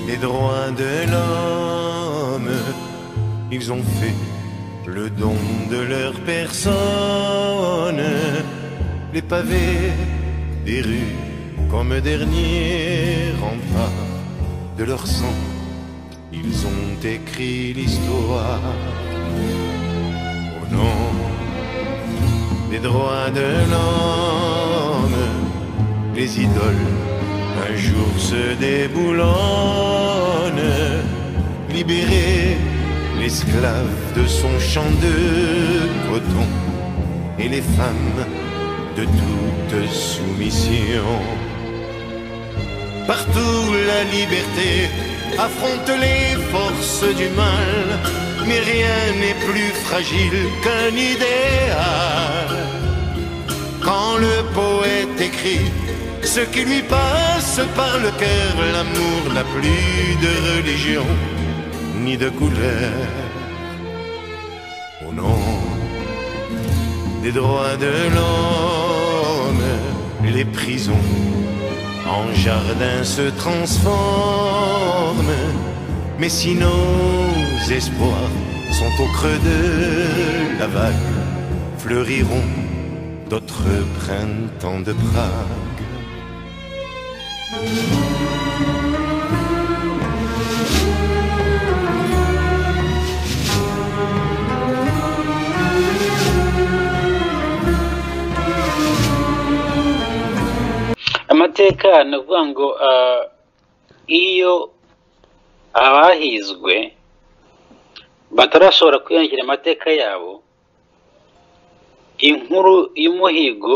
les droits de l'homme. Ils ont fait le don de leur personne. Les pavés des rues comme dernier rempart de leur sang. Ils ont écrit l'histoire au nom des droits de l'homme. Les idoles un jour se déboulonnent, libérer l'esclave de son champ de coton et les femmes de toute soumission. Partout la liberté affronte les forces du mal, mais rien n'est plus fragile qu'un idéal. Quand le poète écrit ce qui lui passe par le cœur, l'amour n'a plus de religion ni de couleur. Au nom des droits de l'homme, les prisons en jardins se transforment. Mais si nos espoirs sont au creux de la vague, fleuriront d'autres printemps de Prague. amateka ni ukuvuga ngo ah, iyo abahizwe batarashobora kwiyongera amateka yabo inkuru y'umuhigo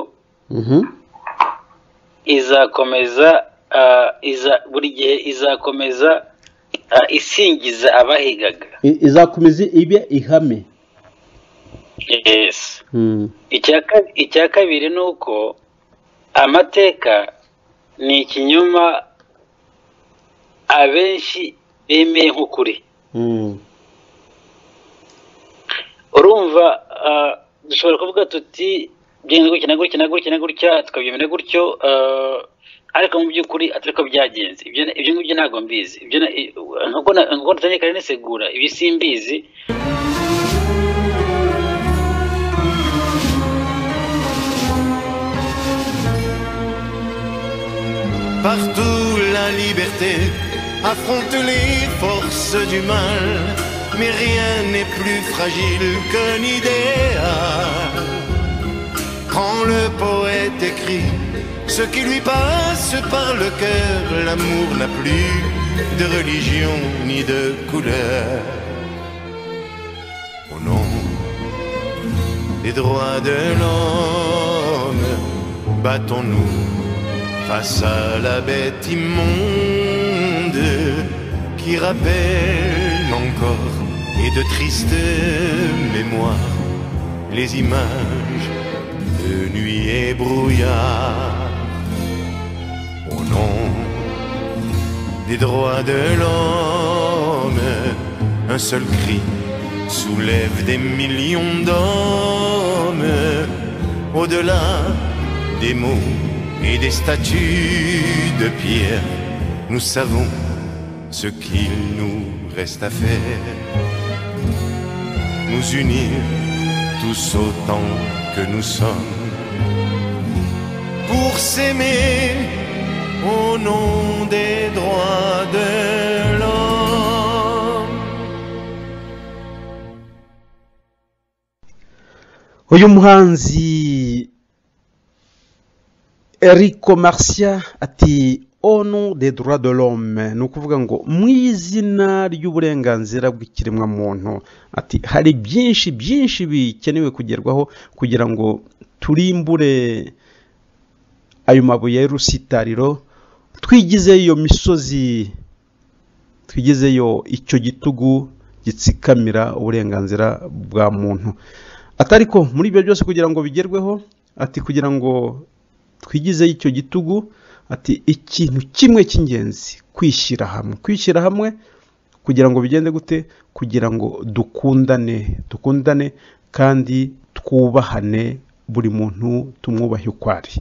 izakomeza ah, iza buri gihe izakomeza ah, isingiza abahigaga I- izakomeza ibe ihame yes Mm. icya ka- icya kabiri ni uko amateka ni ikinyoma abenshi bemeye nk'ukuri Mm. urumva ah, dushobora kuvuga tuti byagenze gutya na gutya na gutya na gutya tukabyemera gutyo ah, ariko mu by'ukuri atari ko byagenze ibyo ibyo ngibyo ntabwo mbizi ibyo na- i- nkuko na- nkuko natangiranye kare nisegura ibi simbizi Partout la liberté affronte les forces du mal, mais rien n'est plus fragile qu'un idéal. Quand le poète écrit ce qui lui passe par le cœur, l'amour n'a plus de religion ni de couleur. Au nom des droits de l'homme, battons-nous face à la bête immonde qui rappelle encore et de tristes mémoires les images de nuit et brouillard. Au nom des droits de l'homme, un seul cri soulève des millions d'hommes au-delà des mots et des statues de pierre. Nous savons ce qu'il nous reste à faire. Nous unir tous autant que nous sommes. Pour s'aimer au nom des droits de l'homme. uyu muhanzi eriko marcia ati onu de droit de l'homme ni ukuvuga ngo mu izina ry'uburenganzira bw'ikiremwamuntu ati hari byinshi byinshi bikenewe kugerwaho kugira ngo turimbure ayo mabuye y'urusitariro twigizeyo iyo misozi twigizeyo icyo gitugu gitsikamira uburenganzira bwa muntu atari ko muri ibyo byose kugira ngo bigerweho ati kugira ngo twigizeyo icyo gitugu ati ikintu kimwe cy'ingenzi kwishyira hamwe kwishyira hamwe kugira ngo bigende gute kugira ngo dukundane dukundane kandi twubahane buri muntu tumwubahe uko ari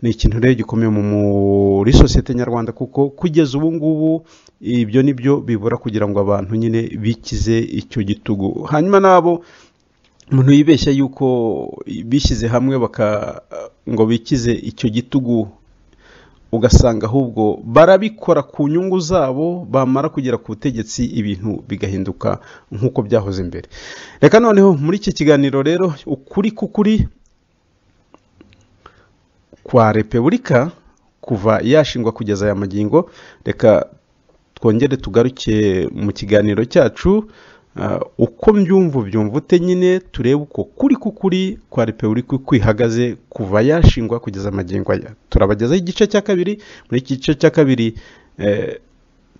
ni ikintu rero gikomeye muri sosiyete nyarwanda kuko kugeza ubu ngubu ibyo ni byo bibura kugira ngo abantu nyine bikize icyo gitugu hanyuma nabo umuntu yibeshya yuko bishyize hamwe baka ngo bikize icyo gitugu ugasanga ahubwo barabikora ku nyungu zabo bamara kugera ku butegetsi ibintu bigahinduka nk'uko byahoze imbere reka noneho muri iki kiganiro rero ukuri k'ukuri kwa repubulika kuva yashingwa kugeza aya magingo reka twongere tugaruke mu kiganiro cyacu uko mbyumva ubyumva ute nyine turebe uko kuri kuri kwa repubulika uko ihagaze kuva yashingwa kugeza amagingo aya turabagezaho igice cya kabiri muri iki gice cya kabiri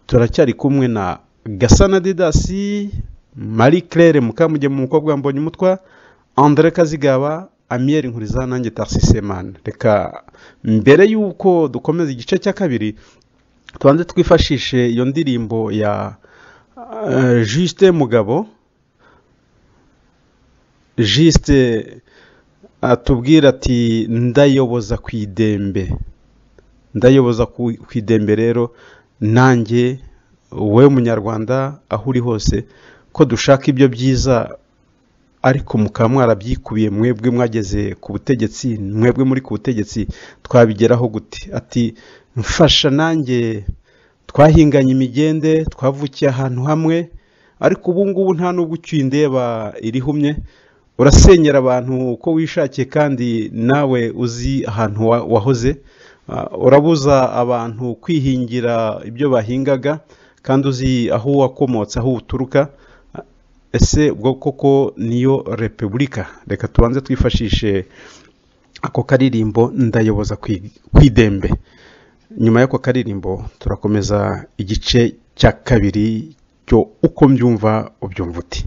turacyari kumwe na gasana didasi marie claire mukamugemu umukobwa wambaye umutwa andire kazigaba amiyeri nkuriza nanjye tarisisemani reka mbere y'uko dukomeza igice cya kabiri tubanze twifashishe iyo ndirimbo ya jisite mugabo jisite atubwira ati ndayoboza ku idembe ndayoboza ku idembe rero nanjye wowe munyarwanda aho uri hose ko dushaka ibyo byiza ariko mukaba mwarabyikubiye mwebwe mwageze ku butegetsi mwebwe muri ku butegetsi twabigeraho gute ati mfasha nanjye twahinganye imigende twavukiye ahantu hamwe ariko ubu ngubu nta n'ubwo indeba irihumye urasenyera abantu uko wishakiye kandi nawe uzi ahantu wahoze urabuza abantu kwihingira ibyo bahingaga kandi uzi aho wakomotse aho uturuka ese ubwo koko niyo repubulika reka tubanze twifashishe ako karirimbo ndayoboza ku idembe nyuma y'ako karirimbo turakomeza igice cya kabiri cyo uko mbyumva ubyumva uti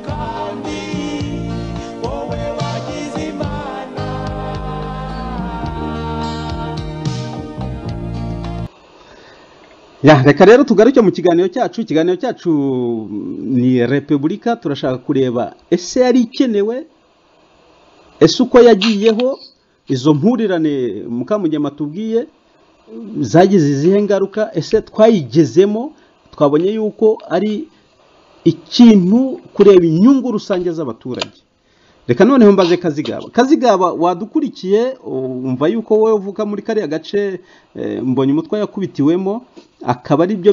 kandi wowe wagize imana ya reka rero tugaruke mu kiganiro cyacu ikiganiro cyacu ni repubulika turashaka kureba ese yari ikenewe ese uko yagiyeho izo mpurirane mukamugema tubwiye zagize izihe ngaruka ese twayigezemo twabonye yuko ari ikintu kureba inyungu rusange z'abaturage reka noneho mbaze kazigaba kazigaba wadukurikiye wumva yuko wowe uvuka muri kariya gace eh, mbonye umutwe yakubitiwemo akaba ari byo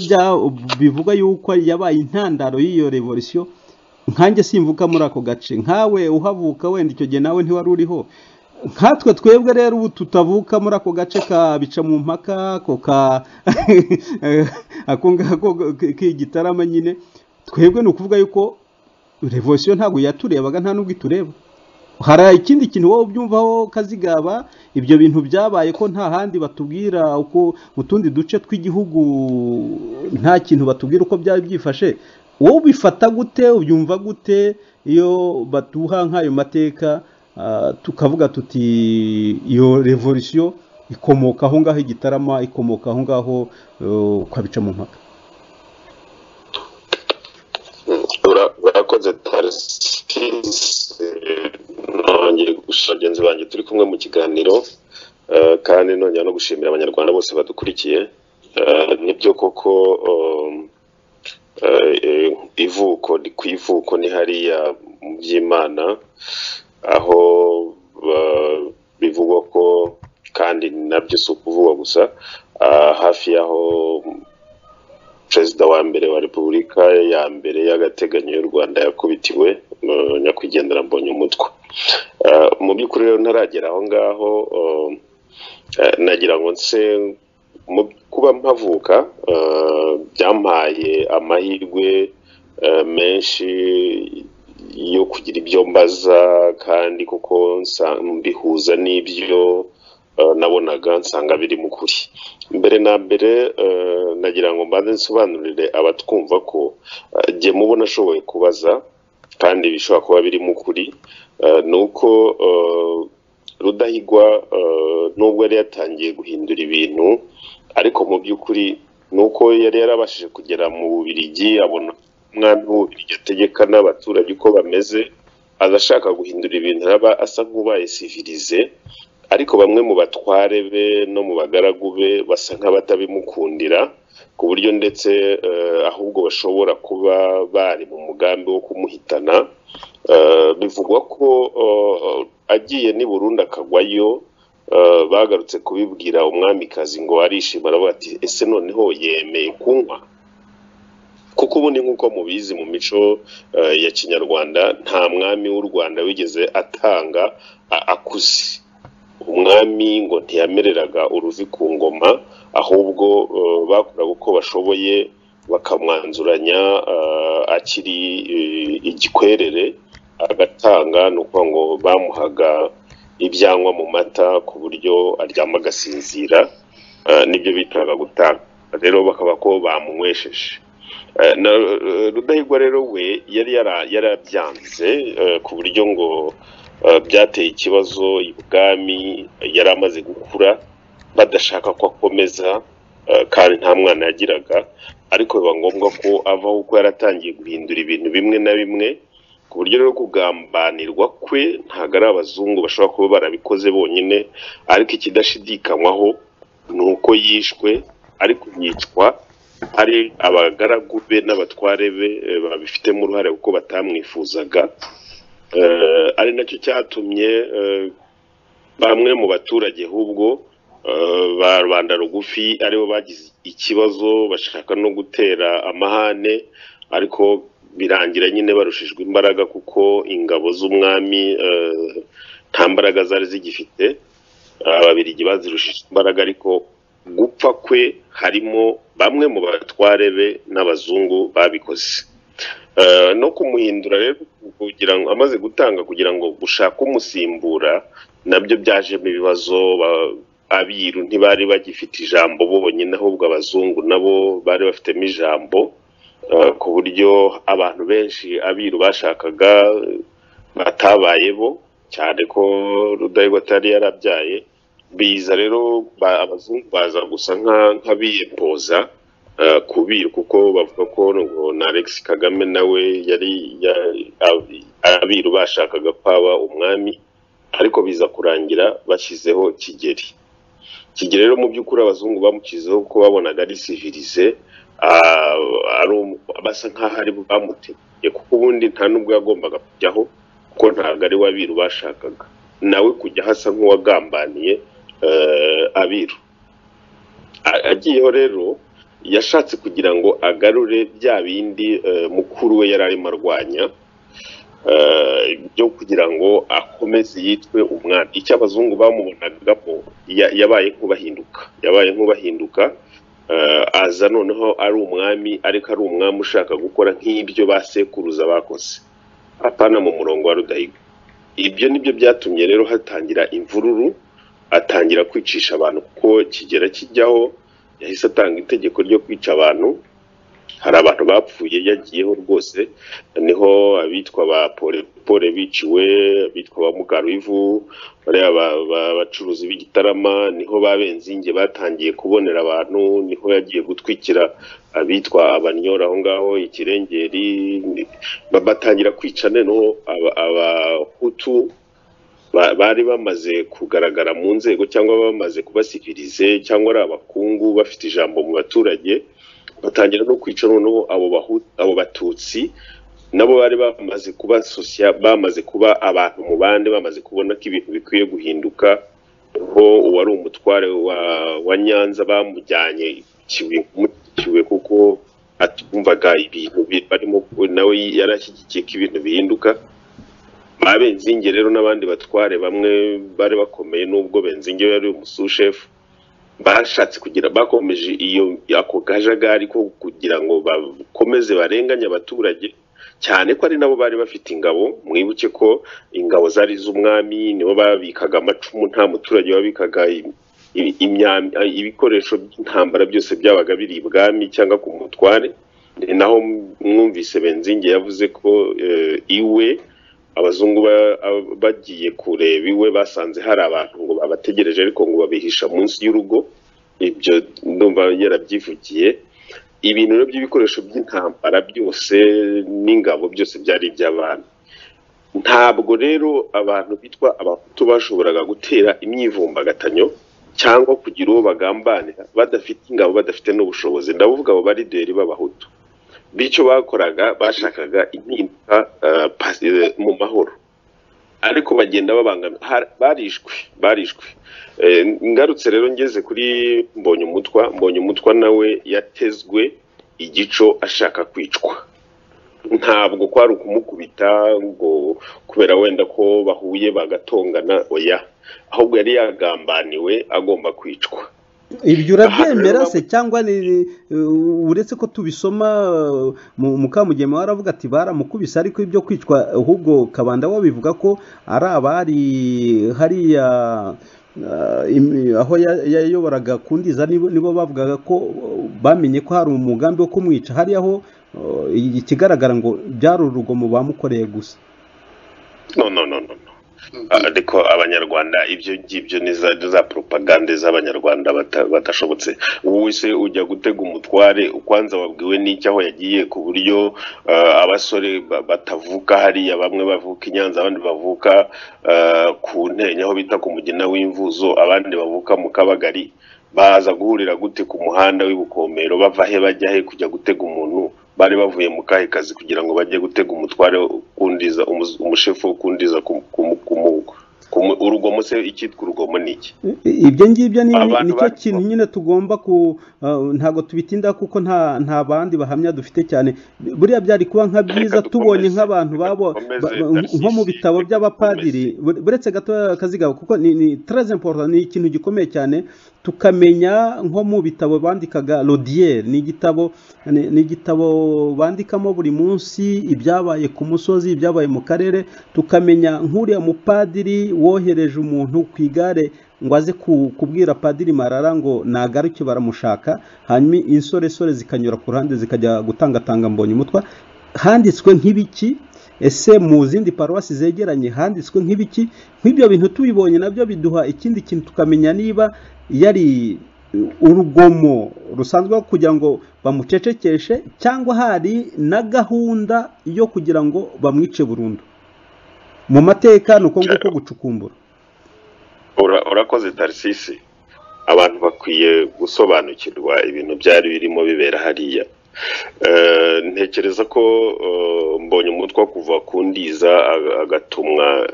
bivuga yuko yabaye intandaro y'iyo revolisiyo nkanjye simvuka muri ako gace nkawe uhavuka wenda icyo gihe nawe ntiwari uriho nkatwe twebwe rero ubu tutavuka muri ako gace ka bica mu mpaka ako ka ako ngako k'igitarama nyine twebwe ni ukuvuga yuko revolisiyo ntabwo yaturebaga nta n'ubwo itureba hari ikindi kintu wowe ubyumvaho kazigaba ibyo bintu byabaye ko nta handi batubwira uko mu tundi duce tw'igihugu nta kintu batubwira uko byari byifashe wowe ubifata gute ubyumva gute iyo batuha nk'ayo mateka tukavuga tuti iyo revolisiyo ikomoka aho ngaho igitarama ikomoka aho ngaho ukabica mu mpaka urakoze tarasisi nongeye gushira bagenzi banjye turi kumwe mu kiganiro kandi nongera no gushimira abanyarwanda bose badukurikiye nibyo koko ivuko ku ivuko ni hariya mu by'imana aho bivugwa ko kandi nabyo si ukuvugwa gusa hafi y'aho perezida wa mbere wa repubulika ya mbere y'agateganyo y'u rwanda yakubitiwe nyakwigendera mbonye umutwe mu by'ukuri rero ntaragera aho ngaho nagira ngo nse kuba mpavuka byampaye amahirwe menshi yo kugira ibyo mbaza kandi kuko mbihuza n'ibyo nabonaga nsanga biri mu kuri mbere na mbere nagira ngo mbanze nsobanurire abatwumva ko jye mubona ashoboye kubaza kandi bishobora kuba biri mu kuri ni uko rudahigwa nubwo yari yatangiye guhindura ibintu ariko mu by'ukuri ni uko yari yarabashije kugera mu bubirigi abona umwami w'ububirigi ategeka n'abaturage uko bameze adashaka guhindura ibintu araba asa nk'ubaye sivirize ariko bamwe mu batware be no mu bagaragu be basa nk'abatabimukundira ku buryo ndetse ahubwo bashobora kuba bari mu mugambi wo kumuhitana bivugwa ko agiye n'i Burundi akagwayo bagarutse kubibwira umwamikazi ngo arishima aravuga ati ese noneho yemeye kunywa kuko ubu ni nk'uko mubizi mu mico ya kinyarwanda nta mwami w'u rwanda wigeze atanga akuze umwami ngo ntiyamereraga uruvi ku ngoma ahubwo bakoraga uko bashoboye bakamwanzuranya akiri igikwerere agatanga ni ukuvuga ngo bamuhaga ibyanywa mu mata ku buryo aryama agasinzira nibyo bitaga gutanga rero bakaba ko bamunywesheje rudahigwa rero we yari yarabyanze ku buryo ngo byateye ikibazo ibwami yari amaze gukura badashaka ko akomeza kandi nta mwana yagiraga ariko biba ngombwa ko avaho kuko yaratangiye guhindura ibintu bimwe na bimwe ku buryo rero kugambanirwa kwe ntabwo ari abazungu bashobora kuba barabikoze bonyine ariko ikidashidikanywaho ni uko yishwe ariko yicwa hari abagaragu be n'abatware be babifitemo uruhare kuko batamwifuzaga ari nacyo cyatumye bamwe mu baturage ahubwo ba rubanda rugufi aribo bagize ikibazo bashaka no gutera amahane ariko birangira nyine barushijwe imbaraga kuko ingabo z'umwami nta mbaraga zari zigifite ababirigi bazirushije imbaraga ariko gupfa kwe harimo bamwe mu batware be n'abazungu babikoze no kumuhindura rero kugira ngo amaze gutanga kugira ngo gushake umusimbura nabyo byajemo ibibazo abiru ntibari bagifite ijambo bonyine ahubwo abazungu nabo bari bafitemo ijambo ku buryo abantu benshi abiru bashakaga batabaye bo cyane ko rudahigwa atari yarabyaye biza rero abazungu baza gusa nk'abiyempoza eh, kubira kuko bavuga ko ngo na Alex Kagame nawe yari ya- ab- abiru bashakaga ko aba umwami ariko biza kurangira bashyizeho kigeri kigeri rero mu by'ukuri abazungu bamukizeho ko babonaga ari sivilize ah, ari um- basa nk'aho ari bo bamutegeye kuko ubundi nta n'ubwo yagombaga kujyaho kuko ntabwo ari we abiru bashakaga nawe kujya hasa nk'uwagambaniye eh, abiru A- agiyeho rero yashatse kugira ngo agarure bya bindi eh, mukuru we yari arimo arwanya eh, byo kugira ngo akomeze yitwe umwami icyo abazungu bamubonagamo ya- yabaye nk'ubahinduka yabaye nk'ubahinduka eh, aza noneho ari umwami ariko ari umwami ushaka gukora nk'ibyo ba sekuruza bakoze apana mu murongo wa rudahiga ibyo nibyo byatumye rero hatangira imvururu atangira kwicisha abantu kuko kigera kijyaho yahise atanga itegeko ryo kwica abantu hari abantu bapfuye yagiyeho rwose niho abitwa ba porepore biciwe abitwa ba mukaruivu bariya ba- ba- bacuruzi b'igitarama niho ba benzinge batangiye kubonera abantu niho yagiye gutwikira abitwa abanyora aho ngaho ikirengeri ni- ba- batangira kwica noneho aba- abahutu ba- bari bamaze kugaragara mu nzego cyangwa bamaze kubasivirize cyangwa ari abakungu bafite ijambo mu baturage batangira no kwica noneho abo bahu- abo batutsi nabo bari bamaze kuba sosiya bamaze kuba abantu mu bandi bamaze kubona ko ibintu bikwiye guhinduka ho uwari umutware wa, wa nyanza bamujyanye ikibuye kumukiwe kuko atumvaga ibintu bi- barimo nawe yari ashyigikiye ko ibintu bihinduka ba benzinge rero n'abandi batware bamwe bari bakomeye n'ubwo benzinge yari umusushefu bashatse kugira bakomeje iyo ako kajagari ko kugira ngo bakomeze barenganye abaturage cyane ko ari nabo bari bafite ingabo mwibuke ko ingabo zari iz'umwami nibo babikaga amacumu nta muturage wabikaga im- im- imyambi- ibikoresho by'intambara byose byabaga biri ibwami cyangwa ku mutware Ni naho mwumvise benzinge yavuze ko eh, iwe abazungu ba- ab- bagiye kureba iwe basanze hari abantu ngo babategereje ariko ngo babihisha munsi y'urugo ibyo ndumva yarabyivugiye ibintu rero by'ibikoresho by'intambara byose n'ingabo byose byari iby'abantu ntabwo rero abantu bitwa abahutu bashoboraga gutera imyivumbagatanyo cyangwa kugira uwo bagambanira badafite ingabo badafite n'ubushobozi ndavuga abo barideri b'abahutu bityo bakoraga bashakaga impinduka eh, pas- eh, mu mahoro ariko bagenda babangamira Har- barishwe barishwe Eh, ngarutse rero ngeze kuri mbonye umutwa mbonye umutwa nawe yatezwe igico ashaka kwicwa ntabwo kwari ukumukubita ngo kubera wenda ko bahuye bagatongana oya ahubwo yari yagambaniwe agomba kwicwa ibyo Aha urabyemera rero se cyangwa ni- uh, uretse ko tubisoma uh, mu- mukamugema waravuga ati baramukubise ariko ibyo kwicwa ahubwo kabanda we bivuga ko ari abari hariya uh, im- aho ya- yayoboraga kundiza nibo nibo bavugaga ko uh, bamenye ko hari umugambi wo kumwica hariya ho uh, ikigaragara ngo byari urugomo bamukoreye gusa no no no no no. Ah, ariko abanyarwanda ibyo ngibyo ni za ni za propagande z'abanyarwanda bata- badashobotse wowe se ujya gutega umutware ukwanza wabwiwe n'iki aho yagiye ku buryo ah, abasore ba- batavuka hariya bamwe bavuka i nyanza abandi bavuka ah, ku ntenya aho bita ku mugina w'imvuzo abandi bavuka mu kabagari baza guhurira gute ku muhanda w'ibukomero bava he bajya he kujya gutega umuntu bari bavuye mu kahe kazi kugira ngo bajye gutega umutware ukundiza umu- umushefu ukundiza ku- ku- ku mugo Ku- urugomo se icyitwa urugomo ni iki ibyo ngibyo ni Abantu nicyo bari- kintu nyine tugomba ku uh, ntabwo tubitinda kuko nta nta bandi bahamya dufite cyane buriya byari kuba nka byiza dukomeze, tubonye nk'abantu reka babo dukomeze, ba- ba- Narcisse, nko mu bitabo reka by'abapadiri bure- buretse gato akazi kabo kuko ni ni très important ni ikintu gikomeye cyane tukamenya nko mu bitabo bandikaga Lodier ni igitabo ni ni igitabo bandikamo buri munsi ibyabaye ku musozi ibyabaye mu karere tukamenya nk'uriya mupadiri wohereje umuntu ku igare ngo aze ku- kubwira padiri marara ngo nagaruke baramushaka hanyuma insoresore zikanyura ku ruhande zikajya gutangatanga mbonye umutwa handitswe nk'ibiki ese mu zindi paruwasi zegeranye handitswe nk'ibiki nk'ibyo bintu tubibonye nabyo biduha ikindi kintu tukamenya niba yari urugomo rusanzwe kugira ngo bamucecekeshe cyangwa hari na gahunda yo kugira ngo bamwice burundu mu mateka ni uko nguko gucukumbura Ura- urakoze tarisisi abantu bakwiye gusobanukirwa ibintu byari birimo bibera hariya Eh, ntekereza ko eh, mbonye umutwe wo kuva ku ndiza ag- agatumwa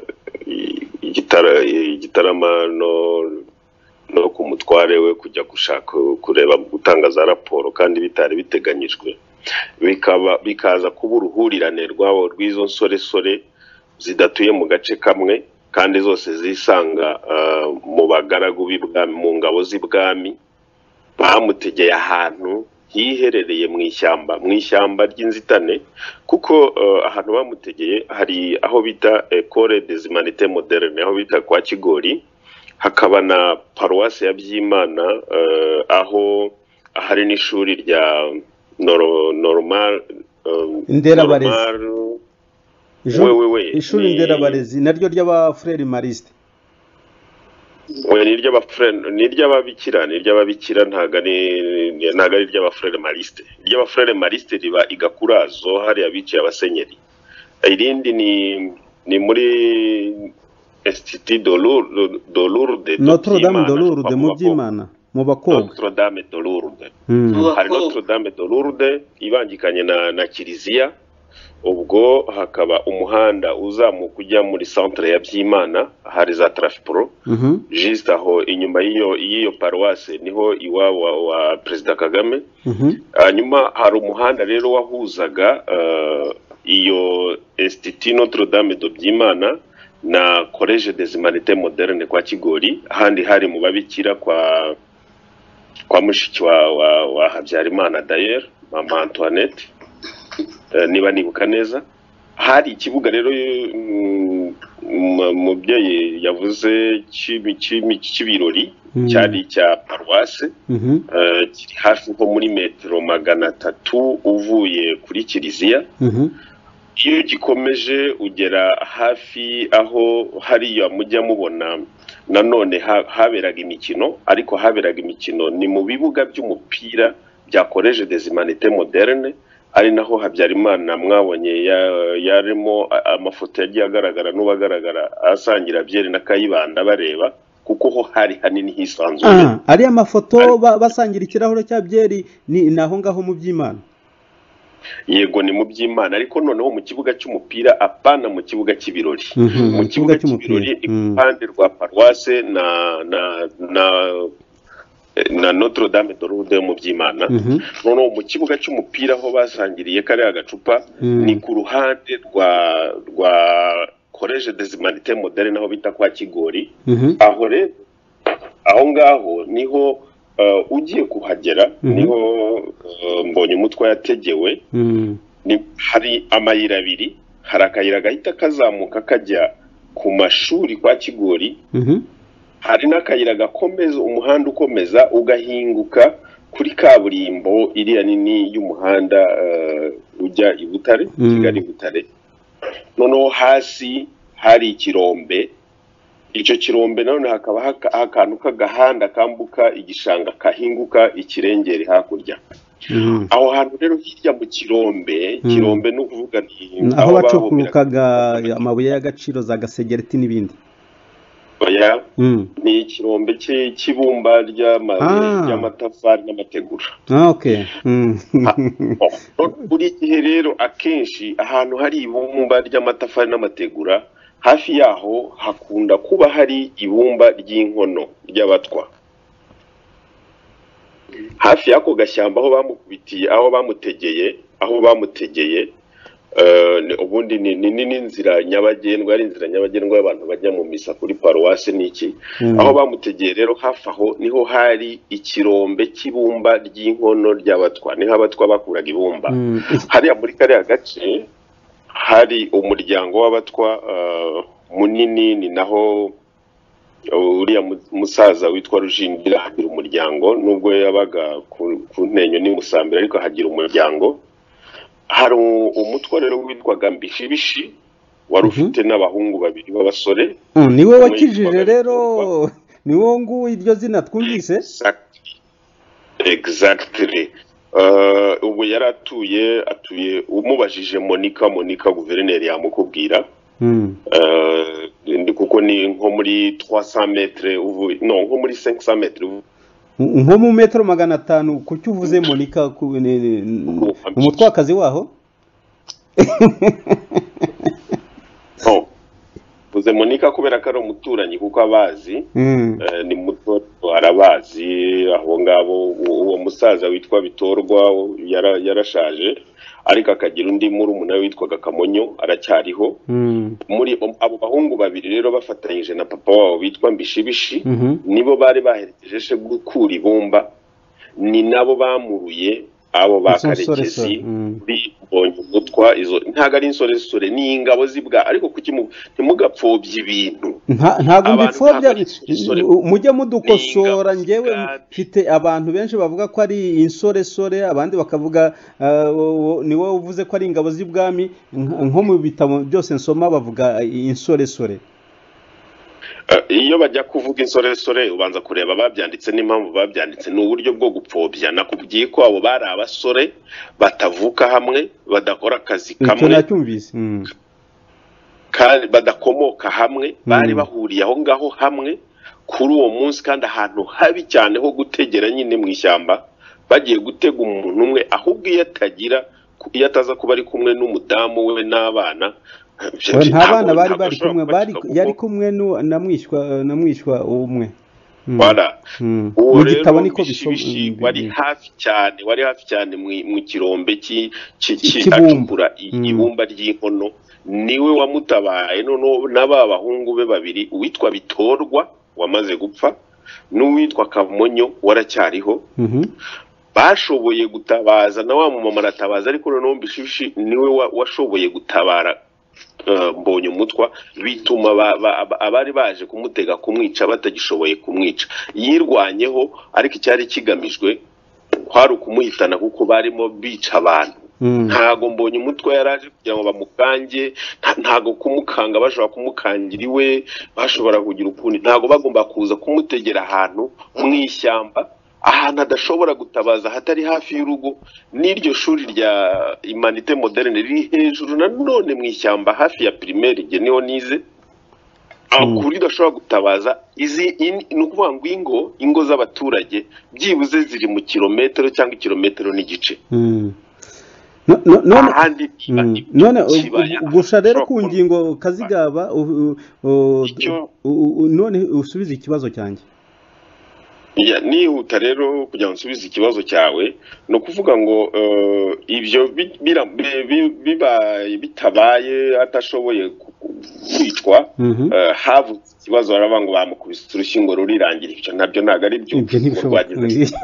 i- igitara- igitarama no no ku mutware we kujya gushaka kureba gutanga za raporo kandi bitari biteganyijwe bikaba bikaza kuba uruhurirane rwabo rw'izo nsoresore zidatuye mu gace kamwe kandi zose zisanga eh, mu bagaragu b'ibwami mu ngabo z'ibwami bamutegeye ahantu hiherereye mu ishyamba mu ishyamba ry'inzitane kuko eh, ahantu bamutegeye hari aho bita ekore desimanite moderne aho bita kwa kigori hakaba na paruwasi ya byimana eh, aho ahari n'ishuri rya noro- normal eh, Nderabarezi. normal- Jean- we, we. ishuri Ni- nderabarezi naryo ry'abafureri marisite we ni iry'abafurere ni iry'ababikira ni iry'ababikira ntabwo ari ni- ntabwo ari iry'abafurere marisite iry'abafurere marisite riba igakurazo hariya biciye abasenyeri irindi ni ni muri esititi dolurde notre dame de lourde mu by'imana mu bakobwa notre dame dolurde Mm. Uwa- hari Bakobwa. notre dame de lourde ibangikanye na na kiliziya ubwo hakaba umuhanda uzamuka ujya muri centre ya byimana hari za trafipro Mhm. juste aho inyuma y'iyo y'iyo paruwase niho iwabo wa, wa perezida kagame Mhm. hanyuma hari umuhanda rero wahuzaga eh, iyo institut notre dame de byimana na college des humanités moderne kwa kigori ahandi hari mu babikira kwa kwa mushiki wa, wa, wa habyarimana dayer mama antoinette Eh, niba nibuka neza hari ikibuga rero mm, mu- umubyeyi yavuze cy'ibi- cy'ibi- cy'ibirori Mm. cyari icya paruwase Mhm. eh, kiri hafi nko muri metero magana atatu uvuye kuri kiliziya Mhm. iyo gikomeje ugera hafi aho hariya mujya mubona nanone ha- haberaga imikino ariko haberaga imikino ni mu bibuga by'umupira bya college des humanités moderne ari naho habyarimana mwabonye ya- yarimo a- amafoto yagiye agaragara n'ubagaragara asangira byeri na kayibanda bareba kuko ho hari hanini hisanzuye Ah, ariya mafoto ba- basangira ikirahure cya byeri ni ni aho ngaho mu by'imana yego ni mu by'imana ariko noneho mu kibuga cy'umupira apana mu kibuga cy'ibirori Mhm, mu kibuga cy'ibirori iruhande rwa paruwase na na na na notre dame de lourde mu by'imana Mhm. noneho mu kibuga cy'umupira aho basangiriye kariya gacupa Mm. ni ku ruhande rwa rwa college des humanités moderne aho bita kwa kigori Mhm. aho rero aho ngaho niho eh, ugiye kuhagera Mhm. niho eh, mbonye umutwe yategewe Mhm. ni hari amayira abiri hari akayira gahita kazamuka kajya ku mashuri kwa kigori Mhm. hari n'akayira gakomeza umuhanda ukomeza ugahinguka kuri kaburimbo iriya nini y'umuhanda eh, ujya i butare Mm. kigali butare noneho hasi hari ikirombe icyo kirombe nanone hakaba haka- akantu k'agahanda kambuka igishanga kahinguka ikirengeri hakurya Mhm. aho hantu rero hirya mu kirombe Mm. kirombe ni ukuvuga ni aho bahomeraga bacukurukaga amabuye y'agaciro za gasegereti n'ibindi soya, Mhm. ni ikirombe cy'i- cy'ibumba ry'amabuye Ah. ry'amatafari n'amategura Ah, okay. Mhm. Oh, no- buri gihe rero akenshi ahantu hari ibumba ry'amatafari n'amategura hafi yaho hakunda kuba hari ibumba ry'inkono ry'abatwa hafi y'ako gashyamba aho bamukubitiye aho bamutegeye aho bamutegeye eh, ni- ubundi ni ni- ni n'inzira nyabagendwa ari inzira nyabagendwa y'abantu bajya mu misa kuri paruwasi n'iki Mhm. aho bamutegeye rero hafi aho niho hari ikirombe cy'ibumba ry'inkono ry'abatwa niho abatwa bakuraga ibumba Mhm. hariya muri kariya gace hari umuryango w'abatwa eh, munini ni naho uriya mu- musaza witwa rujindira agira umuryango nubwo yabaga ku ku ntenyo ni musambira ariko ahagira umuryango hari u- umutwa rero witwaga mbishibishi wari Mhm. ufite n'abahungu babiri b'abasore Mhm. niwe wakijije rero niwo nguwo iryo zina twumvise Exact. exactly Eh, ubu yari atuye atuye umubajije monika monika guverineri yamukubwira Mm. Eh, ni- kuko ni nko muri 300 metre uvu no nko muri 500 metre uvu- nko mu metero magana atanu kuki uvuze monika ku- ni- ni- ni- umutwakazi waho no uvuze monika kubera ko ari umuturanyi kuko abazi Mm. eh, ni muto arabazi abo ngabo uwo uwo musaza witwa bitorwa yara- yarashaje ariko akagira undi murumuna we witwaga kamonyo aracyariho Mm. muri abo bahungu babiri rero bafatanyije na papa wabo bitwa mbishibishi Mhm. nibo bari baherekeje se gukura ibumba ni nabo bamuruye abo ba Izo nsoresore, karekezi mm. bibonye umutwa izo ntabwo ari insoresore ni ingabo z'ibwa ariko kuki mu- ntimugapfobye ibintu Nta- ntabwo Abantu mbipfobya ntabwo ari insore. mujye mudukosora Ni ingabo njyewe z'igare. mfite abantu benshi bavuga ko ari insoresore abandi bakavuga ah, wo- wo- ni wowe uvuze ko ari ingabo z'ibwami nk- nko mu bitabo byose nsoma bavuga insoresore Eh, iyo bajya kuvuga insoresore ubanza kureba babyanditse n'impamvu babyanditse ni uburyo bwo gupfobya nakubwiye ko abo bari abasore batavuka hamwe badakora akazi icyo kamwe nacyumvise Mm. kandi badakomoka hamwe bari Mm. bahuriye aho ngaho hamwe kuri uwo munsi kandi ahantu habi cyane ho gutegera nyine mu ishyamba bagiye gutega umuntu umwe ahubwo iyo atagira ku- iyo ataza kuba ari kumwe n'umudamu we n'abana Oya, nta bana bari ntabwo- ntabwo bari ashobora kumwe kubakiza bari kuko- yari kumwe nu- na mwishywa na mwishywa umwe Mm. Voilà. Mm. uwo mu rero gitabo niko bishibishi bisoma wari hafi cyane wari hafi cyane mu- mu kirombe ki- ki- ki- Cy'ibumba. acukura i- Mm. ibumba ry'inkono niwe wamutabaye noneho na ba bahungu be babiri uwitwa bitorwa wamaze gupfa n'uwitwa kamonyo waracyariho Mhm. bashoboye gutabaza na wa mumama aratabaza ariko noneho mbishishi niwe wa- washoboye gutabara eh, mbonye umutwa bituma ba- ba- ba- abari baje kumutega kumwica batagishoboye kumwica yirwanyeho ariko icyari kigamijwe kwari ukumuhitana kuko barimo bica abantu Mm. ntago mbonye umutwe yari aje kugira ngo bamukange nta- ntago kumukanga bashobora kumukangira iwe bashobora kugira ukundi ntago bagomba kuza kumutegera ahantu mu ishyamba ahantu adashobora gutabaza hatari hafi y'urugo n'iryo shuri rya imanite moderne riri hejuru nanone mu ishyamba hafi ya primaire igihe niho nize aho Mm. kuri udashobora gutabaza izi in- ni ukuvuga ngo ingo ingo z'abaturage byibuze ziri mu kilometero cyangwa ikilometero n'igice Mm. No- no- none ahandi Mm. ni- none u- kibaya. u- gusa rero ku Ashobora ngingo kazigaba u- u- u- Icyo- u- u- none usubize ikibazo cyanjye Ya, nihuta rero kugira ngo nsubize ikibazo cyawe ni ukuvuga ngo eh, ibyo bi- bira- bi- bi- bibaye bitabaye atashoboye ku- ku- kwicwa Mhm. eh, havutse ikibazo baravuga ngo bamukubise urushingo rurirangira ibyo nabyo ntabwo ari byo ibyo ntibishoboka rwagize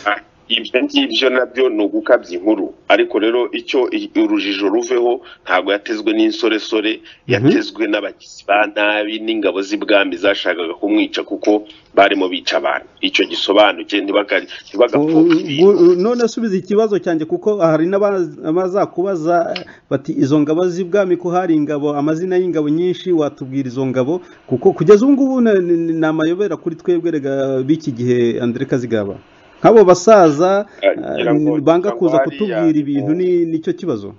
Ah, ibyo ngibyo nabyo ni ugukabya inkuru ariko rero icyo i- urujijo ruveho ntabwo yatezwe n'insoresore yatezwe n'abagizi ba nabi n'ingabo z'ibwami zashakaga kumwica kuko barimo bica abantu icyo gisobanuke ntibakari ntibagapfobye U- ibintu u- none subiza ikibazo cyanjye kuko hari n'abazakubaza bati izo ngabo z'ibwami ko hari ingabo amazina y'ingabo nyinshi watubwira izo ngabo kuko kugeza ubu ngubu na- ni ni- ni amayobera kuri twebwe rega b'iki gihe andre kazigaba nk'abo basaza Eh, ngira eh, ngo- banga ngira ngo kuza hariya kutubwira ni ibintu mu- ni- nicyo kibazo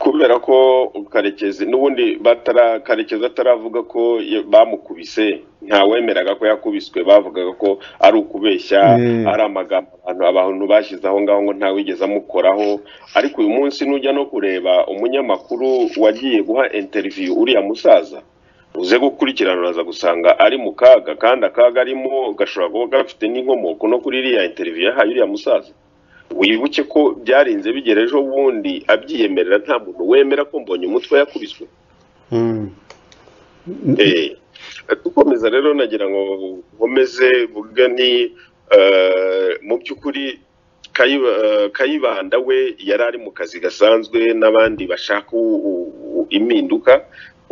kubera ko karekezi n'ubundi batara karekezi ataravuga ko ya- bamukubise ntawemeraga ko yakubiswe bavugaga ko ari ukubeshya Eh. ari amagambo abantu abantu bashyize aho ngaho ngo ntawigeze amukoraho ariko uyu munsi nujya no kureba umunyamakuru wagiye guha interiviyu uriya musaza uze gukurikirana uraza gusanga ari mu kaga kandi akaga arimo gashobora kuba gafite n'inkomoko no kuri iriya interiviyu yahaye uriya musaza wibuke ko byarinze bigera ejo bundi abyiyemerera nta muntu wemera ko mbonye umutwe yakubiswe Eh, dukomeza rero nagira ngo nkomeze mvuge nti eh, mu by'ukuri Kayiba- eh, kayibanda we yari ari mu kazi gasanzwe n'abandi bashaka u- u- u- impinduka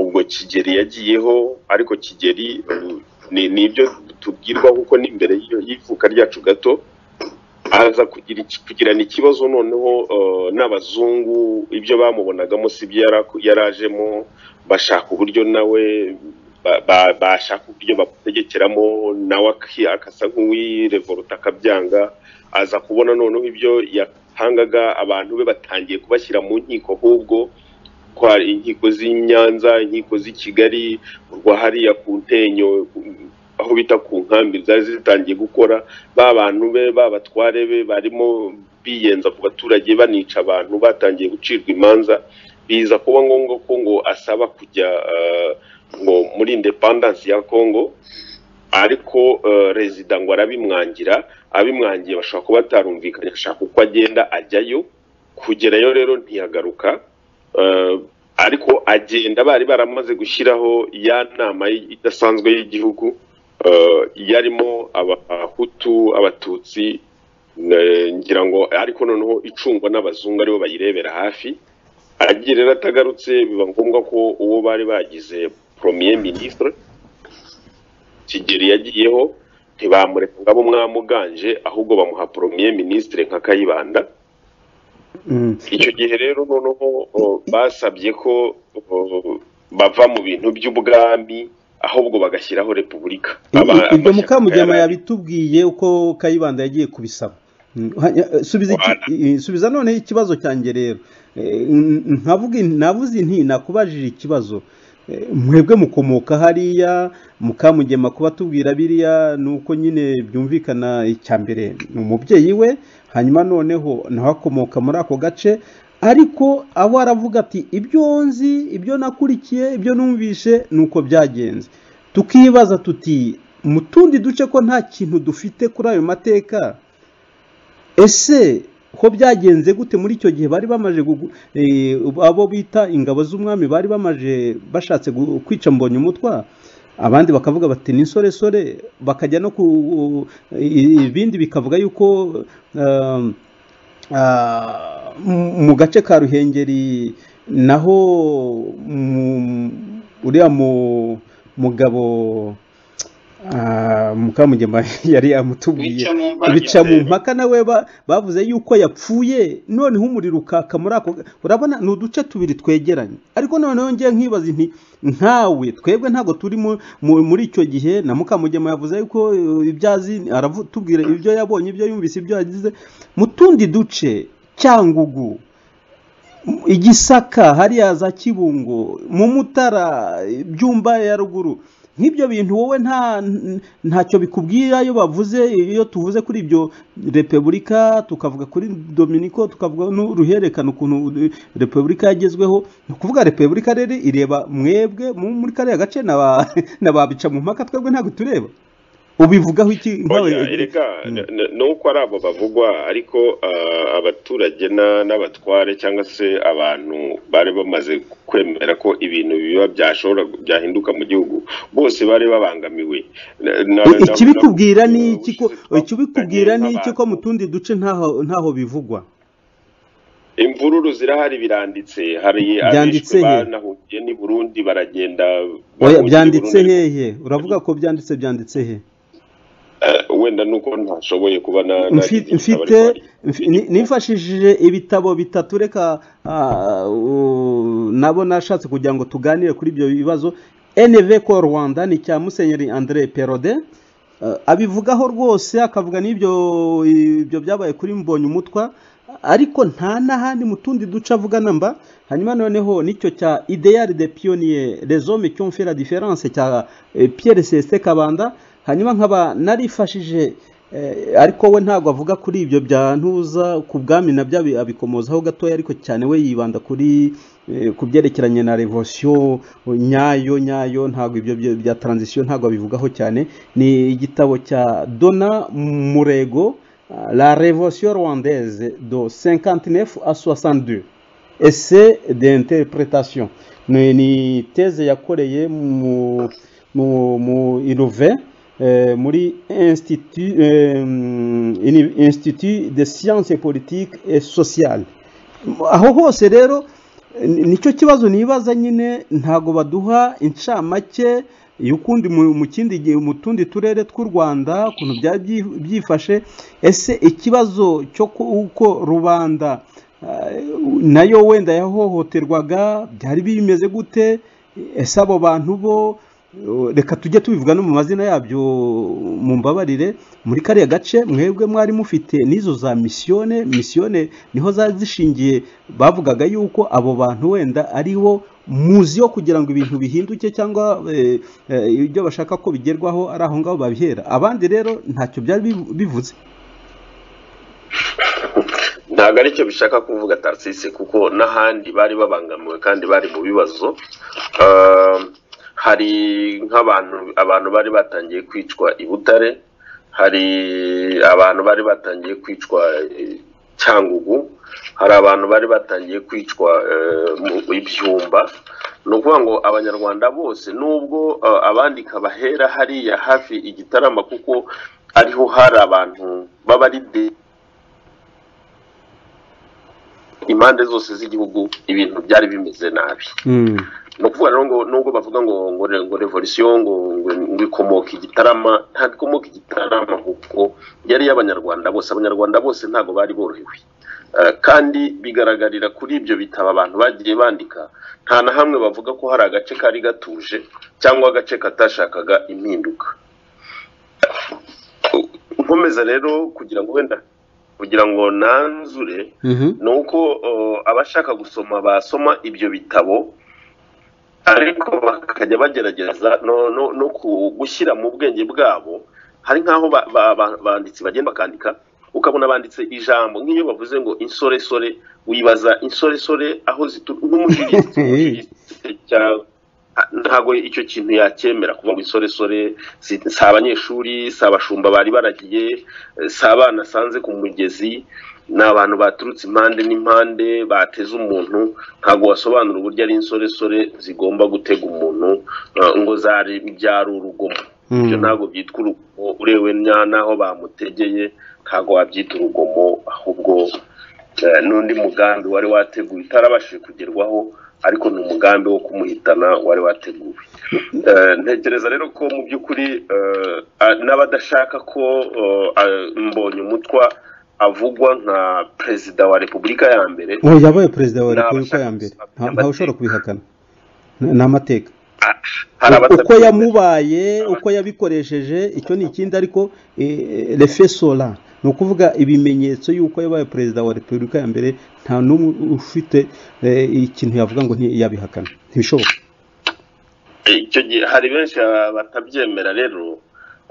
ubwo kigeli yagiyeho ariko kigeli eh, ni ni ibyo tubwirwa kuko n'imbere y'ivuka ryacu gato aza kugira iki- kugirana ikibazo noneho eh, n'abazungu ibyo bamubonagamo si byo yari aku- yari ajemo bashaka uburyo nawe ba- ba- bashaka uburyo bamutegekeramo nawe aki- akasa nk'uwirevoruta akabyanga aza kubona noneho ibyo yatangaga abantu be batangiye kubashyira mu nkiko ahubwo ko hari inkiko z'i Nyanza inkiko z'i Kigali urwa hariya ku ntenyo ku- aho bita ku nkambi zari zitangiye gukora ba bantu be ba batware be barimo biyenza ku baturage banica abantu batangiye gucirwa imanza biza kuba ngombwa ko ngo asaba kujya eh, ngo muri independence ya Congo ariko eh, rezida ngo arabimwangira abimwangiye bashobora kuba batarumvikanye ashaka uko agenda ajyayo kugerayo rero ntiyagaruka Eh, ariko agenda bari baramaze gushyiraho ya nama y- idasanzwe y'igihugu eh, yarimo abahutu abatutsi ne- ngira ngo ariko noneho icungwa n'abazungu aribo bayirebera hafi agiye rero atagarutse biba ngombwa ko uwo bari bagize premier ministre kigeli yagiyeho ntibamureka ngo abe umwamuganje ahubwo bamuha premier ministre nka kayibanda Mm. icyo gihe rero noneho o, basabye ko o, bava mu bintu by'ubwami ahubwo bagashyiraho repubulika Aba- ibyo amashyaka mukamugema yari- yabitubwiye uko kayibanda yagiye kubisaba Mm, ha- subiza iki- Wala. i- subiza noneho ikibazo cyanjye rero Eh, n- nkavuga in- navuze nti nakubajije ikibazo Eh, mwebwe mukomoka hariya mukamugema kuba tubwira biriya ni uko nyine byumvikana icya mbere ni umubyeyi we hanyuma noneho nawe akomoka muri ako gace ariko abo aravuga ati ibyo nzi ibyo nakurikiye ibyo numvishe ni uko byagenze tukibaza tuti mu tundi duce ko nta kintu dufite kuri ayo mateka ese ko byagenze gute muri icyo gihe bari bamaje gugu- eh, abo bita ingabo z'umwami bari bamaje bashatse gu- kwica mbonye umutwa abandi bakavuga bati ni insoresore bakajya no ku eh, ibindi bikavuga yuko eh, Ah, mu mu gace ka ruhengeri naho mu- uriya mu- mugabo ah, mukamugema yari yamutubwiye bica mu mbaga bica mu mpaka nawe ba- bavuze yuko yapfuye noneho umuriro ukaka muri ako ga- urabona ni uduce tubiri twegeranye ariko noneho ngiye nkibaza nti nkawe twebwe ntabwo turi mu- mu- muri icyo gihe na mukamugema yavuze yuko eh, ibyo azi aravu- tubwira ibyo yabonye ibyo yumvise ibyo yagize mu tundi duce cyangugu igisaka hariya za kibungo mu mutara byumba ya ruguru nk'ibyo bintu wowe nta ntacyo bikubwira iyo bavuze iyo tuvuze kuri ibyo repubulika tukavuga kuri dominiko tukavuga n'uruhererekane ukuntu repubulika yagezweho ni ukuvuga repubulika rero ireba mwebwe mu- muri kariya gace na ba- na babica mu mpaka twebwe ntabwo tureba ubivugaho iki nkawe- Oya, erega Mm. n- n- nuko ari abo bavugwa ariko ah, abaturage na- n'abatware cyangwa se abantu bari bamaze kwemera ko ibintu biba byashobora byahinduka mu gihugu bose bari babangamiwe Na- na- na- ikibikubwira ni iki ko ubushize ikibikubwira ni iki ko twavuganye mu tundi duce ntaho ntaho bivugwa imvururu zirahari biranditse hari Byanditse abishwe he? banahugiye n'i Burundi baragenda bahungiye oya i byanditse Burundi. hehe uravuga ko byanditse byanditse he Eh, wenda nuko ntashoboye kuba Mfi- na- nagize igitabo mfite ariko hari- mfi- ni- nifashishije ibitabo bitatu reka ah, u- nabo nashatse kugira ngo tuganire kuri ibyo bibazo NV ko Rwanda ni cya Musenyeri André Perode Ah, abivugaho rwose akavuga n'ibyo ibyo byabaye kuri mbonye umutwa ariko nta n'ahandi mu tundi duce avuga namba hanyuma noneho nicyo cya idéal de pionnier les hommes qui ont fait la différence cya eh, Pierre Ceste Kabanda hanyuma nkaba narifashije eh, ariko we ntabwo avuga kuri ibyo bya ntuza ku bwami nabyo abi- abikomozaho gatoya ariko cyane we yibanda kuri eh, ku byerekeranye na revolution nyayo nyayo ntabwo ibyo byo- bya transition ntabwo abivugaho cyane ni igitabo cya Dona Murego ah, La Révolution Rwandaise de 59 à 62 Essai d'interprétation ni, ni teze yakoreye mu mu, mu Inove eh, muri Institut eh, Uni- Institut de Sciences Politiques et Sociales aho hose rero ni- nicyo kibazo nibaza nyine ntago baduha incamake y'ukundi mu mu kindi gihe mu tundi turere tw'u Rwanda ukuntu byari byi- byifashe ese ikibazo cyo ku- uko rubanda eh, nayo wenda yahohoterwaga byari bimeze gute ese abo bantu bo reka tujye tubivuga no mu mazina yabyo mu mbabarire muri kariya gace mwebwe mwari mufite n'izo za misiyone misiyone niho zari zishingiye bavugaga yuko abo bantu wenda ari bo muzi yo kugira ngo ibintu bihinduke cyangwa eh, eh, ibyo bashaka ko bigerwaho ari aho ngaho babihera abandi rero ntacyo byari bivu- bivuze ntabwo aricyo bishaka kuvuga tarisisi kuko n'ahandi bari babangamiwe kandi bari mu bibazo Ah, hari nk'abantu abantu bari batangiye kwicwa i butare hari abantu bari batangiye kwicwa eh, cyangugu hari abantu bari batangiye kwicwa eh, mu ibyumba ni ukuvuga ngo abanyarwanda bose nubwo eh, abandika bahera hariya hafi igitarama kuko ariho hari abantu b'abaride impande zose z'igihugu ibintu byari bimeze nabi Mm. ni ukuvuga rero ngo nubwo bavuga ngo ngo re- ngo revolisiyo ngo ngo ngo ikomoka igitarama ntabwo ikomoka igitarama kuko yari iy'abanyarwanda bose abanyarwanda bose ntabwo bari borohewe Eh, kandi bigaragarira kuri ibyo bitabo abantu bagiye bandika nta na hamwe bavuga ko hari agace kari gatuje cyangwa agace katashakaga impinduka nkomeza rero kugira ngo wenda kugira ngo nanzure Mhm. ni uko uh, abashaka gusoma basoma ibyo bitabo ariko bakajya bagerageza no, no, no ku- gushyira mu bwenge bwabo hari nk'aho ba- ba- ba- banditsi bagenda bakandika ukabona banditse ijambo nk'iyo bavuze ngo insoresore wibaza insoresore aho zitu- nk'umushigitsi umushigitsi cyangwa ntabwo icyo kintu yacyemera kuvuga ngo insoresore si si abanyeshuri si abashumba bari baragiye eh, si abana asanze ku mugezi ni abantu baturutse impande n'impande bateze umuntu ntabwo wasobanura uburyo ari insoresore zigomba gutega umuntu eh, ngo zari byari urugomo Mm. ibyo ntabwo byitwa urugomo urewe nya- n'aho bamutegeye ntabwo wabyita urugomo ahubwo eh, n'undi mugambi wari wateguwe utarabashije kugerwaho ariko ni umugambi wo kumuhitana wari wateguwe Eh, ntekereza rero ko mu by'ukuri eh, a- n'abadashaka ko eh, a- mbonye umutwa avugwa nka perezida wa repubulika ya mbere uwo yabaye perezida wa Ni repubulika ya abashaka mbere gusaba Nta- amateka. ntawe ushobora kubihakana Ni- ni amateka Ah, hari uko abatabyemera. yamubaye uko yabikoresheje icyo ni ikindi ariko refesora ni ukuvuga ibimenyetso y'uko yabaye perezida wa repubulika ya mbere nta n'umwe ufite eh, ikintu yavuga ngo ntiyabihakana ntibishoboka icyo gihe hari benshi ba- batabyemera rero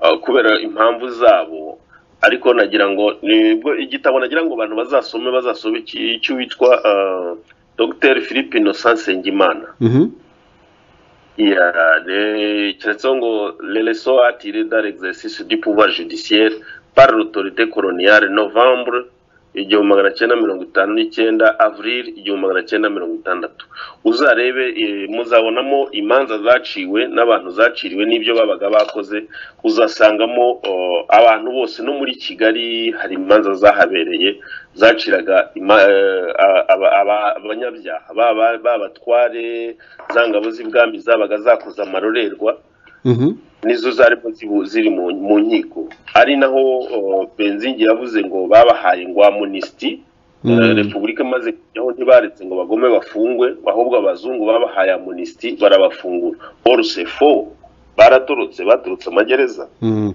uh, kubera impamvu zabo ariko nagira ngo nibwo igitabo nagira ngo abantu bazasome bazasome iki- icy'uwitwa uh, dr philippe innocent nsengimana Mhm. Yeah, le- cyanditseho ngo le leçon à tirer dans l'exercice du pouvoir judiciaire par l'autorité coloniale novembre igihumbi magana cyenda mirongo itanu n'icyenda avril igihumbi magana cyenda mirongo itandatu uzarebe eh, muzabonamo imanza zaciwe n'abantu zaciriwe n'ibyo babaga bakoze uzasangamo oh, abantu bose no muri kigali hari imanza zahabereye zaciraga ima- eh, a- aba- aba- abanyabyaha baba- b'abatware za ngabo z'ibwami zabaga zakoze amarorerwa Mhm. nizo zarimo zibu- ziri mu mu nkiko ari naho oh, benzingi yavuze ngo babahaye ngwamunisiti Mm. Eh, repubulika imaze kujyaho ntibaretse ngo bagome bafungwe ahubwo abazungu babahaye amunisiti barabafungura orusefo baratorotse baturutse amagereza Mm.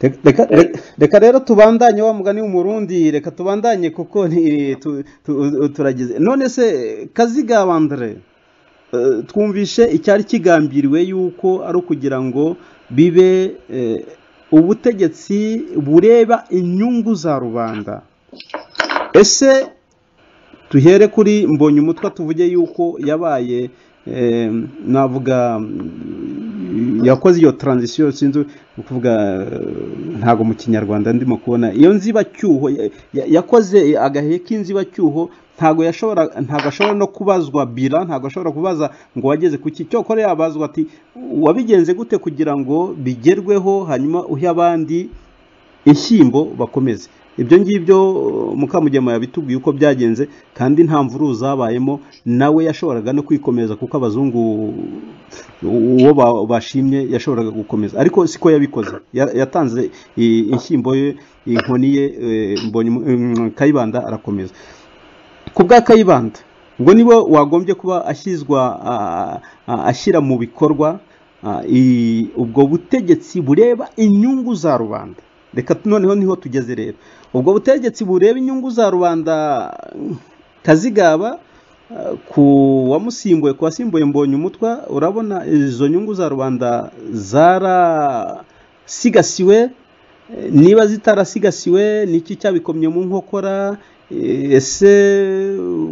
Reka- reka- reka- reka rero tubandanye wa mugani w'umurundi reka tubandanye kuko ni- tu- tu- turagize none se kaziga bandre eh, twumvishe icyari kigambiriwe yuko ari ukugira ngo bibe eh, ubutegetsi bureba inyungu za rubanda ese tuhere kuri mbonye umutwe tuvuge yuko yabaye eh, navuga mm, yakoze iyo taranzisiyo sinzi ni ukuvuga eh, ntabwo mu kinyarwanda ndimo kubona iyo nzibacyuho ya- ya- yakoze agahe k'inzibacyuho ntabwo yashobora ntabwo ashobora no kubazwa bira ntabwo ashobora kubaza ngo wageze ku ki cyokora yabazwa ati wabigenze gute kugira ngo bigerweho hanyuma uhe abandi inshyimbo bakomeze ibyo ngibyo uh, mukamugema yabitubwiye uko byagenze kandi nta mvururu zabayemo nawe yashoboraga no kwikomeza kuko abazungu uh, uwo ba- bashimye yashoboraga gukomeza ariko siko yabikoze Ya- yatanze i- inshyimbo ye inkoni ye eh, mbonye umu- mm, kayibanda arakomeza ku bwa kayibanda ngo niwe wagombye kuba ashyizwa ah, ah, ashyira mu bikorwa Ah, i- ubwo butegetsi bureba inyungu za rubanda reka noneho niho tugeze rero ubwo butegetsi bureba inyungu za rubanda mm, kazigaba ah, ku wamusimbuye ku wasimbuye mbonye umutwa urabona izo nyungu za rubanda zarasigasiwe eh, niba zitarasigasiwe ni iki cyabikomye mu nkokora Eh, ese uh,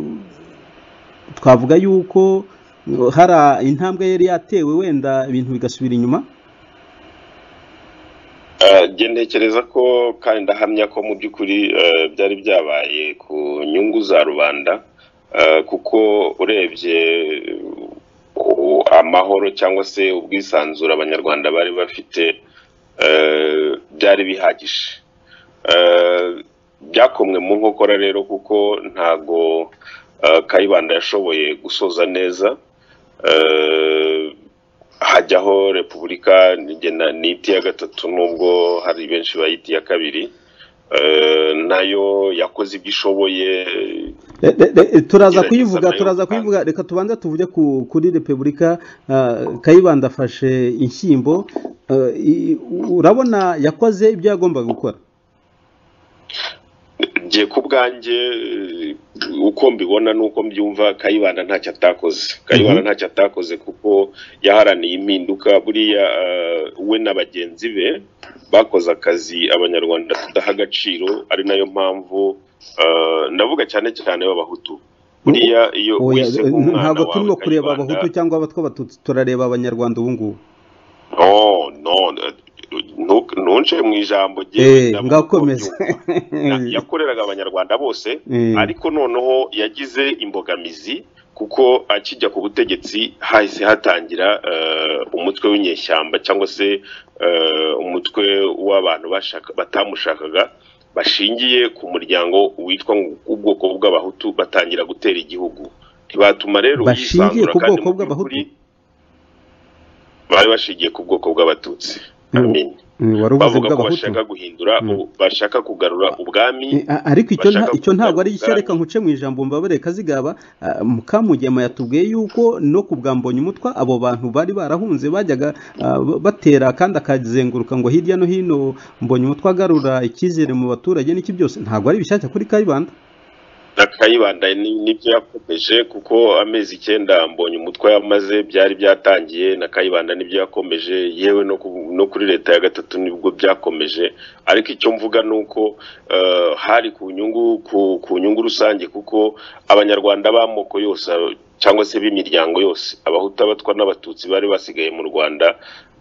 twavuga yuko ngo hari intambwe yari yatewe wenda ibintu bigasubira inyuma Eh, njye ntekereza ko kandi ndahamya ko mu by'ukuri eh, byari byabaye ku nyungu za rubanda eh, kuko urebye eh, amahoro cyangwa se ubwisanzure abanyarwanda bari bafite eh, byari bihagije Eh, byakomwe mu nkokora rero kuko ntago eh, kayibanda yashoboye gusoza neza Eh, hajyaho repubulika njye na- niti iya gatatu nubwo hari benshi bayita iya kabiri Eh, nayo yakoze ibyo ishoboye Eh, eh, eh, turaza Gerageza kuyivuga nayo turaza utange. kuyivuga reka tubanze tuvuge ku- kuri repubulika ah, kayibanda afashe inshyimbo Ah, i- urabona yakoze ibyo yagombaga gukora njye ku bwanjye eh, uko mbibona n'uko mbyumva kayibanda ntacyo atakoze kayibanda Mhm. ntacyo atakoze kuko yaharaniye impinduka buriya eh, we na bagenzi be bakoze akazi abanyarwanda tudaha agaciro ari nayo mpamvu eh, ndavuga cyane cyane b'abahutu buriya iyo Oya, wese eh, nk'umwana ntabwo wawe turimo kureba Kayibanda- abahutu cyangwa abatwa abatutsi turareba abanyarwanda ubu ngubu no no ntu- ntunce mu ijambo Eh, ndavuga ngakomeza ko byumva. Ya- yakoreraga abanyarwanda bose Eh. ariko noneho yagize imbogamizi kuko akijya ku butegetsi hahise hatangira eh, umutwe w'inyeshyamba cyangwa se eh, umutwe w'abantu bashaka- batamushakaga bashingiye ku muryango witwa ngo ubwoko bw'abahutu batangira gutera igihugu ntibatuma rero Bashingiye yisanzura ku kandi bwoko mu bw'Abahutu? by'ukuri bari bashingiye ku bwari bashingiye ku bwoko bw'abatutsi Mm. amen Eh, wari uvuze bavuga ko bw'abahutu bashaka guhindura Mm. u- bashaka kugarura ubwami Eh, a- ariko icyo nta- bashaka icyo ntabwo ari kugarura reka nkuce mu ijambo mbabare kazigaba ah, mukamugema yatubwiye yuko no ku bwa mbonyumutwa abo bantu bari barahunze bajyaga ah, ba- batera kandi akazenguruka ngo hirya no hino mbonyumutwa agarura icyizere mu baturage n'iki byose ntabwo ari bishyashya kuri kayibanda kayibanda ni- nibyo yakomeje kuko amezi icyenda mbonye umutwe yamaze byari byatangiye na kayibanda nibyo yakomeje yewe no ku- no kuri leta ya gatatu nibwo byakomeje ariko icyo mvuga ni uko eh, hari ku nyungu ku, ku nyungu rusange kuko abanyarwanda b'amoko yose cyangwa se b'imiryango yose abahutu abatwa n'abatutsi bari basigaye mu rwanda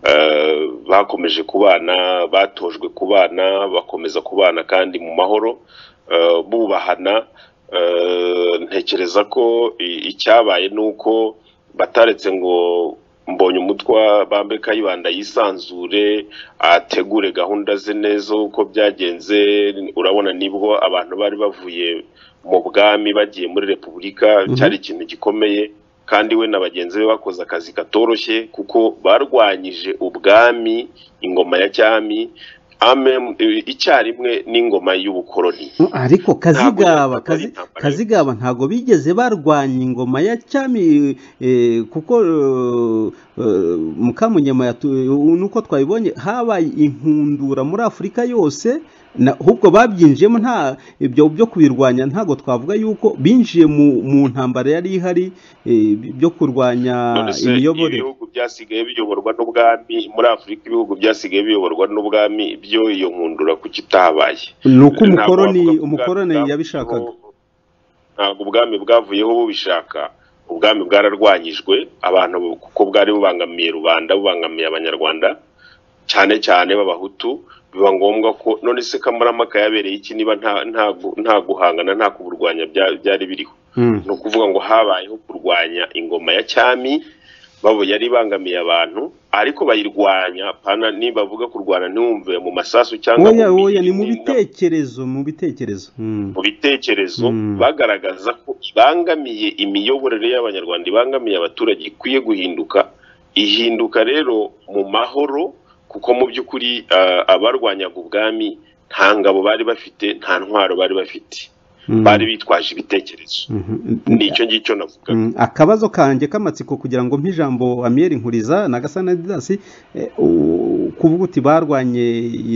eh, bakomeje kubana batojwe kubana bakomeza kubana kandi mu mahoro eh, bubahana Eh, ntekereza ko i- icyabaye ni uko bataretse ngo mbonye umutwa bambe kayibanda yisanzure ategure gahunda ze neza uko byagenze urabona nibwo abantu bari bavuye mu bwami bagiye muri repubulika Mhm. cyari ikintu gikomeye kandi we na bagenzi be bakoze akazi katoroshye kuko barwanyije ubwami ingoma ya cyami amem eh, icyarimwe n'ingoma y'ubukoloni Mm, ariko kazigaba ntabwo ari Kazi- intambara. kazigaba ntabwo bigeze barwanya ingoma ya cyami eh, kuko eh, eh, mukamunyama yatu- eh, nuko twabibonye habaye inkundura muri afurika yose na- ahubwo babyinjiyemo nta ibyo byo kubirwanya ntabwo twavuga yuko binjiye mu, mu ntambara yari ihari eh, byo kurwanya none se imiyoborere ibihugu byasigaye biyoborwa n'ubwami muri afurika ibihugu byasigaye biyoborwa n'ubwami byo iyo nkundura kuki itahabaye ni uko Ntabwo umukoroni wavuga ko umukoroni ubwami yabishakaga bwavuyeho- ntabwo ubwami bwavuyeho bubishaka ubwami bwararwanyijwe abantu bu- kuko bwari bubangamiye rubanda bubangamiye abanyarwanda cyane cyane b'abahutu biba ngombwa ko none se kamarampaka yabereye iki niba nta nta gu- nta guhangana nta kuburwanya bya- byari biriho Mm. ni ukuvuga ngo habayeho kurwanya ingoma ya cyami babo yari ibangamiye abantu ariko bayirwanya pana nibavuga kurwana ntiwumve mu masasu cyangwa oya mu oya ni mu mirindi, bitekerezo mu bitekerezo Mm. mu bitekerezo Mm. bagaragaza ko ibangamiye imiyoborere y'abanyarwanda ibangamiye abaturage ikwiye guhinduka ihinduka rero mu mahoro kuko mu by'ukuri ah, abarwanyaga ubwami nta ngabo bari bafite nta ntwaro bari bafite bari bitwaje ibitekerezo ni icyo ngicyo navuga Mm, akabazo kanjye k'amatsiko kugira ngo mpijambo amiyeri nkuriza na gasana didasi eh, u- kuvuga uti barwanye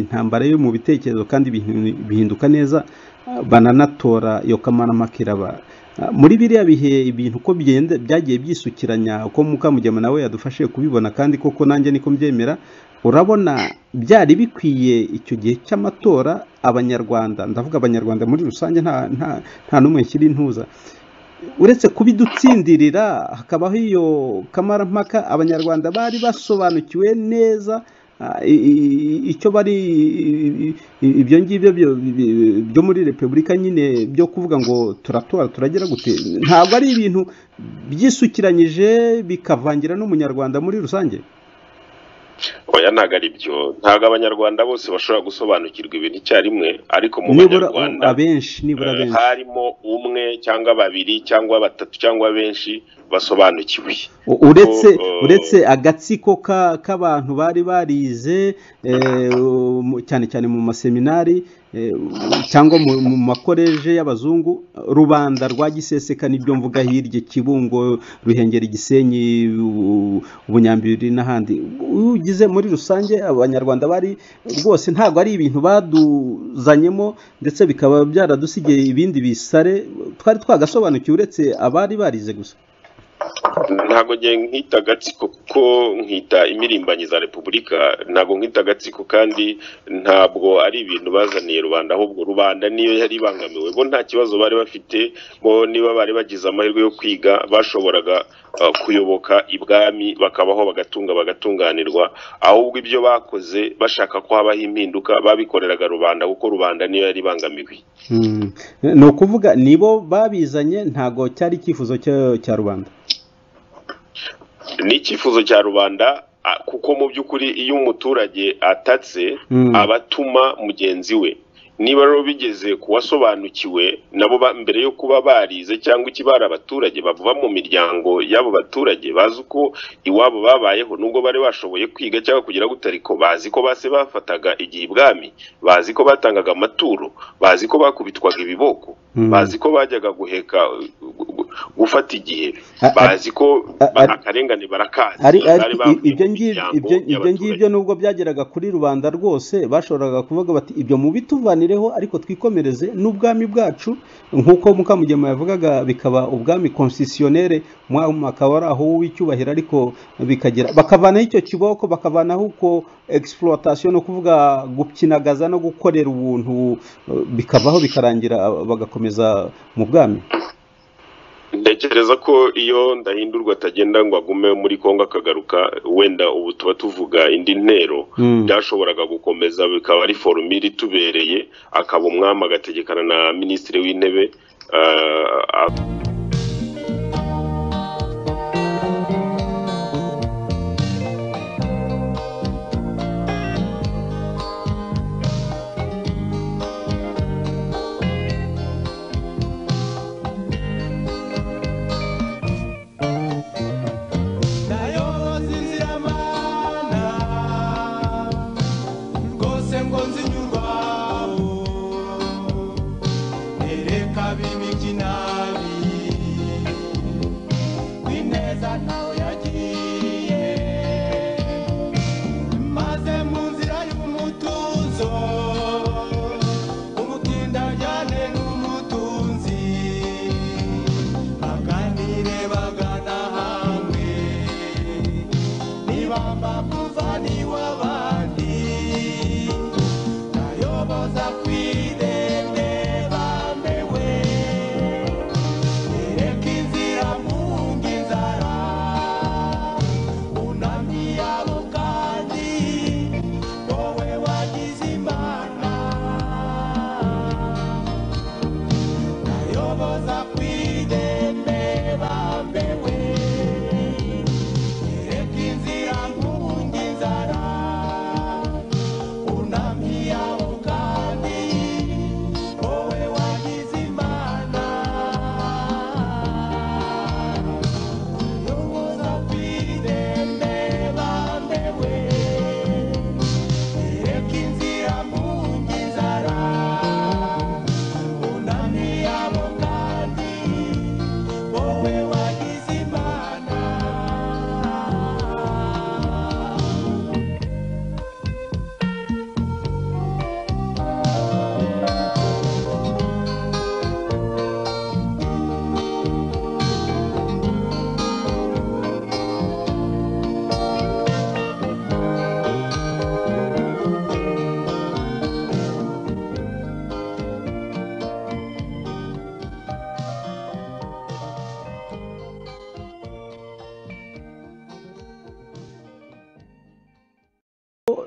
intambara yo mu bitekerezo kandi bihin- bihinduka neza ah, bananatora iyo kamana makiraba Ah, muri biriya bihe ibintu uko bigenda byagiye byisukiranya uko mukamugema nawe yadufashije kubibona kandi koko nanjye niko mbyemera urabona byari bikwiye icyo gihe cy'amatora abanyarwanda ndavuga abanyarwanda muri rusange nta nta nta n'umwe nshyira intuza uretse kubidutsindirira hakabaho iyo kamarampaka abanyarwanda bari basobanukiwe neza ah, i- i- icyo bari i- i- ibyo ngibyo byo- bi- byo muri repubulika nyine byo kuvuga ngo turatora turagira gute ntabwo ari ibintu byisukiranyije bikavangira n'umunyarwanda muri rusange oya ntabwo ari byo ntabwo abanyarwanda bose bashobora gusobanukirwa ibintu icyarimwe ariko mu nibura banyarwanda abenshi nibura eh, abenshi harimo umwe cyangwa babiri cyangwa batatu cyangwa benshi basobanukiwe U- uretse eh, uretse agatsiko ka- k'abantu bari barize eh, mu- cyane cyane mu maseminari eh, cyangwa mu mu makoreje y'abazungu rubanda rwa giseseka nibyo mvuga hirya kibungo ruhengeri gisenyi U- bunyambiri n'ahandi ugize muri rusange abanyarwanda bari rwose ntabwo ari ibintu baduzanyemo ndetse bikaba byaradusigiye ibindi bisare twari twagasobanukiwe uretse abari barize gusa ntabwo ngiye nkita agatsiko kuko nkita imirimbanyi za repubulika ntabwo nkita agatsiko kandi ntabwo ari ibintu bazaniye rubanda ahubwo rubanda niyo yari ibangamiwe bo nta kibazo bari bafite bo niba bari bagize amahirwe yo kwiga bashoboraga eh, kuyoboka ibwami bakabaho bagatunga bagatunganirwa ahubwo ibyo bakoze bashaka ko habaho impinduka babikoreraga rubanda kuko rubanda niyo yari ibangamiwe Mm. ni ukuvuga nibo babizanye ntabwo cyari icyifuzo cya cya rubanda ni icyifuzo cya rubanda a- kuko mu by'ukuri iyo umuturage atatse Mm. aba atuma mugenzi we niba rero bigeze ku wasobanukiwe nabo ba- mbere yo kuba barize cyangwa ikibara abaturage bava mu miryango y'abo baturage bazi uko iwabo babayeho nubwo bari bashoboye kwiga cyangwa kugira gute ariko bazi ko base bafataga igihe ibwami bazi ko batangaga amaturo bazi ko bakubitwaga ibiboko Mm. bazi ko bajyaga guheka gu- gu- gufata igihe A- a- bazi ko a- ba- ari- akarengane barakazi ari ari bari bavuye ibyo mu ngibyo miryango ibyo ibyo y'abaturage. ngibyo nubwo byageraga kuri rubanda rwose bashoboraga kuvuga bati ibyo mubituvanireho ariko twikomereze n'ubwami bwacu nk'uko mukamugema yavugaga bikaba ubwami konsisiyonere mwaka wari aho w'icyubahiro ariko bikagera bakavanaho icyo kiboko bakavanaho uko egisiporotasiyo ni ukuvuga gukinagaza no gukorera ubuntu eh, bikavaho bikarangira bagakomeza mu bwami ntekereza ko iyo ndahindurwa atagenda ngo agume muri kongo akagaruka wenda ubu tuba tuvuga indi ntero Mm. byashoboraga gukomeza bikaba ari forumire itubereye akaba umwami agategekana na minisitiri w'intebe ah, nayo zinziramana rwose ngo nzinyurwaho nereka b'imikinabi kwineza ntawe yagiye maze mu nzira y'umutuzo umutindajyane n'umutunzi baganire bagana hamwe nibamba kuva n'iw'abandi nayoboza kwirembe bamewe yereka inzira munga inzara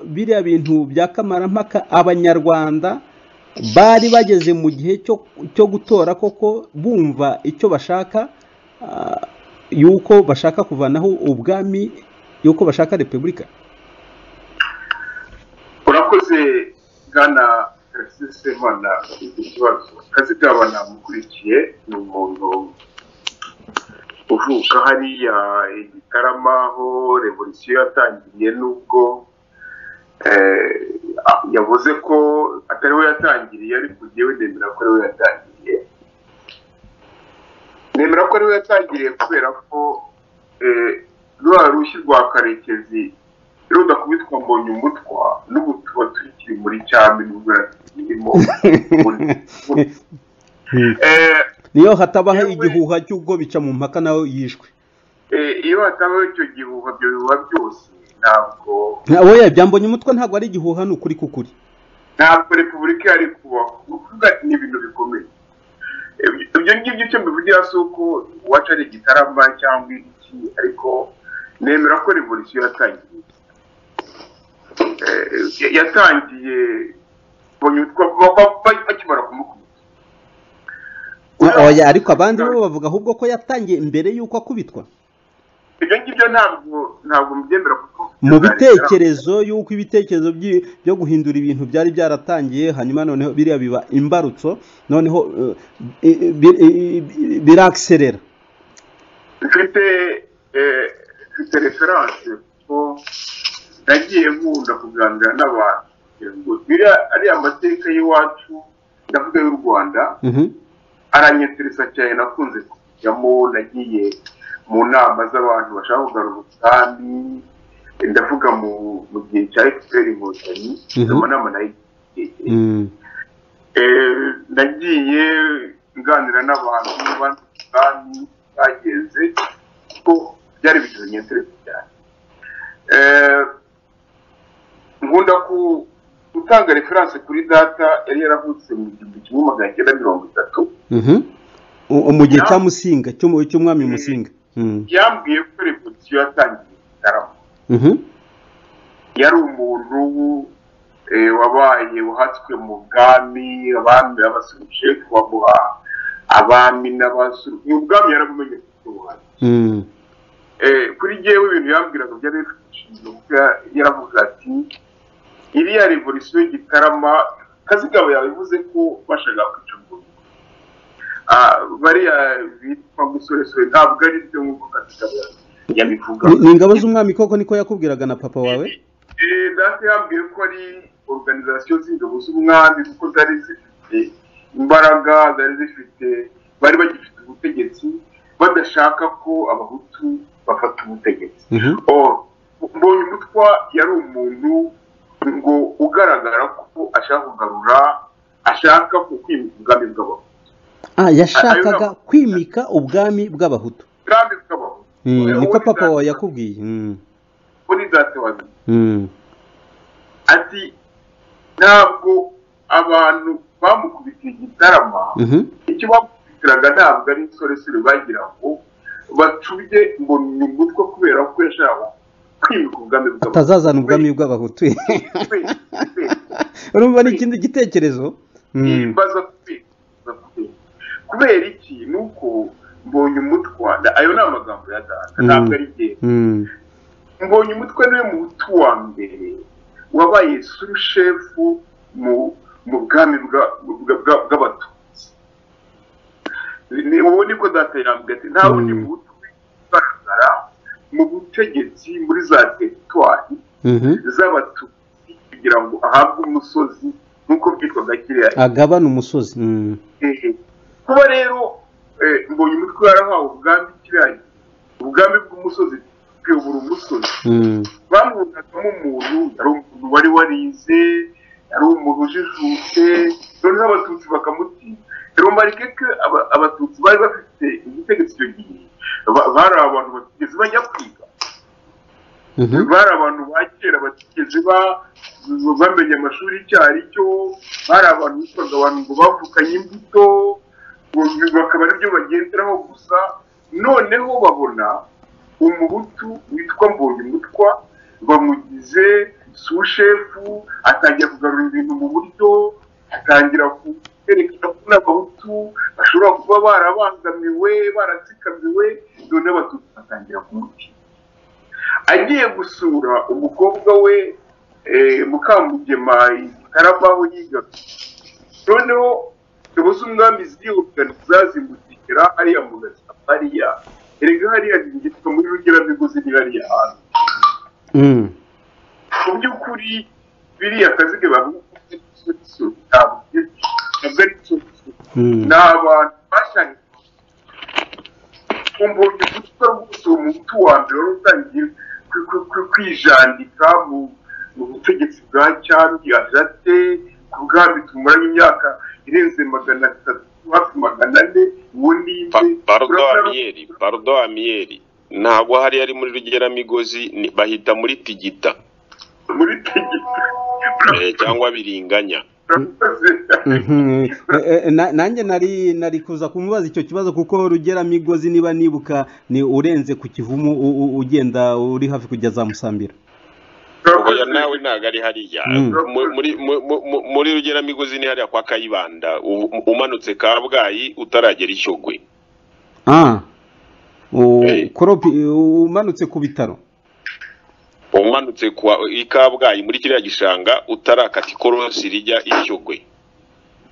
biriya bintu bya kamarampaka abanyarwanda bari bageze mu gihe cyo cyo gutora koko bumva icyo bashaka ah, yuko bashaka kuvanaho ubwami yuko bashaka repubulika urakoze bwana tarasisi imana ikibazo kazigabana mukurikiye ni umuntu uvuka hariya i gitarama aho revolisiyo yatangiriye n'ubwo eh, a- yavuze ko atari we yatangiriye ariko njyewe nemera ko ari we yatangiriye nemera ko ari we yatangiriye kubera ko eh, rwa rushyi rwa karekezi rudakubitwa mbonye umutwa n'ubu tuba tukiri muri cyami nubwo irimo niyo hatabaho igihuha cy'ubwo bica mu mpaka nawe yishwe iyo hatabaho icyo gihuha ibyo bihuha byose ntabwo oya byambonye umutwe ntabwo ari igihuha ni ukuri kukuri ntabwo repubulika yari kubaho ni ukuvuga ni ibintu bikomeye Ibyo- ibyo ngibyo icyo mbivugira si uko uwacu ari igitarama cyangwa iki ariko nemera ko revolisiyo yatangiriye Eh, ya- yatangiye mbonye umutwa ba- ba- ba- bakimara kumukubita oya ariko abandi bo bavuga ahubwo ko yatangiye mbere y'uko akubitwa ibyo ngibyo ntabwo ntabwo mbyemera kuko mu bitekerezo y'uko ibitekerezo byi- byo guhindura ibintu byari byaratangiye hanyuma noneho biriya biba imbarutso noneho eh, i- i- bi- i- i- birakiserera mfite eh, mfite referanse kuko nagiye nkunda kuganira n'abantu kugira ngo biriya ariya amateka y'iwacu ndavuga y'u rwanda Mhm. aranyeteresa cyane nakunze kujyamo nagiye mu nama z'abantu bashaka kugarura umusambi ndavuga mu mu gihe cya efuperi inkotanyi Mhm. izo nama nayigiye Mm. Eh, nagiye nganira n'abantu bandi kandi bagenze ko byari bigizanye interesi cyane Eh, nkunda ku- gutanga referanse kuri data yari yaravutse mu gihumbi kimwe magana cyenda mirongo itatu Mhm. U- mu gihe cya musinga cy'umu- cy'umwami musinga Mm. yambwiye ko revolisiyo yatangiye igitaramo Mhm. yari umuntu eh, wabaye uhatswe mu bwami abami abasiruje kubamuha abami n'abasuru mu bwami yarabumenye kuko ubuhari. Mm. Eh, kuri jewe ibintu yambwiraga byari bifite ishingiro kuko ya- yaravuga ati iriya revolisiyo y'igitarama kazigaba yabivuze ko bashaka kwica umuntu Ah, bariya bitwa musoresore ntabwo ari byo nk'uko kazigaba yabivuga Ni- ni ingabo z'umwami koko niko yakubwiraga na papa wawe Eh, data yambwiye ko ari organization z'ingabo z'umwami kuko zari zifite imbaraga zari zifite bari bagifite ubutegetsi badashaka ko abahutu bafata ubutegetsi Mhm. Oh, mbonye umutwa yari umuntu ngo ugaragara ko ashaka kugarura ashaka kukwimika ubwami bw'abahutu Ah, yashakaga kwimika ubwami bw'abahutu ubwami bw'abahutu Mm, Eh, niko uwo ni papa data- wawe yakubwiye Mm. uwo ni data wabizi Mm. ati ntabwo abantu bamukubitiye igitarama Mhm. icyo bamukubitiraga ntabwo ari insoresore bagira ngo bacubye ngo ni umutwe kubera ko yashaka kwimika ubwami bw'abantu. atazazana ubwami bw'abahutu Kwimika, kwimika. urumva ni ikindi gitekerezo Mm. baza kwimika, baza kwimika. kubera iki ni uko mbonye umutwe ayo ni amagambo ya data Mm. ntabwo ari igihe Mm. mbonye umutwe niwe muhutu wa mbere wabaye surushefu mu mu bwami bwa- bwa- bwa- bw'abatutsi Ni- ubu nibwo data yambwiye ati nta wundi Mm. muhutu ugaragara mu butegetsi muri za teritwari Mhm. z'abatutsi kugira ngo ahabwe umusozi nk'uko byitwaga kiriya agabana umusozi Mm. Eh, kuba rero eh, mbonye umutwe yarahawe ubwami kiriya ubwami bw'umusozi buyobora umusozi Mm. bamwunagamo umuntu yari umuntu wari warize yari umuntu ujijutse noneho abatutsi bakamutinya rero marike ko aba- abatutsi bari bafite igitekerezo icyo gihe ba- bari abantu batigeze bajya kwiga Mhm. bari abantu ba kera batigeze ba- bamenya amashuri icyo ari cyo bari abantu bitwaga abantu ngo bavukanye imbuto ngo bakaba aribyo bagenderaho gusa noneho babona umuhutu witwa mbonyumutwa bamugize sushefu atangira kugarura ibintu mu buryo atangira kwerekana ko n'abahutu bashobora kuba barabangamiwe baratsikamiwe none abatutsi batangira kumutinya agiye gusura umukobwa we eh, mukambugema karamaho yiga noneho tubuze umwami ziyubwa zazimukira ariya mu gatsata hariya erega hariya zingitwa muri rugeramigozi ni hariya hantu Mm. mu by'ukuri biriya kaziga bavuga ko ari ikibazo ntabwo ari- ntabwo ari ikibazo Mm. ni abantu bashanye kumva igikuta rwose uwo muti wa mbere wari utangiye kwi- kwi- kwi- kwijandika mu mu butegetsi bwa cyambi ajate ku bwami tumaranye imyaka irenze magana atatu hafi magana ane uwo ni Pa- nde Bardo Turabona- Amiyeri Bardo Amiyeri ntabwo hari ari muri rugeramigozi ni- bahita muri Tigita muri tegeta eh, cyangwa biringanya Mhm. Eh, eh, na- nanjye nari nari kuza kumubaza icyo kibazo kuko rugera migozi niba nibuka ni urenze ku kivumu u- u- ugenda uri hafi kujya za musambira oya nawe ntabwo ari hariya Mm. Mu- muri mu- mu- mu- muri rugeramigozi ni hariya kwa Kayibanda u- umanutse Kabgayi utaragera Ishyogwe ah U- Eh. koropi u- umanutse ku bitaro umanutse kwa i Kabgayi muri kiriya gishanga utarakata ikorosi rijya Ishyogwe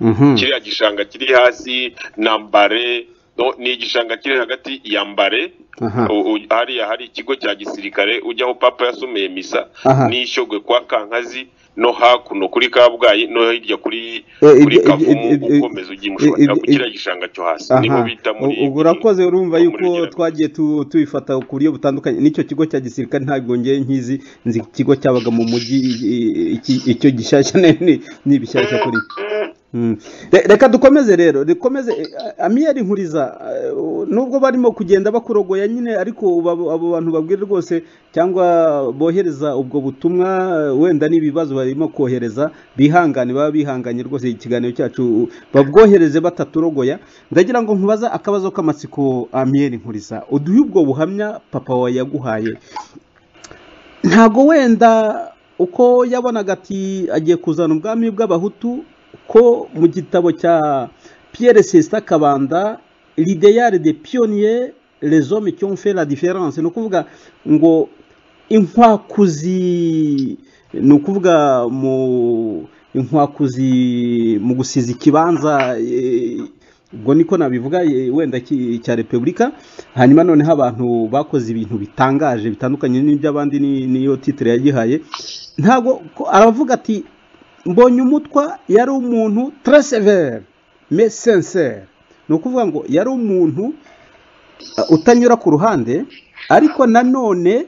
Mhm. kiriya gishanga kiri hasi na Mbare no, ni igishanga kiri hagati ya Mbare Aha. U- u- hariya hari ikigo cya gisirikare ujyaho papa yasomeye misa Aha. n'ishyogwe kwa kankazi no hakuno kuri kabgayi no hirya kuri Eh, kuri ibyo- kavumu ibyo- ibyo- ukomeza ugiye mushobora ibyo- ku kiriya gishanga cyo hasi niho Aha. bita muri U- ubu urakoze urumva muri yuko Gereza. twagiye tu- tubifata ku buryo butandukanye n'icyo kigo cya gisirikare ntabwo ngewe nkizi nzi ikigo cyabaga mu mujyi i- i- iki- icyo gishyashya ni- ni- ni ibishyashya kuri Mm. Re- reka dukomeze rero dukomeze eh, amiyeri nkuriza eh, nubwo barimo kugenda bakurogoya nyine ariko uba- abo bantu babwira rwose cyangwa bohereza ubwo butumwa eh, wenda n'ibibazo barimo kohereza bihangane baba bihanganye rwose ikiganiro cyacu babwohereze bataturogoya ndagira ngo nkubaza akabazo k'amatsiko amiyeri nkuriza uduhe ubwo buhamya papa wawe yaguhaye ntago wenda uko yabonaga ati agiye kuzana ubwami bw'abahutu ko mu gitabo cya Pierre Cesta Kabanda l'idéal des pionniers les hommes qui ont fait la différence ni ukuvuga ngo inkwakuzi ni ukuvuga mu inkwakuzi mu gusiza ikibanza eh, ubwo niko nabivuga eh, wenda ki- cya repubulika hanyuma noneho abantu bakoze ibintu bitangaje bitandukanye n'iby'abandi ni- niyo titire yagihaye ntabwo ko- aravuga ati mbonye umutwa yari umuntu très sévère mais sincère ni ukuvuga ngo yari umuntu uh, utanyura ku ruhande ariko nanone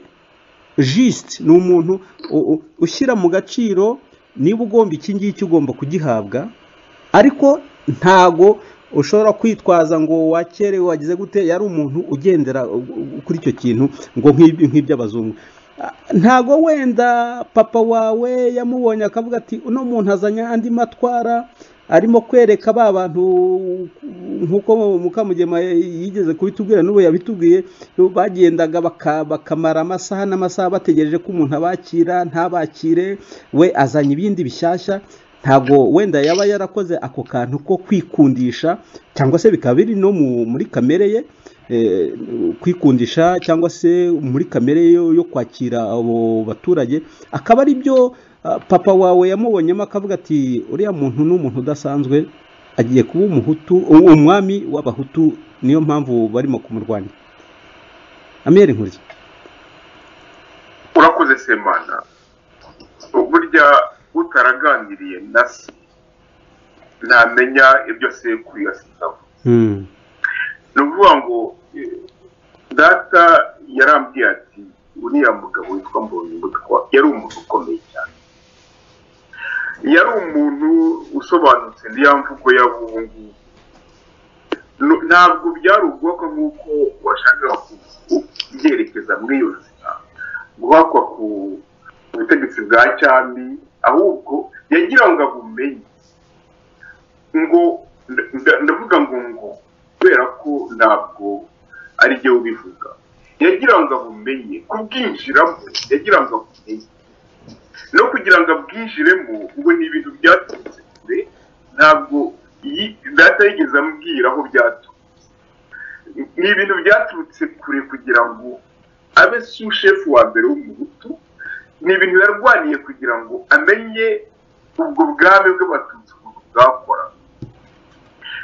juste ni umuntu u- u- ushyira mu gaciro niba ugomba iki ngiki ugomba kugihabwa ariko ntago ushobora kwitwaza ngo wakerewe wagize gute yari umuntu ugendera u- u- kuri icyo kintu ngo nk'ibi- nk'iby'abazungu Ah, ntago wenda papa wawe yamubonye akavuga ati uno muntu azanye andi matwara arimo kwereka ba bantu nk'uko mukamugema yigeze kubitubwira n'ubu yabitubwiye bagendaga baka- bakamara amasaha n'amasaha bategereje ko umuntu abakira ntabakire we azanye ibindi bishyashya ntabwo wenda yaba yarakoze ako kantu ko kwikundisha cyangwa se bikaba biri no mu- muri kamere ye eh, kwikundisha cyangwa se muri kamere ye yo kwakira abo baturage akaba ari byo ah, papa wawe yamubonyemo akavuga ati uriya muntu ni umuntu udasanzwe agiye kuba umuhutu u- umwami w'abahutu niyo mpamvu barimo kumurwanya amiyeri nkuriza urakoze semana burya utaraganiriye na se ntamenya ibyo sekuru yasitamo Mm, ni ukuvuga ngo eh, data yarambwiye ati uriya mugabo witwa mbonyumutwa yari umuntu ukomeye cyane yari umuntu usobanutse niya mvugo y'abungu ntabwo byari ubwoko nk'uko washakaga ku- kubyerekeza muri iyo nzira guhakwa ku butegetsi bwa cyami ahubwo yagira ngo abumenye ngo nda- nda- ndavuga ngo ngo kubera ko ntabwo ari byo ubivuga yagira ngo abumenye kubwinjiramo yagira ngo abumenye no kugira ngo abwinjiremo ubwo ni ibintu byaturutse kure ntabwo iyi data yigeze amubwira aho byaturutse ni ibintu byaturutse kure kugira ngo abe sushefu wa mbere w'umuhutu ni ibintu yarwaniye kugira ngo amenye ubwo bwami bw'abatutsi ukuntu bwakora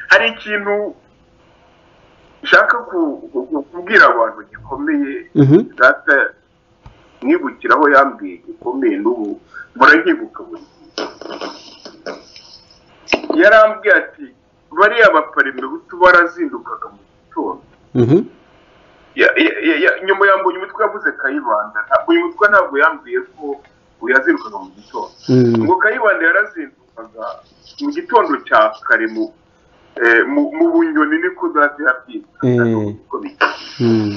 hari ikintu nshaka ku- ku- kubwira abantu gikomeye Mhm. data mwibukiraho yambwiye gikomeye n'ubu murabyibuka buri gihe. yarambwiye ati bariya baparembutu barazindukaga mu gitondo Mhm. Ya- ya- ya- ya- nyuma yambuye umutwe yavuze kayibanda ntabwo uyu mutwe ntabwo yambwiye ko uyu yazirukaga mu gitondo Mm. ngo kayibanda yarazindukaga mu gitondo cya kare mu eh, mu- mu bunyoni niko data yabyita Eh. Mm.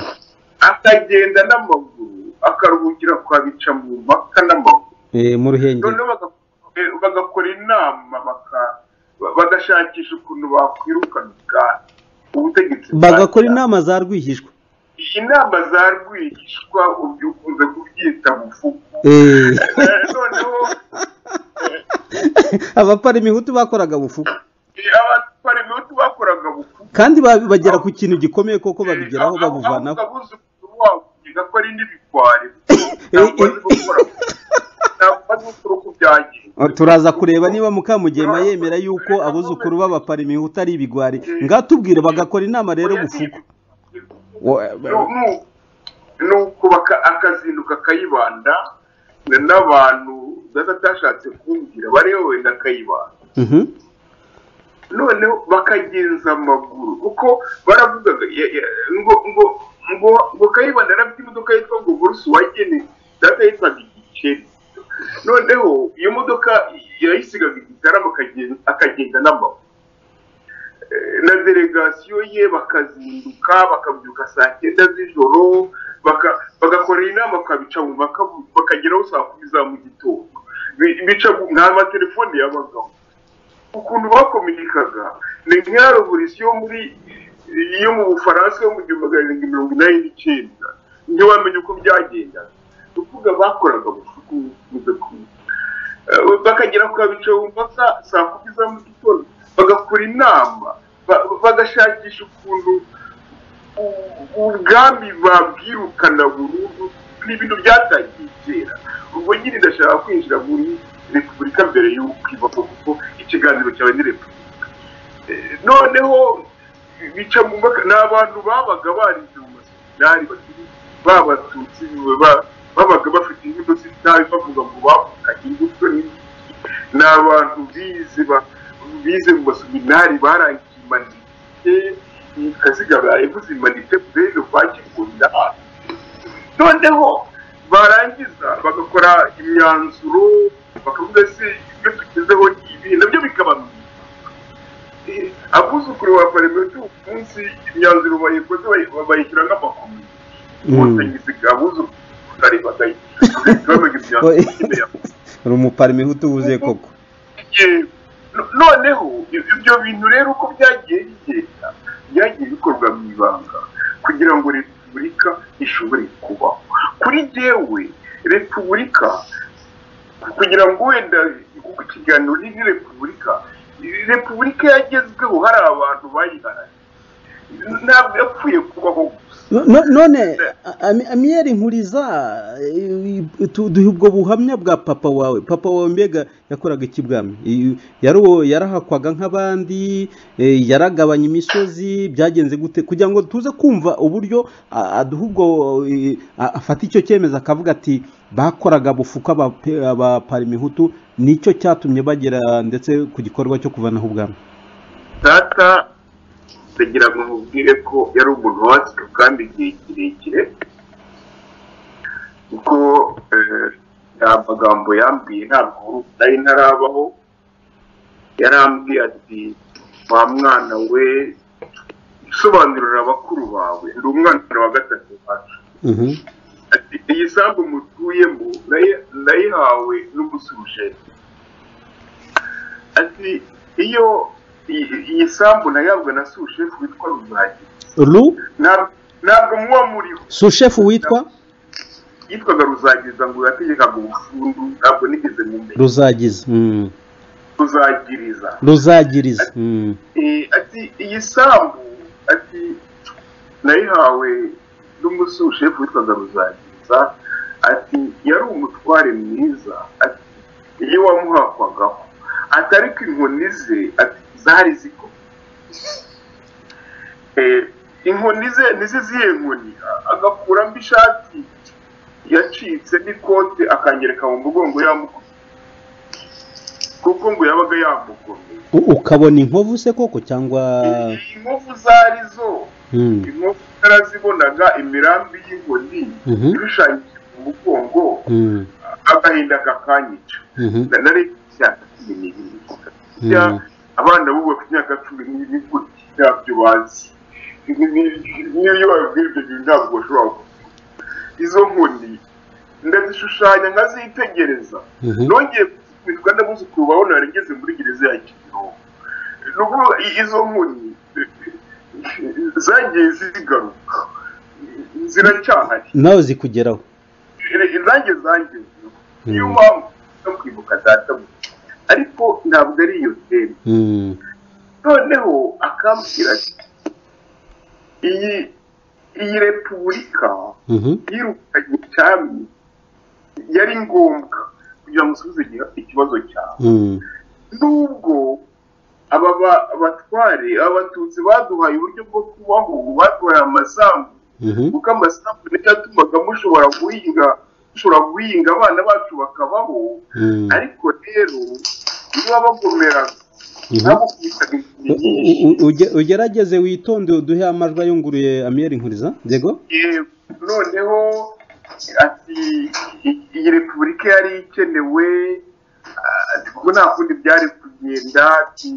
akagenda n'amaguru akaruhukira kwa bica mu mpaka n'amaguru Eh, mu ruhengeri noneho baga- eh, bagakora inama baka- ba- bagashakisha ukuntu bakwirukana ubwami ubutegetsi bwa bagakora cyami. inama za rwihishwa inama za rwigishwa ubyo ukunze kubyita bufuku Eh, Eh, noneho abaparimihutu bakoraga bufuku eh, abaparimihutu bakoraga bufuku kandi ba- bagera ku kintu gikomeye koko babigeraho babuvanaho wavuga ko ari n'ibikwari ntabwo azi gukora ntabwo azi gukora uko byagenze turaza kureba niba mukamugema yemera yuko abuzukuru b'abaparimihutu ari ibigwari ngatubwire bagakora inama rero bufuku Wa- Nu- nuko baka- akazinduka kayibanda n'abantu data atashatse kumbwira bareba wenda kayibanda Mhm. noneho bakagenza amaguru kuko baravugaga ya- ya- ngo ngo ngo ngo kayibanda yari afite imodoka yitwa ngo burusi wagene data yitwaga igikeri noneho iyo modoka yayisigaga igitaramo akagenda- akagenda n'amaguru Eh, na delegasiyo ye bakazinduka bakabyuka saa cyenda z'ijoro baka- bagakorera inama bakabica mu mpaka bakageraho saa kumi za mu gitondo Bi- bica ku- nta matelefone y'abagabo ukuntu bakominikaga ni nk'iyaro buri si yo muri yo mu bufaransa yo mu gihumbi magana arindwi mirongo inani n'icyenda ntiwamenye uko byagendaga ni ukuvuga bakoraga ubufuku buze kumwe Eh, bakagera ku kabica bumva sa- saa kumi za mu gitondo bagakora inama ba- bagashakisha ukuntu u- ubwami babwirukana burundu ni ibintu byatangiye kera ubwo nyine ndashaka kwinjira muri repubulika mbere y'uko ibaho kuko ikiganiro cyawe ni repubulika Eh, noneho bica mu mbaka ni abantu babaga barinze mu maseminari bakiri babatutsi ba- babaga bafite imbuto z'itabi bavuga ngo bavukanye imbuto n'iki ni abantu bize ba- bize mu maseminari barangiye imanite kaziga bayivuze imanite bene bakikunda noneho barangiza bagakora imyanzuro bakavuga se ibyo tugezeho ni ibi nabyo bikaba Eh, abuzukuru ba parmetu umunsi imyanzuro bayikoze bayi- bayishyira nk'amakomite ubutegetsi bwa buzukuru butari bagaye bamenya imyanzuro imbere yabo hari umuparimihutu wuzuye koko Ye- no- noneho ibyo bintu rero uko byagiye bigenda byagiye bikorwa mu ibanga kugira ngo repubulika ishobore kubaho kuri jyewe repubulika kugira ngo wenda kuko ikiganiro ni ni repubulika repubulika yagezweho hari abantu bayiharaniye ntabwo yapfuye kubaho gusa No- no- none Ami- amiyeri nkuriza eh, tu- duha ubwo buhamya bwa papa wawe papa wawe mbega yakoraga iki bwami I- yari uwo yarahakwaga nk'abandi eh, yaragabanya imisozi byagenze gute kugira ngo tuze kumva uburyo ah, aduha ubwo eh, a- afata icyo cyemezo akavuga ati bakoraga bufuka abape- abaparimihutu nicyo cyatumye bagera ndetse ku gikorwa cyo kuvanaho ubwami data ndagira ngo mubwire ko yari umuntu wacu kandi igihe kirekire kuko eh, nta magambo yambwiye ntabwo nari ntarabaho yarambwiye ati wa mwana we sobanurira abakuru bawe ndi umwana wa gatatu wacu Mhm. ati iyi sambu mutuyemo nayi- nayihawe n'umusurujeti ati iyo iyi- iyi sambu nayihabwa na sushefu witwa ruzagi Ru ntabwo muba muriho sushefu witwa yitwaga ruzagiza ngo yategekaga ubufundu ntabwo nigeze mumenya ruzagiza mm. ruzagiriza ruzagiriza mm. Eh, ati iyi sambu ati nayihawe n'umusushefu witwaga ruzagiriza ati yari umutware mwiza ati iyo wamuhakwagaho ati ariko inkoni ze ati zari ziko Eh, inkoni ze ni ze zihe nkoni A- agakuramo ishati yacitse n'ikote akangereka mu mugongo yamukubise kuko ngo yabaga yamugomeye U- ukabona inkovu se koko cyangwa inkovu zari zo mm. inkovu yarazibonaga imirambi y'inkoni Mhm. ishushanyije mu mugongo Mm. agahinda kakanyica Mhm. Na- nari cyane n'ibindi Burya Mhm. abana bubu ku myaka cumi n'ibiri gutya ntabyo bazi Ni- ni- n'iyo babibwiye ibyo bintu ntabwo bashobora kuvuga izo nkoni ndazishushanya nkazitegereza Mhm. nongeye kuzikubitwa n'abuzukuru bawe narigeze muri gereza ya kimironko ni ukuvuga i- izo nkoni zagiye zigaruka ziracyahari nawe zikugeraho izange zange niyo Mm. mpamvu no kwibuka data buja ariko ntabwo ari iyo teme Mm. noneho akambwira ati iyi iyi repubulika Mhm. yirukanye cyami yari ngombwa kugira ngo usubize igiha- ikibazo cyawe Mm. nubwo aba ba- batware abatutsi baduhaye uburyo bwo kubaho baduhaye amasambu Mhm. kuko amasambu nicyo yatumaga mushobora guhinga mushobora guhinga abana bacu bakabaho Mm. ariko rero iyo babagomeraga Mhm. babukubitaga U- ikintu u- nyinshi u- uge- ugerageze witonde uduhe amajwi ayunguruye amiyeri nkuriza yego Yego, noneho ati i- iyi repubulika yari ikenewe ah, ati kuko nta kundi byari kugenda ati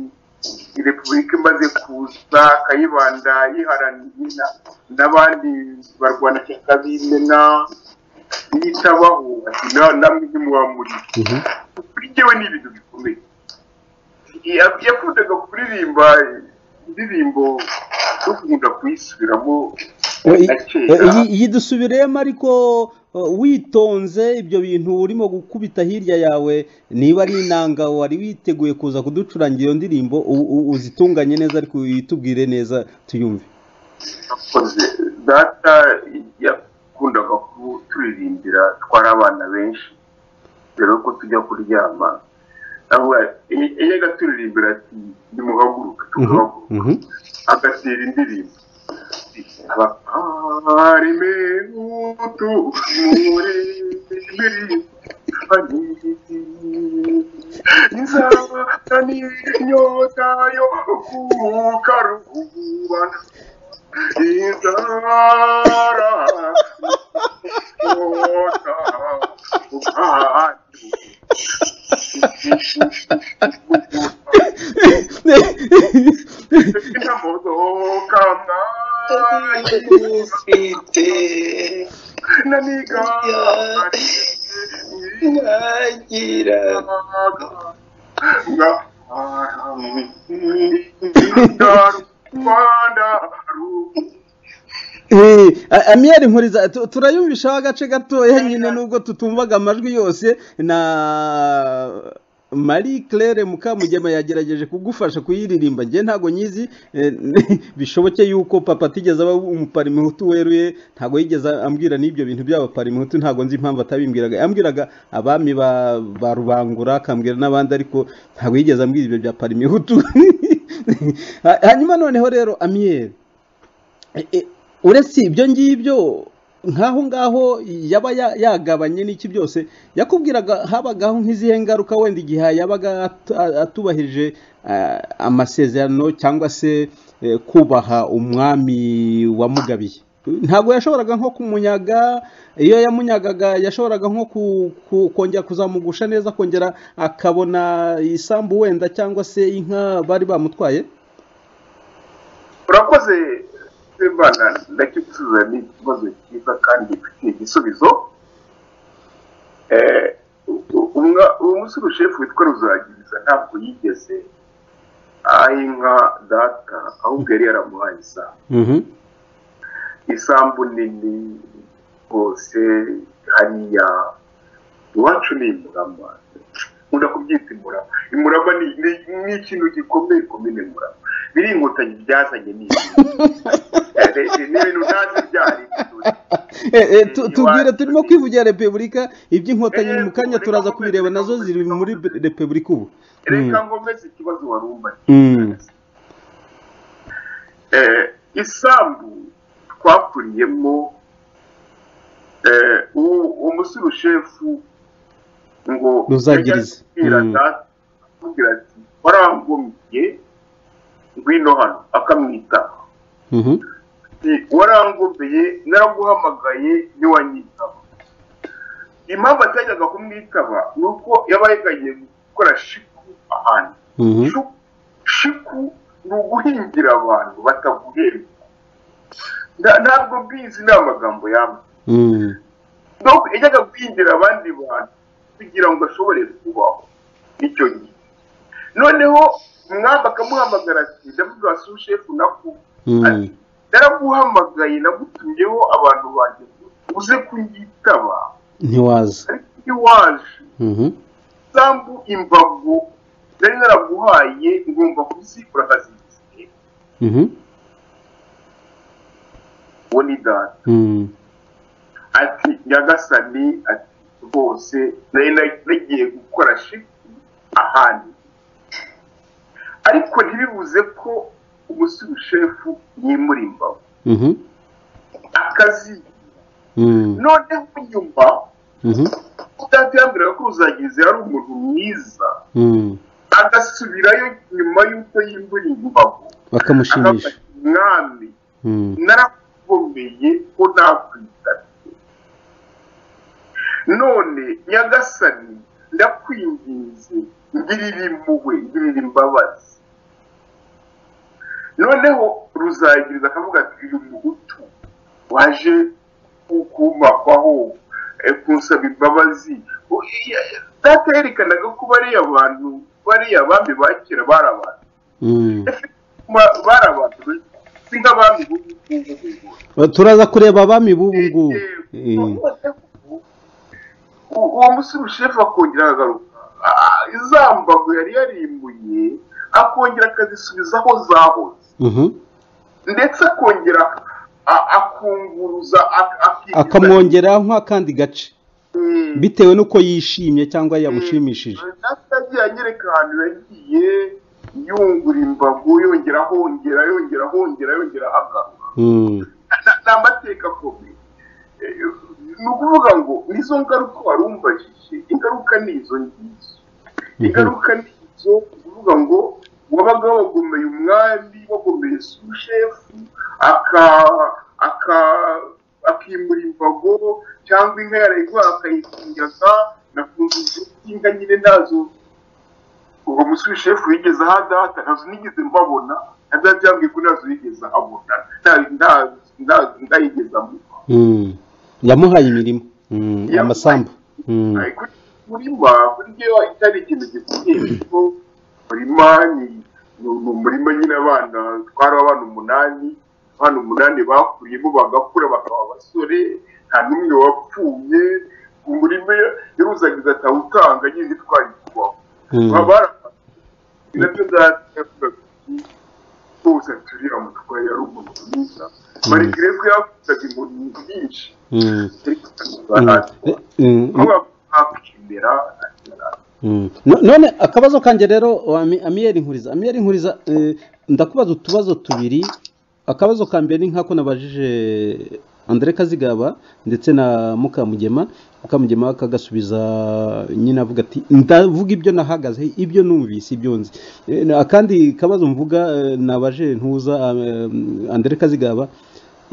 iyi repubulika imaze kuza kayibanda yiharaniye na- n'abandi barwanashyaka b'imena yitabaho ati na- namwe ntimwamurira Mhm. kuri njyewe ni ibintu bikomeye Ya- yakundaga kuririmba indirimbo zo kunda kuyisubiramo Eh, i- gake eh, iyi- iyi dusubiremo ariko eh, witonze ibyo bintu urimo gukubita hirya yawe niba ari inanga wari witeguye kuza kuducurangira iyo ndirimbo u- u- uzitunganye neza ariko uyitubwire neza tuyumve yakoze data yakundaga kuturirimbira twari abana benshi mbere yuko tujya kuryama iyo agaturirimbira ati nimuhaguruke tugahaguruka Mhm. agatera indirimbo abarime utu muri nzaba ni inyota yo kuka rubana inzara inyota ubwana Inamodoka ufite naniga ntagira Rwanda Eh, a- amiyeri nkuriza tu- turayumvishaho agace gatoya nyine nubwo tutumvaga amajwi yose na marie claire mukamugema yagerageje kugufasha kuyiririmba njye ntabwo nyizi eh, bishoboke yuko papa atigeze aba umuparimuhutu weruye ntabwo yigeze ambwira n'ibyo bintu by'abaparimuhutu ntabwo nzi impamvu atabimbwiraga yambwiraga abami ba, ba rubangura akambwira n'abandi ariko ntabwo yigeze ambwira ibyo bya parimuhutu Ha- hanyuma noneho rero amiyeri E- e, uretse ibyo ngibyo nk'aho ngaho yaba ya- yagabanye n'iki byose yakubwiraga habagaho nk'izihe ngaruka wenda igihe yabaga atu- a- atubahirije eh, amasezerano cyangwa se eh, kubaha umwami wamugabiye ntabwo yashoboraga nko kumunyaga iyo yamunyagaga yashoboraga nko ku- ku- kongera kuzamugusha neza akongera akabona isambu wenda cyangwa se inka bari bamutwaye urakoze Semana ndakigusubiza ni ikibazo cyiza kandi gifitiye igisubizo Eh, u- umwa- uwo musore shefu witwa ruzagiriza ntabwo yigeze aha inka data ahubwo yari yaramuhaye isambu isambu nini rwose hari hariya iwacu ni imurama nkunda kubyita imurama imurama ni ni- ni ikintu gikomeye komine murama biringotanyi byazanye n'ibintu ni ibintu ntazi byari Eh, eh, tu- tubwire turimo kwivugira repubulika iby'inkotanyi mu kanya turaza kubireba nazo ziri muri repubulika ubu reka ngomeze ikibazo warumbaye Mm. eh, isambu twakuriyemo eh, u- umusore ushefu ngo Ruzagiriza. Mm. akamubwira ati warangomiye ngwino hano akamwita Mhm. ati, warangomeye naraguhamagaye ntiwanyitaba impamvu atajyaga kumwitaba ni uko yaba yeganye gukora shiku ahantu Mhm. Shu- shiku ni uguhingira abantu bataguherwa Nta- ntabwo mbizi ni amagambo yamwe Mm. Ntabwo yajyaga guhingira abandi bantu kugira ngo ashobore kubaho icyo gihe noneho umwami akamuhamagara ati ndavuga wa sushefu naku Mm. ati naraguhamagaye nagutumyeho abantu banjye uze kunyitaba ntiwaza ariko iwaje Mhm. isambu imbago nari naraguhaye ngomba kuzikora akazigize Mhm. uwo ni data Mm. ati nyagasani ati rwose nari na- nagiye gukora shifu ahandi ariko ntibibuze ko umusore ushefu yimura imbago Mhm. akazi Mm. noneho nyuma Mhm. data yambwiraga ko ruzagize ari umuntu mwiza Mm. agasubirayo nyuma y'uko yimbuye imbago bakamushimisha akafata umwami Mm. narakomeye ko nakwitana none nyagasani ndakwinginze ngirira impuhwe ngirira imbabazi noneho ruzagiriza akavuga ati uyu muhutu waje ku- kumakwaho eh, kunsaba imbabazi O- iya- data yerekanaga ko bariya bantu bariya abami ba kera bari abantu Mm. Ma- bari abantu benshi si nk'abami b'ubu ngubu turaza kureba abami b'ubu ngubu Eh. uwo musore ushefu akongera akagaruka Ah, za mbago yari yarimbuye akongera akazisubiza aho zahoze Mhm. ndetse akongera a- akunguruza ak- akigiza- akamwongeraho nk'akandi gace Mm. bitewe n'uko yishimye cyangwa yamushimishije data yagiye anyereka ahantu yagiye yungura imbago yongera ahongera yongera ahongera yongera agaruka Mm. Na- ni amateka akomeye Eh, ni ukuvuga ngo nizo ngaruka warumbajije ingaruka ni izo ngizo ingaruka ni izo kuvuga ngo wabaga wagomeye umwami wagomeye sushefu aka aka akimura imbago cyangwa inka yarayigwara akayikinyaga nakunze inka nyine ntazo ubwo musushefu yigeze aha data ntazo nigeze mbabona na data yambwiye ko ntazo yigeze abona nta- nta- nta- ntayigeze amubona Mm. yamuhaye imirimo Mm. Yamuhaye. amasambu Mm. Ariko umurima burya itari ikintu gikomeye kuko umurima ni ni umurima nyine abana twari abana umunani abana umunani bakuriyemo bagakura bakaba abasore nta n'umwe wapfuye umurima yaruzagiza atawutanga nyine ntitwari kubaho Mm. babara nabyo ndavuga rwose aturiye umutwe yari umuntu mwiza marikire ko yavugaga ibintu byinshi Mm. ariko Mm. atandukanye Mm. ntiwakwemera Mm. No- none akabazo kanjye rero ami- amiyeri nkuriza amiyeri nkuriza eh, ndakubaza utubazo tubiri akabazo ka mbere ni nk'ako nabajije Andre Kazigaba ndetse na Mukamugema Mukamugema akagasubiza nyine avuga ati ndavuga ibyo nahagaze ibyo numvise ibyo nzi Eh, na- akandi kabazo mvuga eh, nabaje ntuza eh, Andre Kazigaba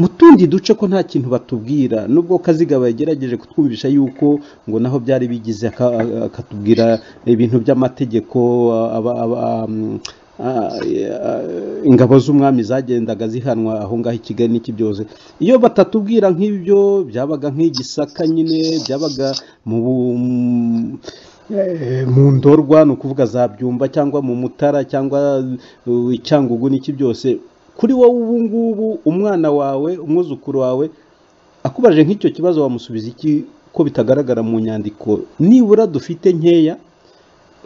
mu tundi duce ko nta kintu batubwira nubwo kazigaba yagerageje kutwumvisha yuko ngo naho byari bigize aka- akatubwira ibintu by'amategeko aba- aba- mm, ah, eh, ingabo z'umwami zagendaga zihanwa aho ngaho i kigali n'iki byose iyo batatubwira nk'ibyo byabaga nk'igisaka nyine byabaga mu bu- Eh, mu ndorwa ni ukuvuga za byumba cyangwa mu mutara cyangwa uh, icyangugu n'iki byose kuri wowe ubu ngubu umwana wawe umwuzukuru wawe akubaje nk'icyo kibazo wamusubiza iki ko bitagaragara mu nyandiko nibura dufite nkeya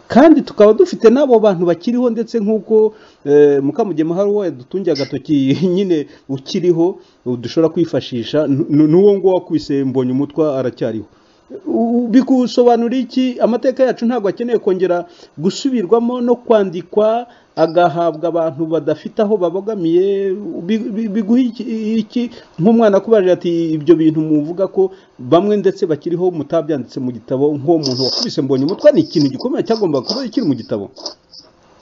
kandi tukaba dufite n'abo bantu bakiriho ndetse nk'uko eh, mukamugema hari uwo yadutungiye agatoki nyine ukiriho dushobora kwifashisha nu- n'uwo nguwo wakubise mbonye umutwe aracyariho U- bikusobanura iki amateka yacu ntabwo akeneye kongera gusubirwamo no kwandikwa agahabwa abantu badafite aho babogamiye bi- bi- biguha iki- iki nk'umwana kubarira ati ibyo bintu muvuga ko bamwe ndetse bakiriho mutabyanditse mu gitabo nk'uwo muntu wakubise mbonye umutwe ni ikintu gikomeye cyagombaga kuba kiri mu gitabo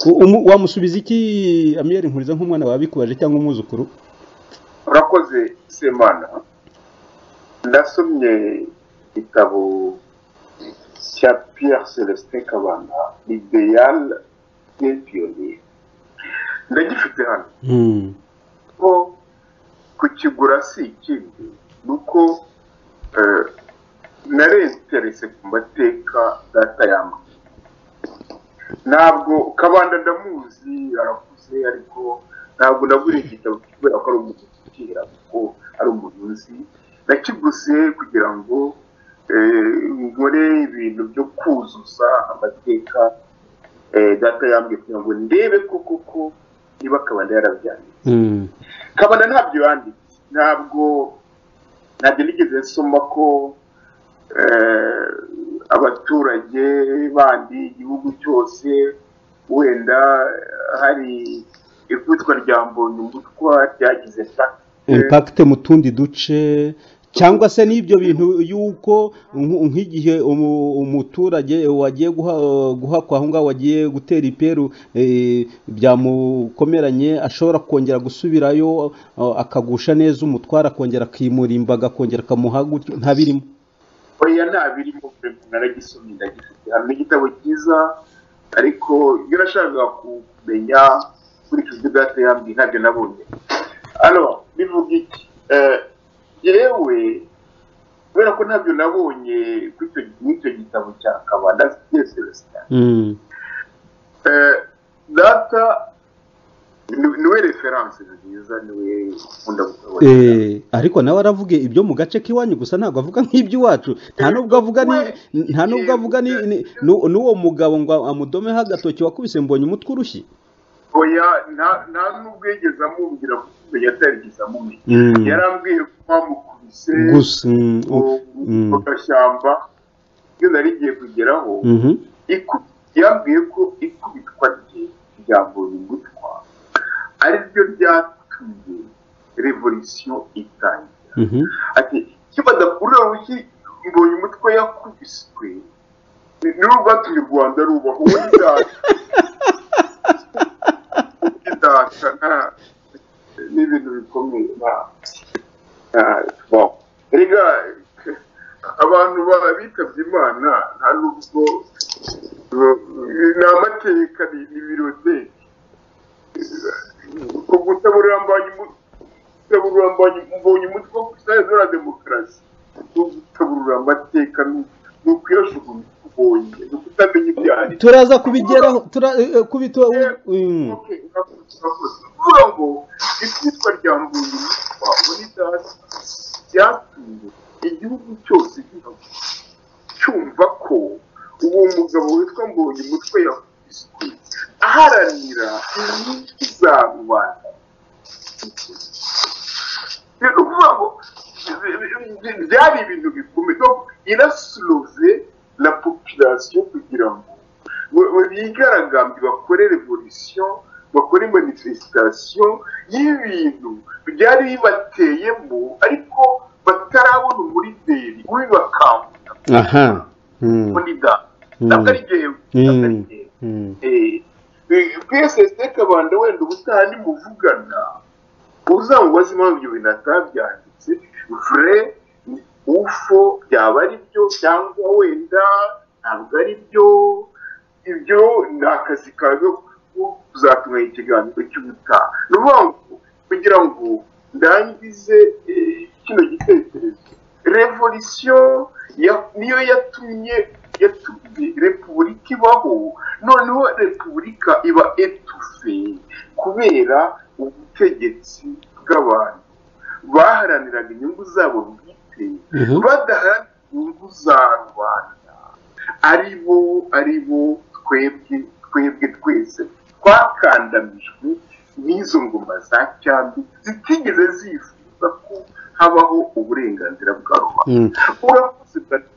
U- umu- wamusubiza iki amiyeri nkuriza nk'umwana wabikubaje cyangwa umwuzukuru urakoze semana ndasomye igitabo cya pierre celestin kabanda ideal des pionniers ndagifite hano ko kukigura si ikindi ni uko eh, narenterese ku mateka data yamba ntabwo kabanda ndamuzi arakuze ariko ntabwo nagura igitabo kubera ko ari umuntu ukira kuko ari umuntu uzi nakiguze kugira ngo eh, nkore ibintu byo kuzuza amateka eh, data yambwiye kugira ngo ndebe ko koko niba kabanda yarabyanditse kabana ntabyo yanditse ntabwo ntabyo nigeze nsoma ko eh, abaturage bandi igihugu cyose wenda eh, hari ikubitwa rya mbonye umutwa ryagize impaka impakite mu tundi duce cyangwa se n'ibyo bintu y'uko nk- nk'igihe umu- umuturage wagiye guha- guhakwa aho ngaho wagiye gutera iperu eh, byamukomeranye ashobora kongera gusubirayo eh, akagusha neza umutwaro akongera akimurimba akongera akamuha gutyo nta birimo oya nta birimo pe, naragisomye ndagifite hano ni igitabo cyiza ariko iyo nashakaga kumenya nkurikije data yambwiye ntabyo nabonye hano bivuga iki Eh, yewe kubera ko ntabyo nabonye kuri icyo- muri icyo gitabo cya kabanda Pierre Celestin Eh, data ni- niwe referanse nziza niwe ukunda gukora Eh, ariko nawe aravuga ibyo mu gace k'iwanyu gusa ntabwo avuga nk'iby'iwacu nta nubwo avuga ni nta nubwo avuga ni ni- nu- n'uwo mugabo ngo amudomeho agatoki wakubise mbonye umutwe urushye oya nta- nta n'ubwo yigeze amubwira kuko umenya atarigeze amumenya yarambwiye ko bamukubise gusa mm, mu mm, mu gashyamba iyo nari ngiye kugeraho mhm, iku- yambwiye ko ikubitwa rye rya mbonyingutwa ari ryo ryatumye revolisiyo itangira mhm, ati kibada uriya rushyi mbonyumutwe yakubiswe ni- ni rwatumye u rwanda rubaho wowe data wowe data nta- ni ibintu bikomeye nta- nta- bon. rega abantu ba- bitabye imana nta nubwo ni amateka ni- ni birodeke ko gutabura mbonye umu- gutabura mbonye- mbonye umutwe wo kusaza na demokarasi no gutaburura amateka ni- ni ukuyashugunya ubonye ni ukutamenya ibyari turaza kubigeraho tura- eh, eh, kubito mm. Okay, urakoze, urakoze. Uvuga ngo ibyitwa rya mbonye umutwa muri data byatumye igihugu cyose gihabwa cyumva ko uwo mugabo witwa mbonye umutwe yakubiswe aharanira inyungu za rubanda rero uvuga ngo byari ibintu bikomeye donc irasuluve la population kugira ngo bigaragambye bakore revolution bakore manifestation y'ibintu byari bibateyemo ariko batarabona umurinderi wibakangura aha mm, muri da Mm. ntabwo ari jyewe ntabwo ari mm, jyewe mm. psd kabanda wenda ubutaha nimuvugana uzangubaza impamvu ibyo bintu atabyanditse vre ufo byaba ari byo cyangwa wenda ntabwo ari byo ibyo ni akazi kawe ko kuzatuma ikiganiro cy'ubutaha ni ukuvuga ngo kugira ngo ndangize eh, kino gitekerezo revolisiyo ya- niyo yatumye yatumye repubulika ibaho noneho repubulika iba etufe kubera ubutegetsi bw'abantu baharaniraga inyungu zabo bwite Mhm. badaharanira inyungu za rubanda ari bo ari bo twebwe twebwe twese twakandamijwe n'izo ngoma za cyambi zitigeze zifuza ko habaho uburenganzira bwa Mm. rubanda urakoze bwa-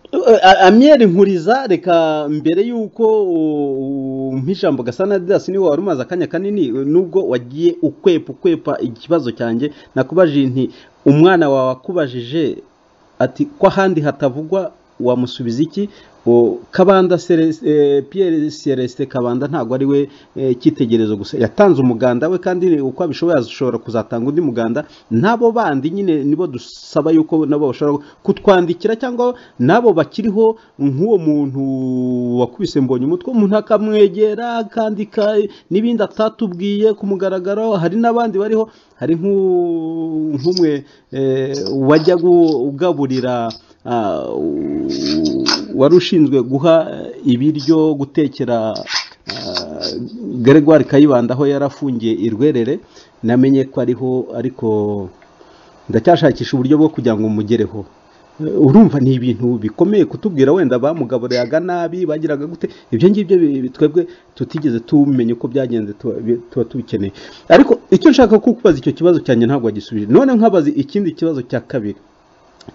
A- amyeri nkuriza reka mbere y'uko u- umpa ijambo gasana didasi niwe wari umaze akanya kanini nubwo wagiye ukwepa ukwepa ikibazo cyanjye nakubajije nti umwana wawe akubajije ati ko ahandi hatavugwa wamusubiza iki O, kabanda Cere- eh, pierre celestin kabanda ntabwo ari we eh, cyitegererezo gusa yatanze umuganda we kandi uko abishoboye ashobora kuzatanga undi muganda n'abo bandi nyine nibo dusaba yuko nabo bashobora kutwandikira cyangwa n'abo bakiriho nk'uwo muntu wakubise mbonye umutwe umuntu akamwegera akandika n'ibindi atatubwiye ku mugaragaro hari n'abandi bariho hari nk'u- nk'umwe eh, wajya gu- ugaburira ah, u- wari ushinzwe guha eh, ibiryo gutekera ah, Gregoire Kayibanda aho yarafungiye i Rwerere namenye ko ariho ariko ndacyashakisha uburyo bwo kugira ngo mugereho Eh, urumva ni ibintu bikomeye kutubwira wenda bamugaburaga nabi bagiraga gute ibyo ngibyo bi- bi- twebwe tutigeze tumenya uko byagenze tuba bi- tuba tubikeneye ariko icyo nshaka kukubaza icyo kibazo cyanjye ntabwo wagisubije none nkabaza ikindi kibazo cya kabiri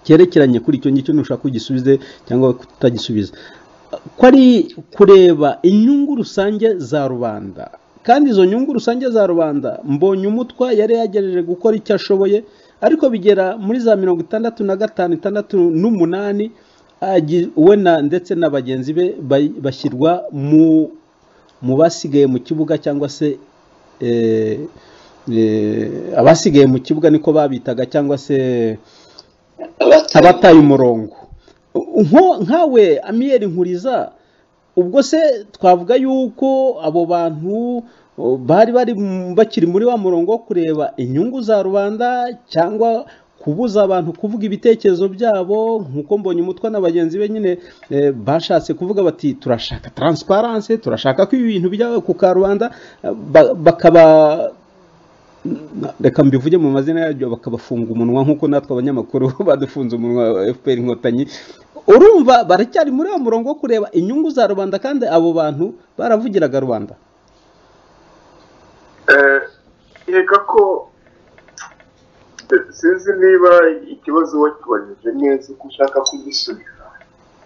cyerekeranye kuri icyo ngicyo ntushaka kugisubize cyangwa kutagisubiza ko ari kureba inyungu rusange za rubanda kandi izo nyungu rusange za rubanda mbonye umutwa yari yagejeje gukora icyo ashoboye ariko bigera muri za mirongo itandatu na gatanu itandatu n'umunani agi- we na- ndetse na bagenzi be ba- bashyirwa mu mu basigaye mu kibuga cyangwa se eh, eh, abasigaye mu kibuga niko babitaga cyangwa se abataye umurongo Nko- nkawe amiyeri nkuriza ubwo se twavuga yuko abo bantu o, bari bari mu- bakiri muri wa murongo wo kureba inyungu za rubanda cyangwa kubuza abantu kuvuga ibitekerezo byabo nk'uko mbonye umutwe na bagenzi be nyine eh, bashatse kuvuga bati turashaka taransiparanse turashaka ko ibintu bijya ku karubanda eh, ba- bakaba reka mbivuge mu mazina yaryo bakabafunga umunwa nk'uko natwe abanyamakuru badufunze umunwa fpr inkotanyi urumva baracyari muri uwo murongo wo kureba inyungu za rubanda kandi abo bantu baravugiraga rubanda Eh, nkeka ko sinzi niba ikibazo wakibajije neza uko ushaka kugisubiza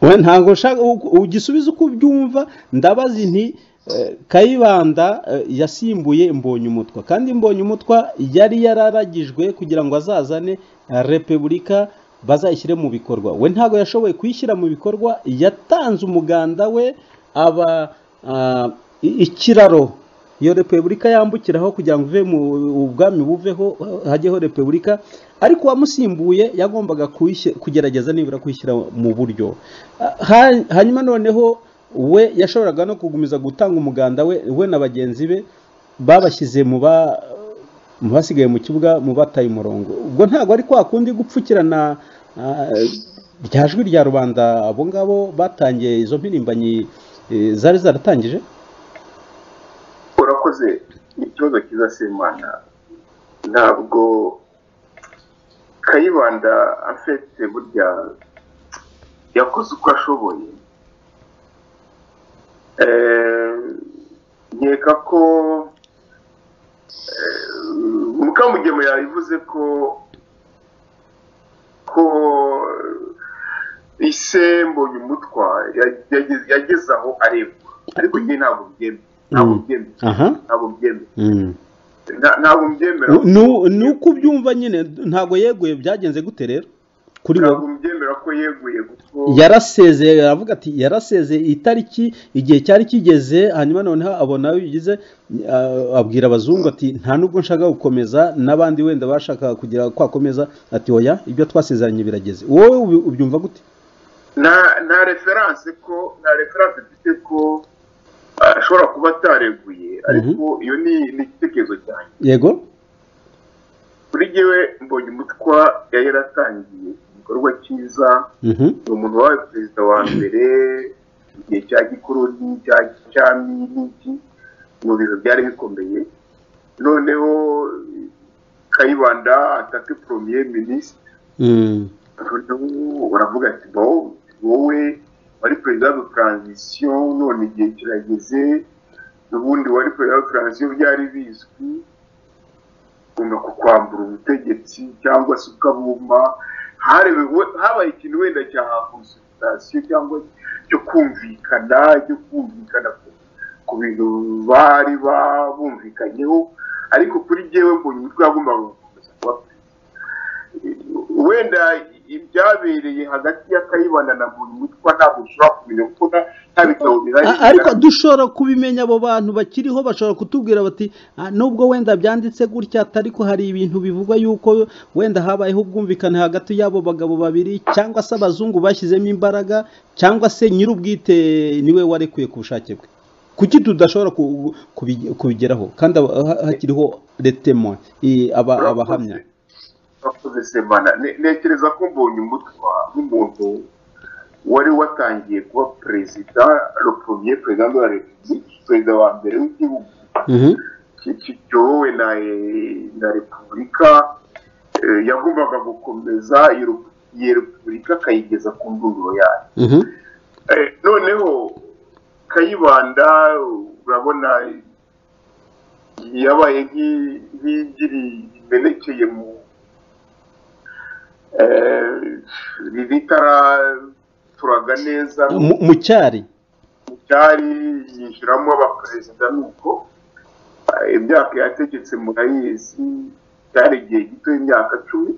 we ntabwo nshaka u- ugisubiza uko ubyumva ndabazi nti eh, kayibanda eh, yasimbuye mbonye umutwa kandi mbonye umutwa yari yararagijwe kugira ngo azazane eh, repubulika bazayishyire mu bikorwa we ntabwo yashoboye kuyishyira mu bikorwa yatanze umuganda we aba ah, i- ikiraro iyo repubulika yambukiraho kugira ngo uve mu ubwami buveho hajyeho repubulika ariko uwamusimbuye yagombaga kuyishyi- kugerageza nibura kuyishyira mu buryo Ah, ha- hanyuma noneho we yashoboraga no kugumiza gutanga umuganda we we na bagenzi be babashyize mu ba mu basigaye mu kibuga mu bataye umurongo ubwo ntabwo ari kwa kundi gupfukirana ah, rya jwi rya rubanda abo ngabo batangiye izo mpirimbanyi eh, zari zaratangije urakoze ikibazo cyiza simana ntabwo kayibanda afite burya yakoze uko ashoboye Eh, nkeka ko eh, mukamugema yabivuze ko ko isembonye umutwa yageze- yageze aho arebwa ariko njye ntabwo byemera ntabwo Mm. byemera aha ntabwo mbyemera Mm. Nta- ntabwo mbyemera Nu- ni uko ubyumva nyine ntabwo yeguye byagenze gute rero kuri wowe ntabwo mbyemera ko yeguye kuko yarasezeye aravuga ati yarasezeye itariki igihe cyari kigeze hanyuma noneho abona aho bigize ah, abwira abazungu ati nta nubwo nshaka gukomeza n'abandi wenda bashakaga kugira kwakomeza ati oya ibyo twasezeranye birageze wowe ubi- ubyumva gute nta nta referanse ko nta referanse mfite ko ah, ashobora kuba atareguye ariko iyo ni ni igitekerezo cyanjye yego kuri jyewe mbonye umutwa yari yaratangiye igikorwa cyiza Mhm. ni umuntu wabaye perezida wa mbere igihe cya gikoroni cya cyami n'iki mu bintu byari bikomeye noneho kayibanda atake poromiyeri minisitiri Mm. noneho uravuga ati bo wowe wari perezida wa taranzisiyo none igihe kirageze ubundi wari perezida wa taranzisiyo byari bizwi ugomba kukwambura ubutegetsi cyangwa se ukabuma harebewe habaye ikintu wenda cya konsultasiyo cyangwa cyo kumvikana cyo kumvikana ku- ku bintu bari babumvikanyeho ariko kuri jyewe mbonye umutwe wagombaga gukomeza kuba perezida. wenda ibyabereye hagati ya kayibanda na buri mutwe ntabwo ushobora kumenya kuko nta- nta bitabo bihari A- ariko dushobora kubimenya abo bantu bakiriho bashobora kutubwira bati "Ah, nubwo wenda byanditse gutya ariko hari ibintu bivugwa yuko wenda habayeho ubwumvikane hagati y'abo bagabo babiri cyangwa se abazungu bashyizemo imbaraga cyangwa se nyir'ubwite niwe warekuye ku bushake bwe kuki tudashobora ku- kubi- kubigeraho kandi aba- ha- hakiriho retemo abahamya bakoze semana Ne- ntekereza ko mbonye umutwe wa- w'umuntu wari watangiye kuba perezida ropromye perezida de la republique perezida wa mbere w'igihugu Mhm. ki- ki- kiyobowe na eh, na repubulika eh, yagombaga gukomeza iyo repu- iyo repubulika akayigeza ku ndunduro yayo Mhm. Eh, noneho kayibanda urabona yabaye nk'i- nk'igiri imenekeye mu eh, riri taraturaga neza Mu- mu cyari mu cyari yinjiramo abaperezida nuko eh, imyaka yategetse murayizi cyari igihe gito y'imyaka cumi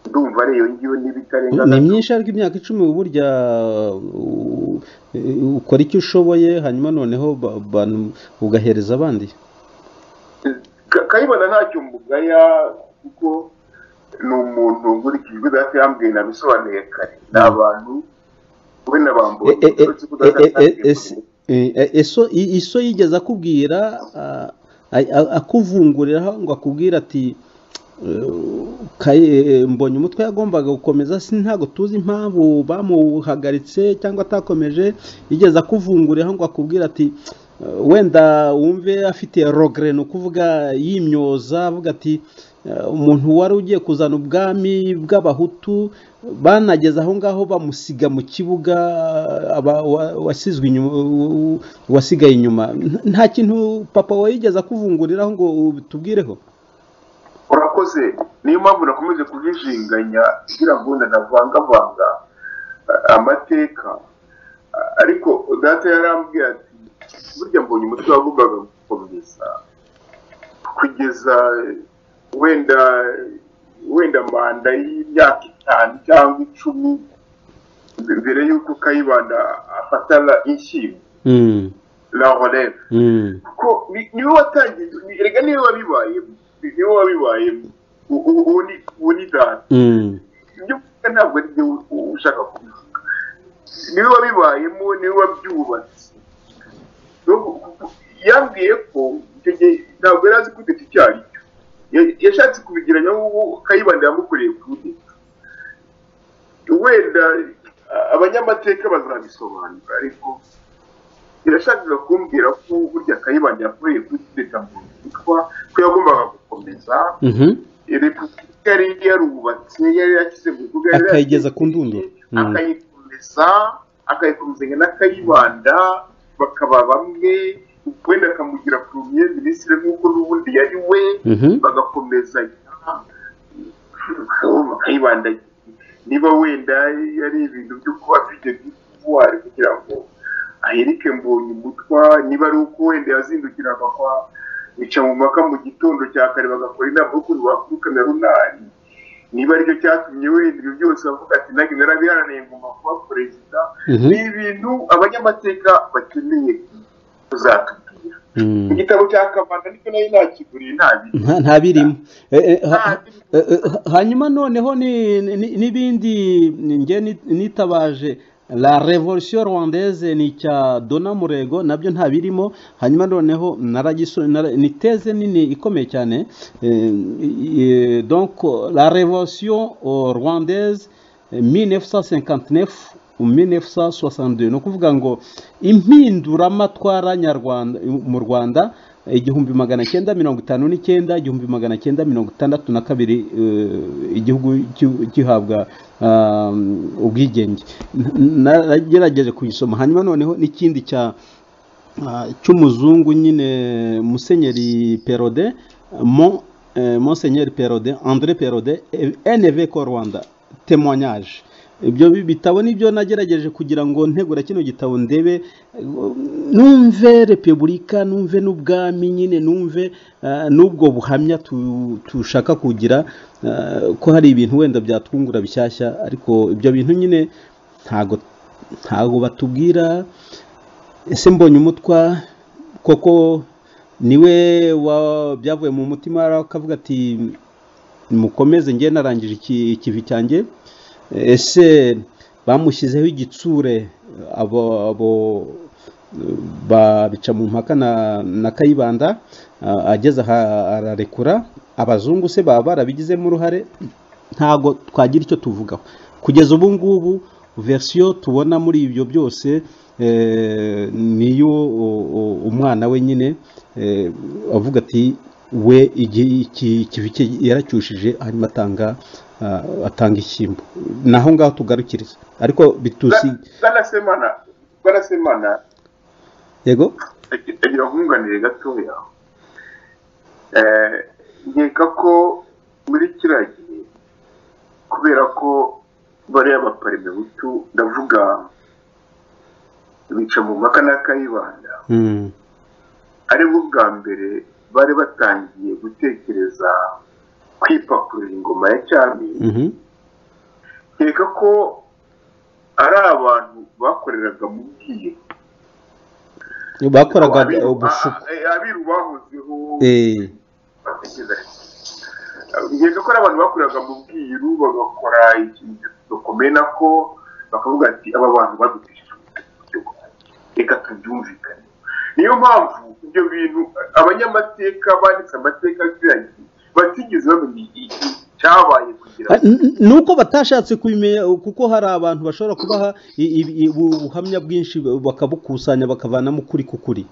ndumva ari iyo ngiyo n'ibitarenga ni myinshi ariko imyaka icumi burya uh, uh, ukora icyo ushoboye hanyuma noneho ba- abantu ugahereza abandi Ka- kayibana ntacyo mbugaya kuko ni umuntu nkurikije ibyo data yambwiye nabisobanuye kare ni abantu we na bambuwe E- e- e- e- e- e- ese- e- eso- i- iso yigeze akubwira ah, a- a- akuvunguriraho ngo akubwire ati eh, Kaye- mbonye umutwe yagombaga gukomeza si ntabwo tuzi impamvu bamuhagaritse cyangwa atakomeje yigeze akuvunguriraho ngo akubwire ati eh, wenda wumve afite rogre ni ukuvuga yimyoza avuga ati eh, umuntu wari ugiye kuzana ubwami bw'abahutu banageze aho ngaho bamusiga mu kibuga aba- wa- wasizwe inyuma u- wasigaye inyuma Nta- nta kintu papa wawe yigeze akuvunguriraho ngo tubwireho urakoze niyo mpamvu nakomeje kujijinganya kugira ngo ndanavangavanga eh, amateka Eh, ariko data yarambwiye ati burya mbonye umutwe wagombaga gukomeza kugeza eh, wenda wenda manda y'imyaka itanu cyangwa icumi mbere y'uko kayibanda afata la- inshyimbo Mm, la releve mm, kuko ni- niwe watangiye ni- erega niwe wabibayemo ni- niwe wabibayemo U- u- uwo ni- uwo ni data mm, ibyo kuvuga ntabwo ari byo u- u- ushaka kubivuga niwe wabibayemo niwe wabyubatse No ku- ku- ku- yambwiye ko icyo gihe ntabwo yari azi kudeta icyo ari cyo Ya- yashatse kubigiranya nk'ubu kayibanda yamukoreye kudeta wenda a- abanyamateka bazabisobanura ariko irashakaga kumbwira ko burya kayibanda yakoreye kudeta mu yitwa ko yagombaga gukomeza mhm, repubulika yari yarubatse yari yashyize mu bikorwa yari Akayigeza yashyize ku ndunduro. Mm. akayikomeza akayikomezanya n'akayibanda bakaba bamwe wenda akamugira premier minisitiri nk'uko n'ubundi yari we mhm, bagakomezanya akayibanda niba wenda yari ibintu byo kuba afite bw'ubutwari kugira ngo ahirike mbonye umutwa niba ari uko wenda yazindukiraga kwa bica mu mpaka mu gitondo cya kare bagakora inama y'ukuntu bakubikana runari niba aricyo cyatumye wenda ibyo byose bavuga ati nange narabiharaniye ngomba kuba perezida Mhm. ni ibintu abanyamateka bakeneye kuzatubwira mm. igitabo cya kabanda nicyo nayo nakiguriye ntabiri nta nta birimo Eh, eh, ha- eh, eh, ha- hanyuma noneho ni- ni- n'ibindi njye ni- nitabaje la revolution rwandaise ni icya dona murego nabyo nta birimo hanyuma noneho naragiso- nara- ni teze nini ikomeye cyane Eh, eh, donc la revolution oh, rwandaise eh, 1959 1962 ni ukuvuga ngo impinduramatwara nyarwanda mu rwanda igihumbi magana cyenda mirongo itanu n'icyenda igihumbi magana cyenda mirongo itandatu na kabiri eh, igihugu ki- gihabwa ah, ubwigenge N- nagerageje kuyisoma hanyuma noneho n'ikindi cya ah, cy'umuzungu nyine musenyeri perode mon eh, Monseigneur perode andré perode env ko rwanda témoignage ibyo bi- bitabo nibyo nagerageje kugira ngo ntegura kino gitabo ndebe eh, numve repubulika numve n'ubwami nyine numve ah, n'ubwo buhamya tu- tushaka kugira ah, ko hari ibintu wenda byatwungura bishyashya ariko ibyo bintu nyine ntago ntago batubwira ese mbonye umutwa koko niwe wa- byavuye mu mutima akavuga ati mukomeze njye narangije iki- ikivi cyanjye ese bamushyizeho igitsure abo abo eh, babica mu mpaka na, na kayibanda ah, ageze aha ararekura abazungu se baba barabigizemo uruhare ntago twagira icyo tuvugaho kugeza ubu ngubu verisiyo tubona muri ibyo byose eh, niyo u- u- umwana we nyine eh, avuga ati we igi- iki- ikivi cye yaracyushije hanyuma atanga ah, atanga ishyimbo ni aho ngaho tugarukiriza ariko bitusi bwarasemana bwarasemana yego agira nkunganire gatoya Eh, nkeka ko muri kiriya gihe kubera ko bariya baparimebutu ndavuga bica mu mpaka na kayibanda Mm, ari bo bwa mbere bari batangiye gutekereza kwipakurura ingoma ya cyami mhm, nkeka ko ari abantu bakoreraga mu bwiru bakoraga Abiru- ubushuku a- a- abiru bahozeho Eh, batekereza nkeka ko ari abantu bakoreraga mu bwiru bagakora ikintu bakomeye nako bakavuga ati aba bantu badutesha reka tubyumvikane niyo mpamvu ibyo bintu abanyamateka banditse amateka y'abaturage batigeze bamenya i- icyabaye kugira ngo ni uko batashatse kubimenya kuko hari abantu bashobora kubaha i- i- i- ubu buhamya bwinshi bakabukusanya bakavanamo ukuri kukuri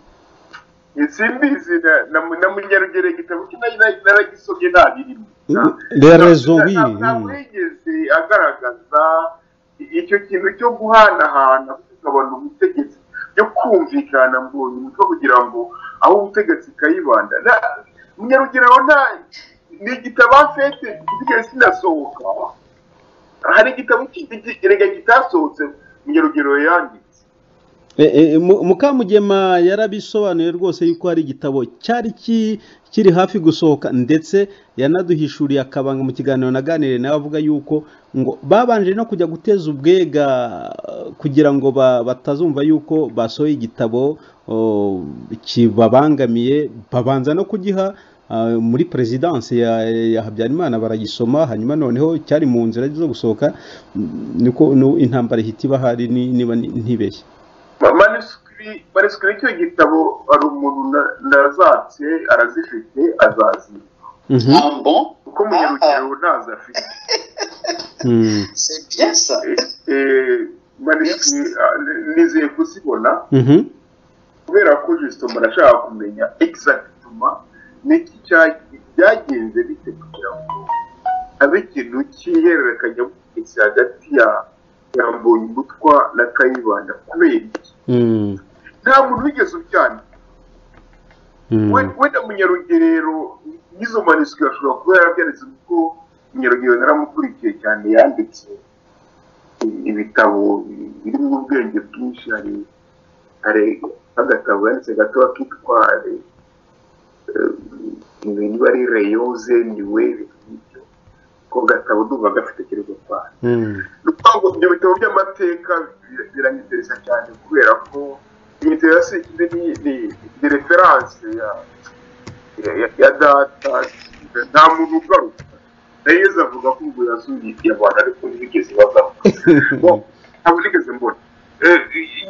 simbizi na- na na munyarugereka igitabo cye nari- nari- naragisomye nta birimo Mm, les raisons, oui, Nta- nta mm. wigeze agaragaza icyo kintu cyo guhanahana kugabana ubutegetsi byo kumvikana mbonye umutwe kugira ngo aho ubutegetsi kayibanda munyarugerero nta ni igitabo afite gisigaye sinasohoka hari igitabo cy'igitabo kitasohotse munyarugerero yanditse Eh, eh, Mu- mukamugema yarabisobanuye rwose yuko hari igitabo cyari ki- kiri hafi gusohoka ndetse yanaduhishuriye akabanga mu kiganiro naganiriye nawe avuga yuko ngo babanje no kujya guteza ubwega eh, kugira ngo ba- batazumva yuko basohoye igitabo oh, kibabangamiye babanza no kugiha ah, muri perezidanse ya ya habyarimana baragisoma hanyuma noneho cyari mu nzira zo gusohoka Mm, niko nu- intambara ihita iba hari ni- niba ni- ntibeshye manisikiri manisikiri icyo gitabo hari umuntu na- nazatse arazifite azaziba Mhm. Ah bon kuko munyarugero ntazo afite Mm. C'est bien ça. manisikiri nizeye kuzibona Mhm. kubera ko jisito arashaka kumenya egisagituma n'iki cya- byagenze bite kugira ngo habe ikintu cy'ihererekanya hagati ya ya mbonyumutwa na kayibanda kubera iki Mm. nta muntu wigeze ubyandika Mm. We- wenda munyarugerero y'izo manisiko ashobora kuba yarabyanditse kuko munyarugerero naramukurikiye cyane yanditse i- ibitabo birimo ubwenge bwinshi hari hari agatabo yanditse gato kitwa niba ari reyoze niwe ibintu nk'ibyo ko gatabo ndumva gafite kirego kwa Mm. ntabwo ibyo bitabo by'amateka bir- biranyetereza cyane kubera ko imiterasi ni ni ni referanse ya ya- ya data nta muntu ugaruka nayeze avuga ko ubwo yasuye abantu ariko ntibigeze bagaruka Bon, ntabwo nigeze mbona Eh,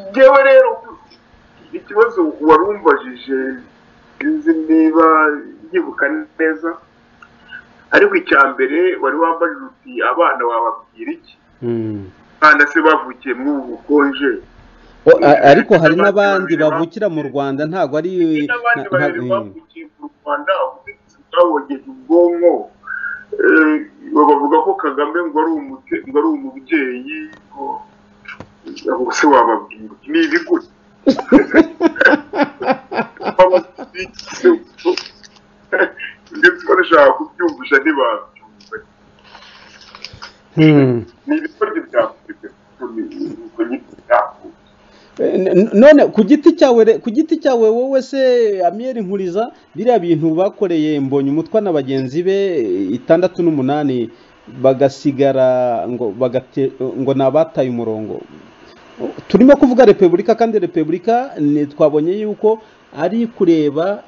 njyewe rero ikibazo wari umbajije sinzi niba nyibuka neza ariko icya mbere wari wambajije uti abana bababwira iki Mm. abana se bavukiye muri ubu bukonje O- a- ariko hari n'abandi bavukira mu rwanda ntabwo ari Hari n'abandi nta- babiri nta- mm. bavukiye mu rwanda babongeje ubwonko eh, bavuga ko kagame ngo ari umuke- ngo ari umubyeyi ngo ngo se wababwira iki? ni ibiguri ndetse barashaka kubyumvisha ntibabyumva Hmm. ni ibikoryo byakurikira ubwo nyine byakurikira N- none ku giti cyawe re- ku giti cyawe wowe se amiyeri nkuriza biriya bintu bakoreye mbonye umutwa na bagenzi be itandatu n'umunani bagasigara ngo bagate ngo ni abataye umurongo turimo kuvuga repubulika kandi repubulika ni twabonye yuko ari kureba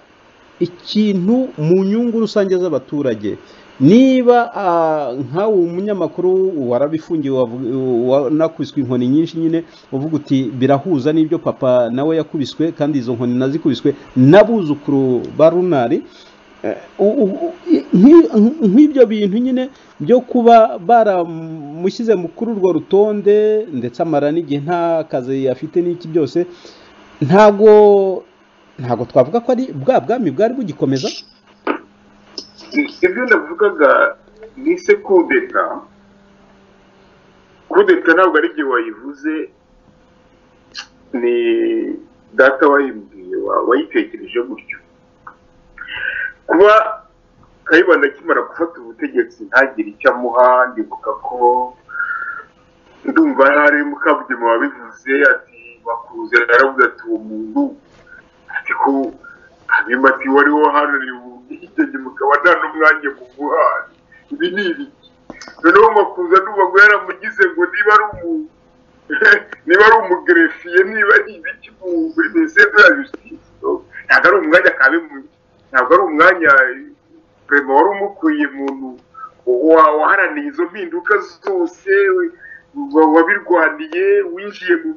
ikintu mu nyungu rusange z'abaturage niba ah, nkawe umunyamakuru warabifungiwe wavu- wanakubiswe inkoni nyinshi nyine uvuga uti birahuza n'ibyo papa nawe yakubiswe kandi izo nkoni nazikubiswe n'abuzukuru ba runari Eh, u- u- u- i- nk'i- nk'ibyo bintu nyine byo kuba baramushyize mu- kuri urwo rutonde ndetse amara n'igihe nta kazi afite n'iki byose ntago ntago twavuga ko ari bwa bwami bwari bugikomeza ibyo navugaga ni se kudeta kudeta ntabwo ari igihe wayivuze ni data wayimbwiye wa- wayitekereje gutyo kuba kayibanda akimara gufata ubutegetsi ntagire icyo amuha ndibuka ko ndumva hari mukabugema wabivuze ati bakuze aravuga ati uwo muntu ariko hanyuma ati wari waharaniye ubwigenge mukaba nta n'umwanya muguhaye ibi ni ibiki noneho makuza ndumva ngo yaramugize ngo niba ari umu niba ari umugerefiye niba ari ibiki mu muri minisiteri ya jusitisi ntabwo ari umwanya kabimuye ntabwo ari umwanya perezida wari umukwiye muntu wa- waharaniye izo mpinduka zose wa- wabirwaniye winjiye mu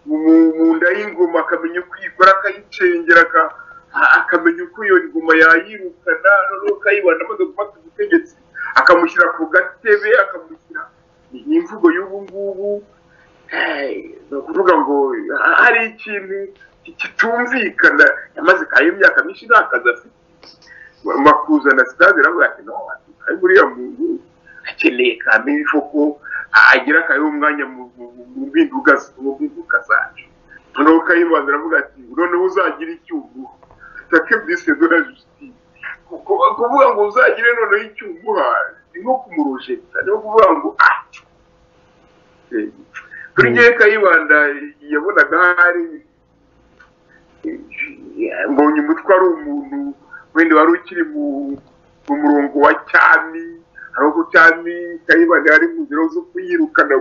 mu mu nda y'ingoma akamenya uko iyikora akayicengera aka- a- akamenya uko iyo ngoma yayirukana noneho akayibana amaze gufata ubutegetsi akamushyira ku gatebe akamushyira ni imvugo y'ubu ngubu Eh, ni ukuvuga ngo ha- hari ikintu kitumvikana yamaze kayo imyaka myinshi nta kazi afite makuza na sitade aravuga ati no ari buriya muntu akeneye kamere ko agira akayeho umwanya mu mu- mu- mu mpinduka z- mu mpinduka zacu noneho kayibanza aravuga ati noneho uzagira icyuguha take bise dona jusitisi kuvuga ngo uzagire noneho icyuguha ni nko kumurojeta ni nko kuvuga ngo ah Eh, kuri ngewe kayibanda yabonaga hari mbonye umutwe ari umuntu wenda wari ukiri mu mu murongo wa cyami hari uko cyami kayibanda yari mu nzira zo kuyirukana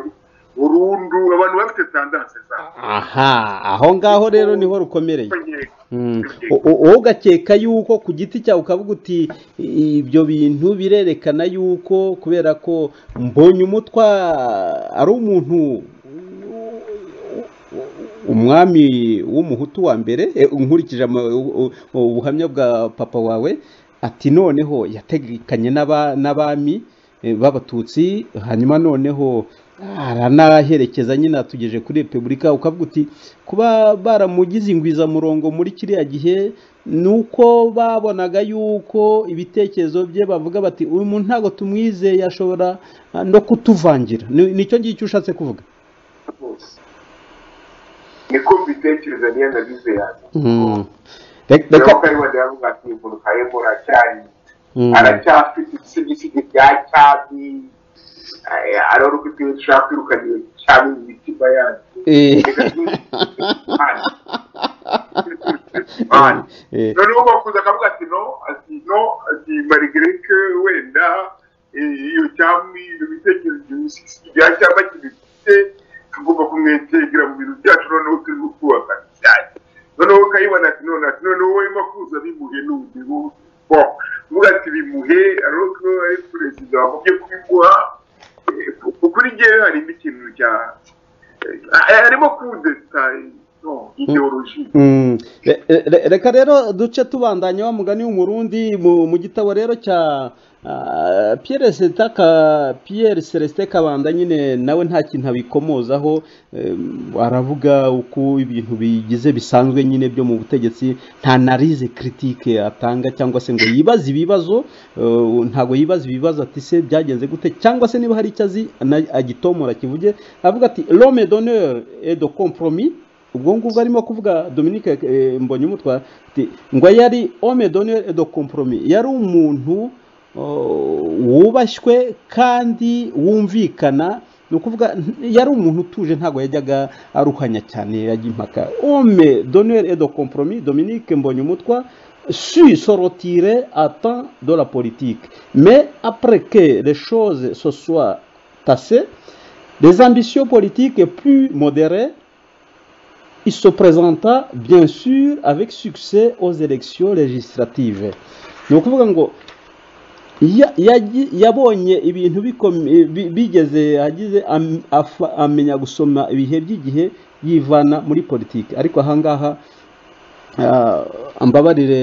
burundu abantu bafite tandanse zabo aha aho ngaho rero niho rukomereye Mm. U- u- wowe ugakeka yuko ku giti cyawe ukavuga uti "I- ibyo bintu birerekana yuko kubera ko mbonye umutwa ari umuntu u- u- u- umwami w'umuhutu wa mbere eh, nkurikije ama- u- u- ubuhamya bwa papa wawe ati noneho yategekanye n'aba- n'abami eh, b'abatutsi hanyuma noneho aranaherekeza nyine atugeje kuri repubulika ukavuga uti kuba baramugize ingwizamurongo muri kiriya gihe ni uko babonaga yuko ibitekerezo bye bavuga bati uyu muntu ntabwo tumwizeye ashobora ah, no kutuvangira Ni- nicyo ngicyo ushatse kuvuga niko mbitekereza niyo nagize yanjye Rek- rero reka kayibanda yavuga ati umuntu kayibora cyari Mm. aracyafite ibisigisigi bya cyami eh, arora uko ibyo dushaka kwirukana cyami mu mitima yacu Eh. Reka twibuke Imana. Imana. Eh. noneho bakuze akavuga ati no ati no ati marigreke wenda eh, iyo cyami ibyo bitekerezo ibyo bisigisigi bya cyama kibifite tugomba kumwetegera mu bintu byacu noneho turimo kubaka cyane noneho ukayibona ati none ati noneho wowe makuza bimuhe n'undi bo uvuga ati bimuhe ariko ari perezida wamubye kubimuha eh, ku- kuri njyewe harimo ikintu cya eh, harimo kudeta eh, no ideoloji Mm. Re- re- reka rero duce tubandanya wa mugani w'umurundi mu, mu gitabo rero cya ah, Pierre Celestin Ka- Pierre Celestin Kabanda nyine nawe nta kintu abikomozaho em, aravuga uko ibintu bigize bisanzwe nyine byo mu butegetsi nta narize critique atanga cyangwa se ngo yibaze ibibazo eh, ntago yibaza ibibazo ati se byagenze gute cyangwa se niba hari icyo azi na- agitomora kivuge avuga ati l'homme d'honneur et de compromis ubwo ngubwo arimo kuvuga Dominique eh, mbonye umutwa ngo yari homme d'honneur et de compromis yari umuntu oh, wubashywe kandi wumvikana ni ukuvuga n- yari umuntu utuje ntabwo yajyaga aruhanya cyane yajya impaka homme d'honneur et de compromis Dominique mbonye umutwa su se retirer à temps de la politique mais après que les choses se soient tassées les ambitions politiques plus modérées il se présenta bien sûr avec succès aux élections législatives ni ukuvuga ngo ya- yagi- yabonye ibintu bikom- bi- bigeze agize am- afa- amenya gusoma ibihe by'igihe yivana muri politiki ariko ahangaha ah, mbabarire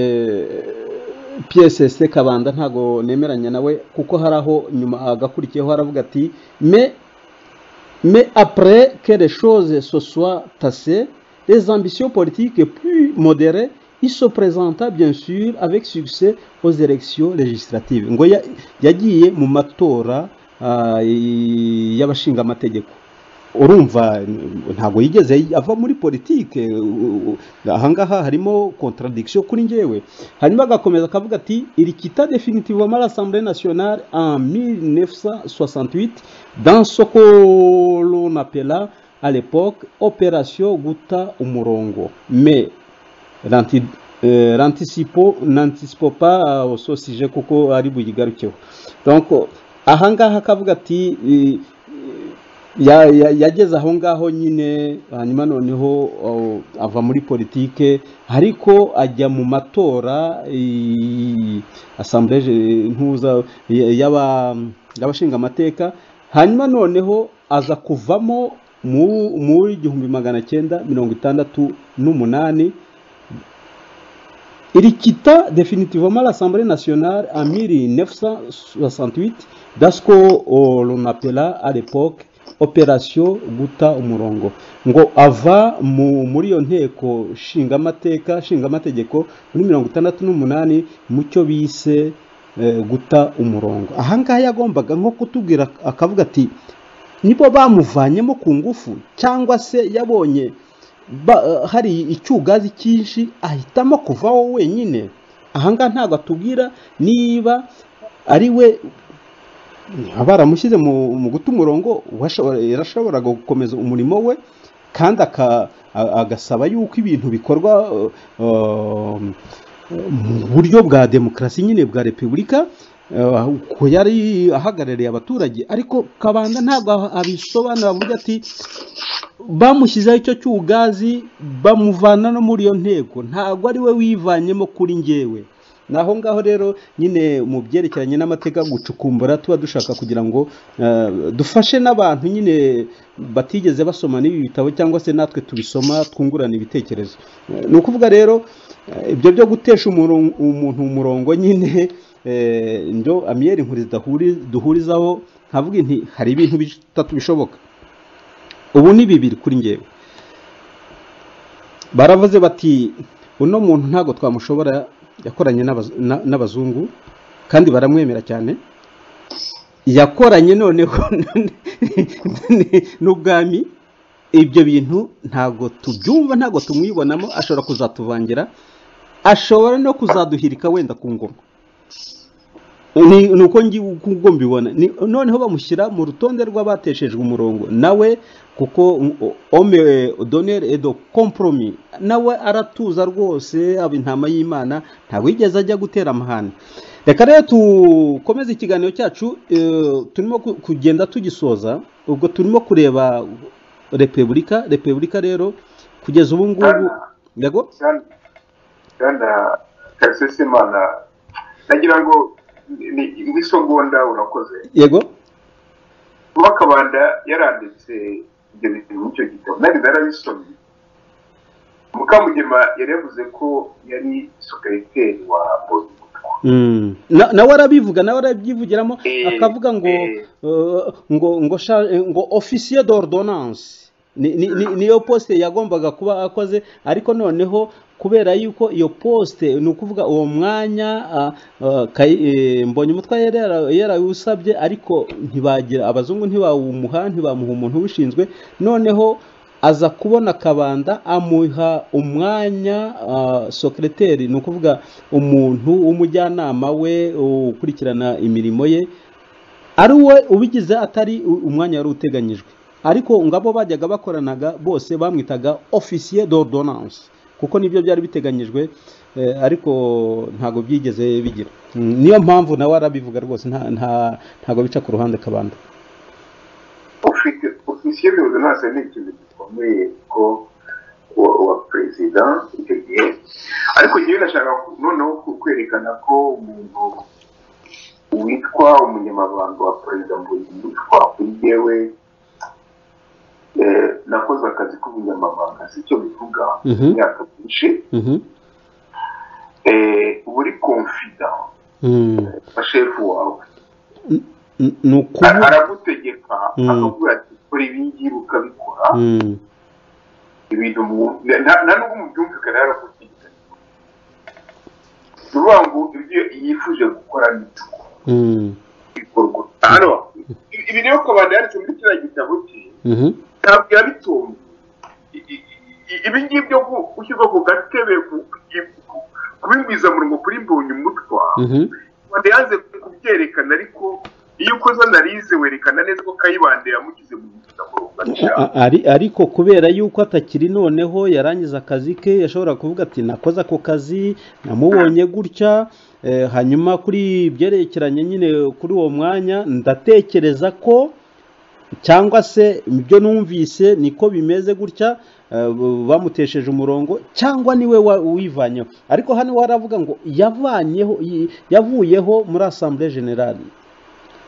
pss kabanda ntago nemeranya nawe kuko hari aho nyuma agakurikiyeho aravuga ati me Mais après que les choses se soient tassées, les ambitions politiques plus modérées, il se présenta bien sûr avec succès aux élections législatives. Ngo ya- yagiye mu matora ah, y- y'abashingamategeko. urumva n- ntabwo yigeze ava muri politike u- u- ahangaha harimo contradiction kuri njyewe hanyuma agakomeza akavuga ati il quitta définitivement l'assemblée nationale en 1968 dans ce que l'on appela à l'époque opération guta umurongo mais ranti- eh, rantisipo n'antisipo pa uh, so sije kuko ari buyigarukeho donc ahangaha akavuga ati eh, ya- ya- yageze aho ngaho nyine hanyuma noneho oh, ava muri politike ariko ajya mu matora eh, asambleje ntuza y- y'aba- y'abashinga amateka hanyuma noneho aza kuvamo mu- muri igihumbi magana cyenda mirongo itandatu n'umunani Il quitta définitivement l'Assemblée nationale en 1968 dans ce qu'on appela à l'époque opération guta umurongo ngo ava mu, muri iyo nteko nshingamateka nshingamategeko muri mirongo itandatu n'umunani mu cyo bise eh, guta umurongo ahangaha yagombaga nko kutubwira akavuga ati nibo bamuvanyemo ku ngufu cyangwa se yabonye ba, hari icyugazi cyinshi ahitamo kuvaho wenyine ahangaha ntabwo atubwira niba ari we baramushyize mu, mu guta umurongo washobora- yarashoboraga gukomeza umurimo we kandi aka- a- agasaba yuko ibintu bikorwa uh, um, mu buryo bwa demokarasi nyine bwa repubulika eh, ko yari ahagarariye abaturage ariko kabanda ntabwo abisobanura avuga ati bamushyizeho icyo cy'ugazi bamuvana no muri iyo nteko ntabwo ari we wivanyemo kuri njyewe ni aho ngaho rero nyine mu byerekeranye n'amateka gucukumbura tuba dushaka kugira ngo eh, dufashe n'abantu nyine batigeze basoma n'ibi bitabo cyangwa se natwe tubisoma twungurana ibitekerezo Eh, ni ukuvuga rero eh, ibyo byo gutesha umuron- umuntu umurongo nyine eh, ndio amiyeri inkuri zidahuri- duhurizaho nkavuga nti hari ibintu bitatu bishoboka ubu ni bibiri kuri njyewe baravuze bati uno muntu ntabwo twamushobora yakoranye n'abaz- na- n'abazungu kandi baramwemera cyane yakoranye noneho n'ubwami ibyo bintu ntabwo tubyumva ntabwo tumwibonamo ashobora kuzatuvangira ashobora no kuzaduhirika wenda ku ngoma ni ni uko ngi- uko mbibona Ni- noneho bamushyira mu rutonde rw'abateshejwe umurongo nawe kuko ome donere edo komporomi nawe aratuza rwose aba intama y'imana ntabwo yigeze ajya gutera amahane reka rero dukomeze ikiganiro cyacu eh, turimo ku- kugenda tugisoza ubwo turimo kureba repubulika repubulika rero kugeza ubu ngubu yego kandi kandi imana nagira ngo ni ni isogonda urakoze yego kuba kabanda yaranditse ibyo bintu muri icyo gitabo nari narabisomye mukamugema yari yavuze ko yari superiteri wa bozimutwa Mm. Na- nawe arabivuga nawe arabyivugiramo Eh, akavuga ngo eh. eh, ngo ngo sha- eh, ngo officier d'ordonnance ni- ni- ni- niyo poste yagombaga kuba akoze ariko noneho kubera yuko iyo poste ni ukuvuga uwo mwanya ah, ah, Kayi- eh, mbonye umutwa yari yara- yarawusabye ariko ntibagira abazungu ntibawumuha ntibamuha umuntu ubishinzwe noneho aza kubona kabanda amuha umwanya uh, sekreteri ni ukuvuga umuntu w'umujyanama we ukurikirana imirimo ye ari we ubigize atari u- umwanya wari uteganyijwe ariko ngabo bajyaga bakoranaga bose bamwitaga officier d'ordonnance kuko nibyo byari biteganyijwe eh, ariko ntabwo byigeze bigira Mm, niyo mpamvu nawe arabivuga rwose nta- nta- ntabwo bica ku ruhande kabanda ufite ofisiye bihuza ntacyo ni ikintu gikomeye ko wa- wa perezida icyo gihe ariko ngewe ndashaka ku- noneho ku- kwerekana ko umuntu witwa umunyamabanga wa perezida mbonyumutwa kuri jyewe eh, nakoze akazi k'ubunyamabanga si cyo bivuga Mhm. imyaka myinshi Mhm. Eh, uba uri confida Mm. bashefu wawe N- ni Ara- ukuvuga aragutegeka Mm. akakubwira ati kora ibi ngibi ukabikora Mm. ibintu mu- na- na- nta nubwo mubyumvikana yarakutegeka ni ukuvuga ngo ibyo yifuje gukora ni byo Mm. bikorwa hano ibi- ibi rero kabanda yanditse muri kiriya gitabo cye Mhm. ntabwo yabitumye I- i- i- ibi ngibi byo gu- gushyirwa ku gatebe ku- ku- kubigwizamurongo kuri mbonye umutwa Mhm. rwanda yanze kubyerekana ariko iyo ukoze analize werekana neza ko kayibande yamugize mu A- nziramurongo a- ari- ariko kubera yuko atakiri noneho yarangiza akazi ke yashobora kuvuga ati nakoze ako kazi namubonye gutya eh, hanyuma kuri byerekeranye nyine kuri uwo mwanya ndatekereza ko cyangwa se ibyo numvise niko bimeze gutya eh, b- bamutesheje umurongo cyangwa niwe wa- wivanyeho ariko hano waravuga ngo yavanyeho yi- yavuyeho muri asambure generale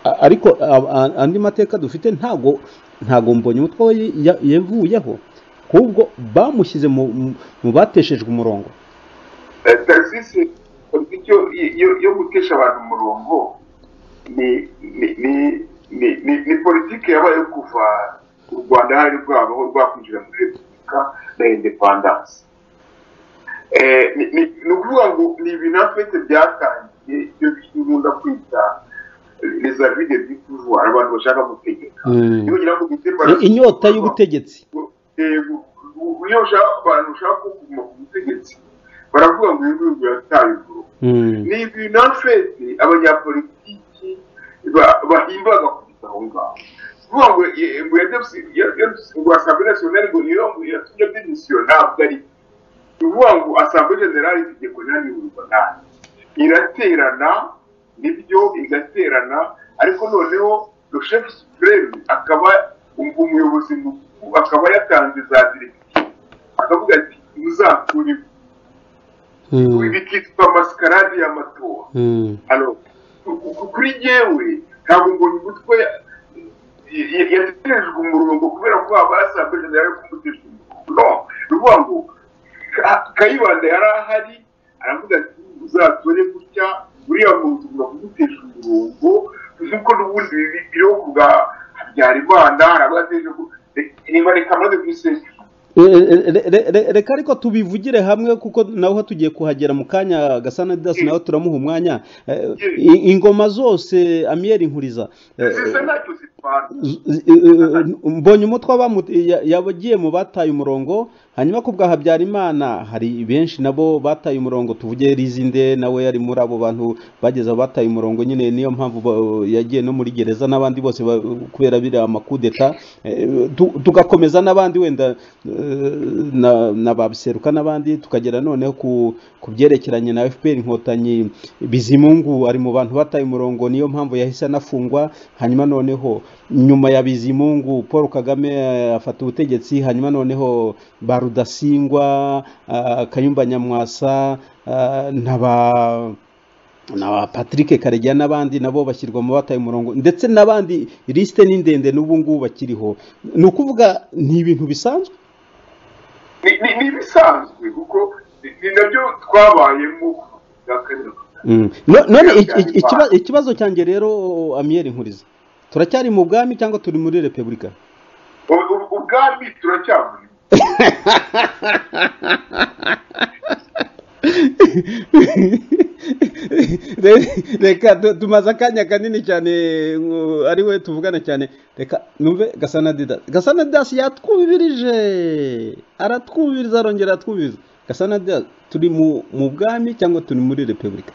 A- ariko a- a- andi mateka dufite ntago ntago mbonye umutwe we ya- yavuyeho ahubwo bamushyize mu mu- mu bateshejwe umurongo tagisisi icyo yo yo gutesha abantu umurongo ni ni ni ni- ni ni politiki yabaye yo kuva u rwanda hari rwabaho rwakwinjira muri repubulika na indepandanse Eh, ni ni- ni ukuvuga ngo ni ibintu afite byatangiye ibyo bikunda kwita les avis de du pouvoir abantu bashaka gutegeka iyo ngira ngo biterwa na- I- inyota y'ubutegetsi yego iyo ushaka abantu ushaka kuguma ku butegetsi baravuga ngo ibi bihugu biratabivuga Mm, ni ibintu fesi abanyapolitiki ba- bahimbaga kugeza aho ngaho kuvuga ngo ye- ngo yadefisi ngo asambwe nasiyonari ngo niyo ngo yatumye demisiyona ntabwo ari byo. ni ukuvuga ngo asambwe generali itegeko ntanihurwa nayo iraterana nibyo igaterana ariko noneho le chef supreme akaba um- umuyobozi mukuru akaba yatanze za directive akavuga ati muzakuriwe mm, bikitwa masikarade y'amatora mm, Alo, ku- ku- kuri jewe ntabwo mbonye umutwe yaterejwe umurongo kubera ko abasabwe generale kumutesha umurongo no ni ukuvuga ngo Ka- kayibanda yari ahari aravuga ati uzatore gutya uriya muntu ugomba kumutesha umurongo nk'uko n'ubundi bibi biriho ku bwa habyarimana aravuga ati "Ejo ku- re- niba reka amaze kubisenga Eh, re- re- re- reka ariko tubivugire hamwe kuko nawe tugiye kuhagera mu kanya gasana didasi nawe turamuha umwanya Eh, i- ingoma zose amiyeri nkuriza eh, zisa ntacyo zitwara z- z- eh, mbonye umutwe abamu- ya- yabagiye mu bataye umurongo hanyuma ku bwa habyarimana hari benshi nabo bataye umurongo tuvuge rizinde nawe yari muri abo bantu bageze aho bataye umurongo nyine niyo mpamvu ba- yagiye no muri gereza n'abandi bose ba- kubera biriya amakudeta eh, tu- tugakomeza n'abandi wenda eh, na- na ba biseruka n'abandi tukagera noneho ku ku byerekeranye na fpr inkotanyi bizimungu ari mu bantu bataye umurongo niyo mpamvu yahise anafungwa hanyuma noneho nyuma ya bizimungu paul kagame eh, afata ubutegetsi hanyuma noneho ba rudasingwa ah, kayumba nyamwasa ah, na ba na patrick karegeya n'abandi nabo bashyirwa mu bataye umurongo ndetse n'abandi lisite ni ndende n'ubu ngubu bakiriho ni ukuvuga ni ibintu bisanzwe ni ni- ni ibisanzwe kuko ni- ni nabyo twabayemo bwa kabiri Mm. No- none iki- iki- ikiba- ikibazo cyanjye rero amiyeri nkuriza turacyari mu bwami cyangwa turi muri repubulika U- u- ubwami turacyaburi Re- reka tu- tumaze akanya kanini cyane ngo ari we tuvugana cyane reka numve gasana didas gasana didas yatwubirije aratwubiriza arongera aratwubiriza gasana didas turi mu mu bwami cyangwa turi muri repubulika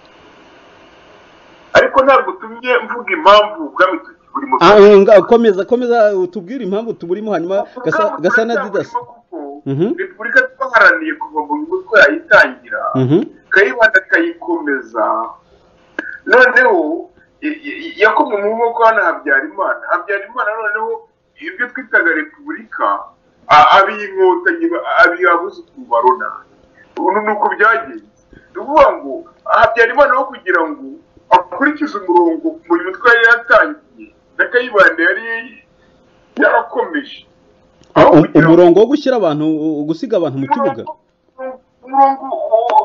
ariko ntabwo tumye mvuga impamvu ubwami tukiburimo Ah, eh, nga- komeza komeza utubwire impamvu tuburimo hanyuma Gasa- Ubwami gasana didas turacyaburimo kuko Mhm. repubulika twaharaniye kuva mu mutwe yayitangira Mhm. kayibanda kayikomeza noneho i- i- yakomwe mu maboko hano habyarimana habyarimana noneho ibyo twitaga repubulika a- abiyinkotanyi ba- abiyabuze ukuntu barona ubu ni uko byagenze ni ukuvuga ngo habyarimana aho kugira ngo akurikize umurongo mu mutwe yari yatangiye na kayibanda yari yarakomeje Ah, um- kugira ngo- umurongo wo gushyira abantu gusiga abantu mu kibuga umurongo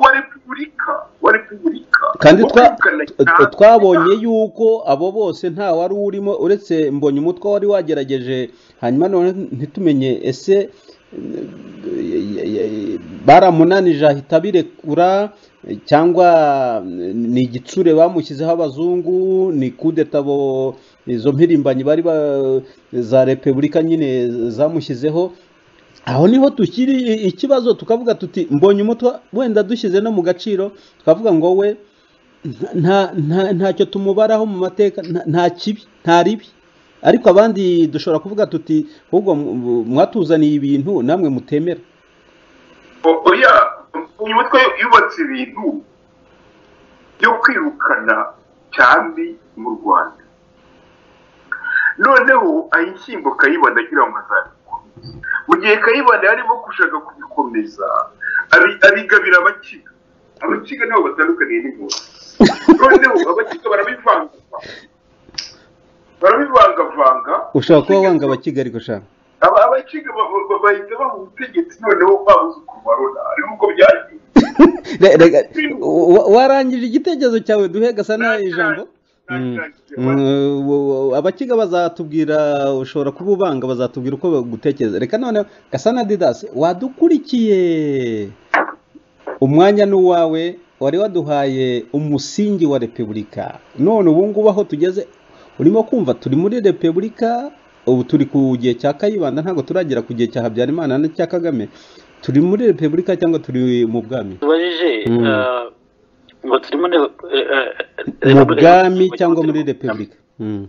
wa repubulika wa repubulika kandi wo twa- kwirukana twa- cyane. twabonye yuko abo bose nta wari urimo uretse mbonye umutwe wari wagerageje hanyuma none ntitumenye ese eh, eh, baramunanije ahita abirekura eh, cyangwa eh, ni igitsure bamushyizeho abazungu ni kudetabo izo mpirimbanyi bari ba- za repubulika nyine zamushyizeho aho niho tukiri i- ikibazo tukavuga tuti mbonye umutwe wenda dushyize no mu gaciro tukavuga ngo we nta nta ntacyo tumubaraho mu mateka nta- nta kibi nta ribi ariko abandi dushobora kuvuga tuti ahubwo mu- mwatuzaniye ibintu namwe mutemera O- oya uyu mutwe yubatse ibintu byo kwirukana cyane mu rwanda noneho ayishyimbo kayibanda agira ngo azabikore mu gihe kayibanda yarimo gushaka kubikomeza abi- abigabira abakiga abakiga nabo batandukaniye n'inkozi noneho abakiga barabivangavanga barabivangavanga ushobora kuba wanga abakiga ariko shaka aba abakiga ba- ba- ba- bahita baha ubutegetsi noneho babuze ukuntu barona ariho uko byagiye Re- rega, wa- warangije igitekerezo cyawe duhe gasana ijambo Mm. Mm, wo- wo- abakiga bazatubwira ushobora kuba ubanga bazatubwira uko bagutekereza reka noneho gasana didasi wadukurikiye umwanya ni uwawe wari waduhaye umusingi wa repubulika none ubu ngubu aho tugeze urimo kumva turi muri repubulika ubu turi ku gihe cya kayibanda ntabwo turagera ku gihe cya habyarimana n'icya kagame turi muri repubulika cyangwa turi mu bwami tubajije Mm. eh, ngo turi muri eh, eh, mu Repubulika bwami y'u- cyangwa muri repubulika Mm.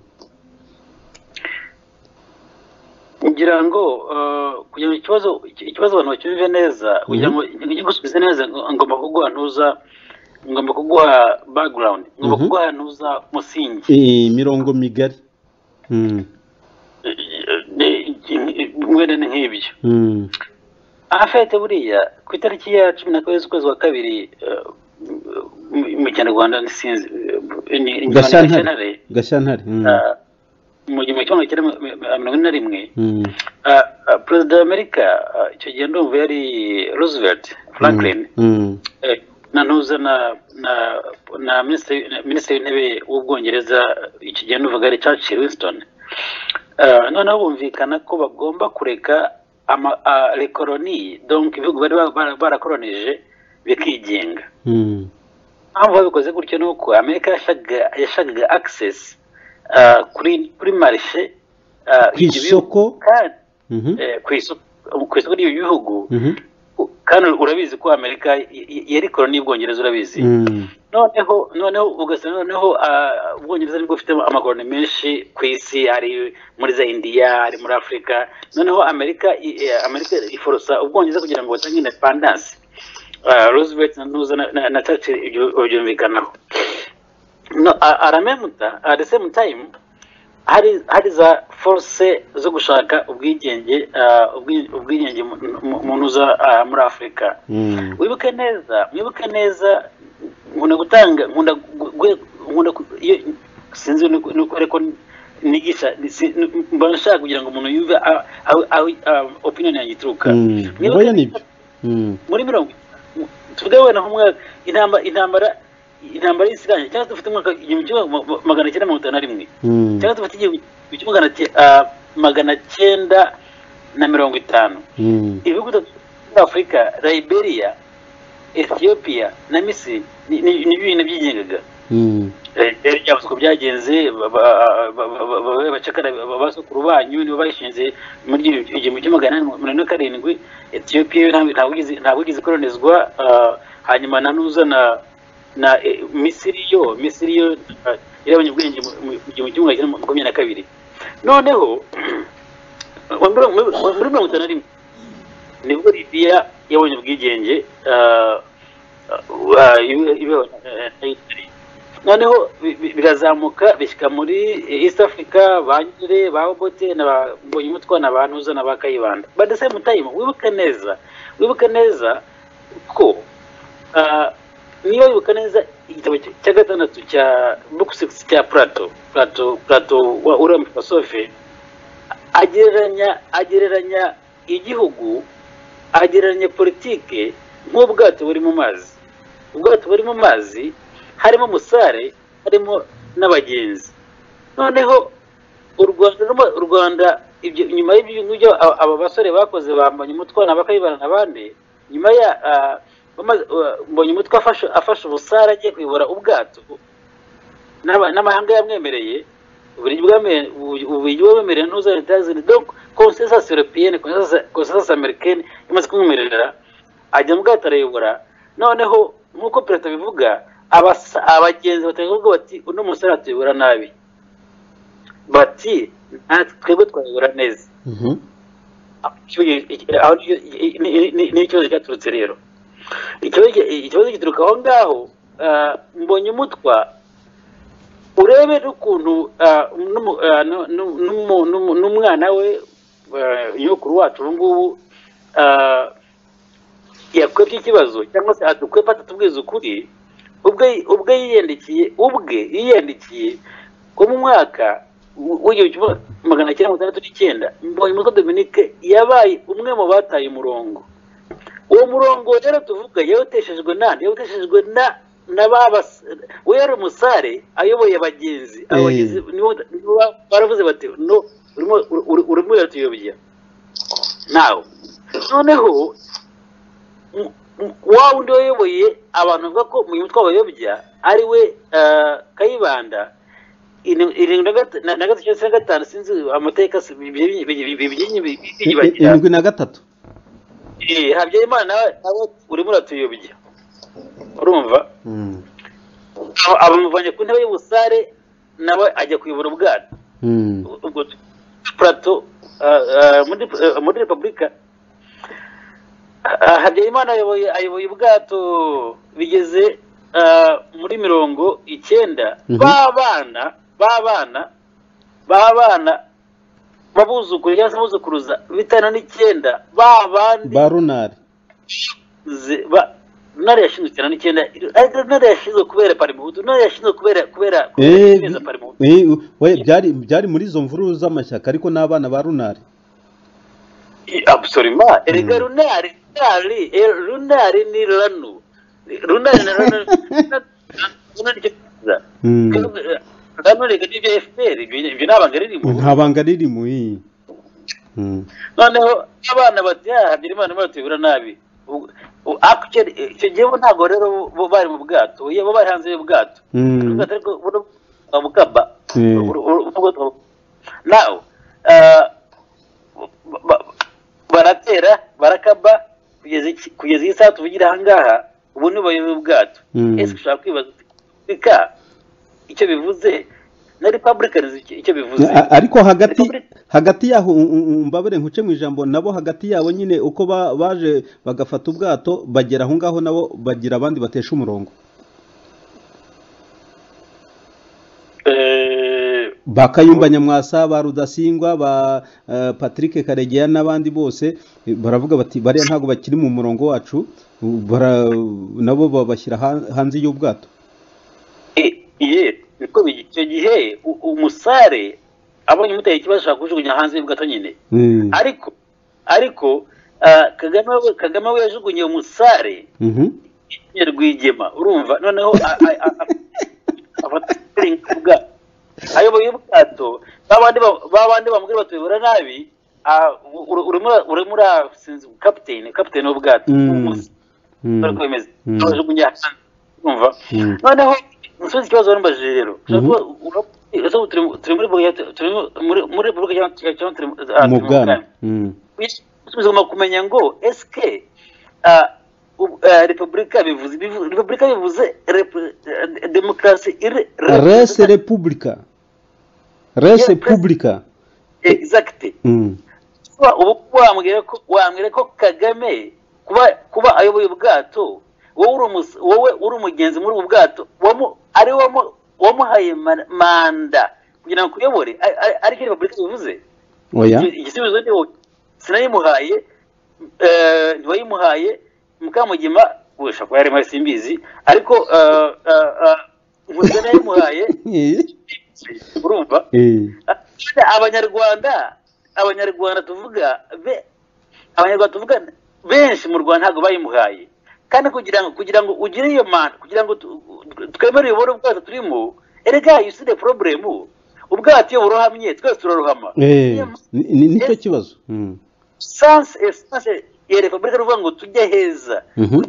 ngira ngo eh, kugira ngo ikibazo iki- ikibazo abantu bacyumve neza kugira ngo ngo gusubize neza ngo- ngomba kuguha ntuza ngomba kuguha background ngomba Mhm. kuguha ntuza musingi imirongo migari Mm. mwene nk'ibyo Mm. afete buriya ku itariki ya cumi na kabiri z'ukwezi wa kabiri eh, mu- mu kinyarwanda ntisinzi eh, ni- ni- gashantare gashantare Mm. eh, mu gihumbi kimwe magana cyenda mi- mi- mirongo ine na rimwe Mm. eh, eh, perezida w'amerika eh, icyo gihe ndumva yari roosevelt franklin Mm. eh, na ntuza na na na minisitiri na minisitiri w'intebe w'ubwongereza icyo gihe numvaga ari churchill winston Eh, noneho bumvikana ko bagomba kureka ama- ah, rekoroni donc ibihugu bari ba- bara- barakoronije bikigenga Mm. impamvu babikoze gutyo ni uko amerika yashakaga yashakaga access ah, kuri kuri marishe ah, Ku y'ibyo bihugu. isoko? kandi Mhm. eh, ku isoko ku isoko ry'ibyo bihugu Mhm. kandi urabizi ko amerika y- y- yari koroni y'ubwongereza urabizi Mm. noneho noneho ugasanga noneho ah, ubwongereza nibwo bufite amakoroni menshi ku isi ari muri za indiya ari muri afurika noneho amerika i- eh, amerika iforosa ubwongereza kugira ngo batange independansi Ah, roosevelt na ntuza na- na- na churchill ibyo babyumvikanaho no a- aramemuta at the same time hari hari za force zo gushaka ubwigenge ah, ubwi- ubwigenge mu- mu- mu ntuza ah, muri afurika Mm. wibuke neza wibuke neza nkunda gutanga nkunda gu- gu- nkunda ku- iyo sinzi nuko nuko ariko nigisha si- mba nshaka kugira ngo umuntu yumve aho aho- aho, ah, opinion yanjye ituruka Mm. Mwibuke Oya nibyo. neza- Mm. muri mirongo tuvuge wenda nk'umwaka intambara intambara intambara y'isi irangiye cyangwa se dufite umwaka igihumbi kimwe ma- magana cyenda mirongo itanu na rimwe Mm. cyangwa se dufite igihumbi kimwe magana cy- ah, magana cyenda na mirongo itanu Mm. ibihugu bitatu muri afurika liberia ethiopia na misiri ni- ni- ni bibiri nabyigengaga Mm. rero byavuzwe uko byagenze ba- ba- ba- ba- ba- bacakara ba- basukuru banyu nibo bashinze muri icyo igihumbi kimwe magana inani mirongo ine na karindwi etiyopiya yo ntabwo- ntabwo igeze- ntabwo igeze ikolonizwa ah, hanyuma nta n'uza na na eh, misiri yo misiri yo ah, yarabonye ubwenge mu mu- mu gihumbi kimwe magana cyenda makumyabiri na kabiri noneho muri muri mirongo itanu na rimwe nibwo libiya yabonye ubwigenge ah, ah, ibe- ibeho na- na Italy noneho bi- bi- birazamuka bishyika muri east africa ba nyire ba obote na ba mbonyumutwa na ba ntuza na ba kayibanda but the same time wibuke neza wibuke neza ko ah, niba wibuka neza igitabo cya- cya gatandatu cya book six cya plato plato plato wa uriya filosofe agereranya agereranya igihugu agereranya politike nk'ubwato buri mu mazi ubwato buri mu mazi harimo umusare harimo n'abagenzi noneho u rwanda rwa- u rwanda ibyo nyuma y'ibyo ngibyo a- aba basore bakoze bambanye umutwe bakayibana n'abandi nyuma ya ah, bamaze- ah, mbonye umutwe afashe afashe ubusare agiye kuyobora ubwato n'aba- n'amahanga yamwemereye uburyo bwame- ubu- uburyo bwemerewe ntuza leta yazindi donc consensus européenne consensus- consensus américaine imaze kumwemerera ajya mu bwato arayobora noneho nk'uko perezida bivuga abasa- abagenzi batari kuvuga bati uno musore atuyobora nabi bati natwe twebwe twayobora neza Mhm. aho ni- ni- ni- ni- ni ikibazo cyaturutse rero ikibazo ikibazo gituruka aho ngaho ah, mbonye umutwa urebe n'ukuntu ah, n'umu- ah, nu- nu- n'umu- n'umu- n'umwana we ah, nyokuru wacu ubu ngubu ah, yakwebye ikibazo cyangwa se adukwepa atatubwiza ukuri ubwe ubwe yiyandikiye ubwe yiyandikiye ko mu mwaka w- w'igihumbi kimwe magana cyenda mirongo itandatu n'icyenda mbonyumutwa dominique yabaye umwe mu bataye umurongo uwo murongo rero tuvuga yawuteshejwe na yawuteshejwe na na babas we yari umusare ayoboye abagenzi abagenzi nibo nibo baravuze bati no urimo uri- urimo uratuyobya nawe noneho m- m- wa wundi wayoboye abantu bavuga ko mu mutwe wabayobya ari we eh, kayibanda Ini- irindwi na gata- na- na gatatu cyangwa se na gatanu sinzi amateka si- bi- bi- bi- bi- bi- bi- bi- biyibagira irindwi na gatatu Eh, habyarimana nawe nawe urimo uratuyobya urumva Mm. Aba- abamuvanye ku ntebe y'ubusare nawe ajya kuyobora ubwato Mm. ubwo plato ah, ah, muri ah, muri repubulika Ah, habyarimana ayoboye ayoboye ubwato bigeze ah, muri mirongo icyenda Mhm. b'abana b'abana b'abana b'abuzukuru cyangwa se abuzukuruza bitanu n'icyenda ba bandi ba runari ze- ba- ntare yashinzwe cyane n'icyenda ariko ntare yashinzwe kubera parimuhutu ntare yashinzwe kubera kubera Eh, kubera parimuhutu eh, we byari byari muri izo mvururu z'amashyaka ariko n'abana ba runari abusorima erega runari runari eh, runari ni ranu runari na ranu runari ni cyo- Mm. ranu reka ni ibya fpr ibyo ibyo ni abanga ririmo nta banga ririmo iyi Mm. noneho abana bati "Ah, habyarimana imana tuyibura nabi Ubwo- u- actually, eh, icyo gihe bo ntabwo rero bo bari mu bwato bo bo bari hanze y'ubwato Mm. Ubwato ariko buno bwa mukamba Eh. Uru- uru- ubwo twa- nawe ah, ba- ba- baratera barakaba kugeza iki- kugeza iyi saha tuvugira ahangaha ubu ni bayoboye ubwato Mm. ese ushobora kwibaza uti, reka icyo bivuze na republicans icyo- icyo bivuze A- ariko hagati Ariko muri- hagati yaho u- u- u- mbabare nkuce mu ijambo nabo hagati yabo nyine uko ba- baje bagafata ubwato bagera aho ngaho nabo bagira abandi batesha umurongo Eh, ba kayumba nyamwasa ba rudasingwa ba eh, patrick karegeya n'abandi bose eh, baravuga bati bariya ntabwo bakiri mu murongo wacu u- bara- nabo babashyira han- hanze y'ubwato Eh, ye niko bigi- icyo gihe u- umusare abonye umuteye ikibazo ashaka kujugunya hanze y'ubwato nyine Mm. ariko ariko Ah, kagame we kagame we yajugunye umusare Mhm. ya rwigema urumva noneho a- a- a- a- abataringa ubwato ayoboye ubwato babandi ba- babandi bamubwira batuyobora nabi ah, u- ur- urimo urimo urasinze kapitene kapitene w'ubwato Mm. Umus- Mm. bari kwemeza Mm. abajugunya hanze urumva Mm. noneho musubiza ikibazo wamubajije rero Mhm. Ushobora kuba- ura- ese ubu turi mu- turi muri Bulgaria- turi mu- muri muri Bulgaria cyangwa- cyangwa turi mu- ah, turi mu bwami Mm. bisubizo mu kumenya ngo esike ah, u- ah, repubulika bivuze bivu- repubulika bivuze repu- eh, demokarasi iri res repubulika res Yeah, repubulika exacte Mm. kuba ubu wambwira ko wambwira ko kagame kuba kuba ayoboye ubwato wowe uri umus- wowe uri umugenzi muri ubu bwato wamu- ari we wamu- wamuhaye man- manda kugira ngo akuyobore ari- ari- ariko repubulika bivuze oya Iki- igisubizo ni wowe sinayimuhaye eh, ntiwayimuhaye mukamugima ushobora kuba yarimo simbizi ariko eh, eh, eh, nkuze nayimuhaye urumva Eh. Ah, abanyarwanda abanyarwanda tuvuga be abanyarwanda tuvuga benshi mu rwanda ntabwo bayimuhaye kandi kugira ngo kugira ngo ugire iyo manda kugira ngo tu- twemere uyobore ubwato turimo erega yuside poroburemu ubwato iyo burohamye twese turarohama Eh. Niyo Ni- ni- nicyo Yes. kibazo Mm. sans essence ya repubulika ni ukuvuga ngo tujye heza Mhm.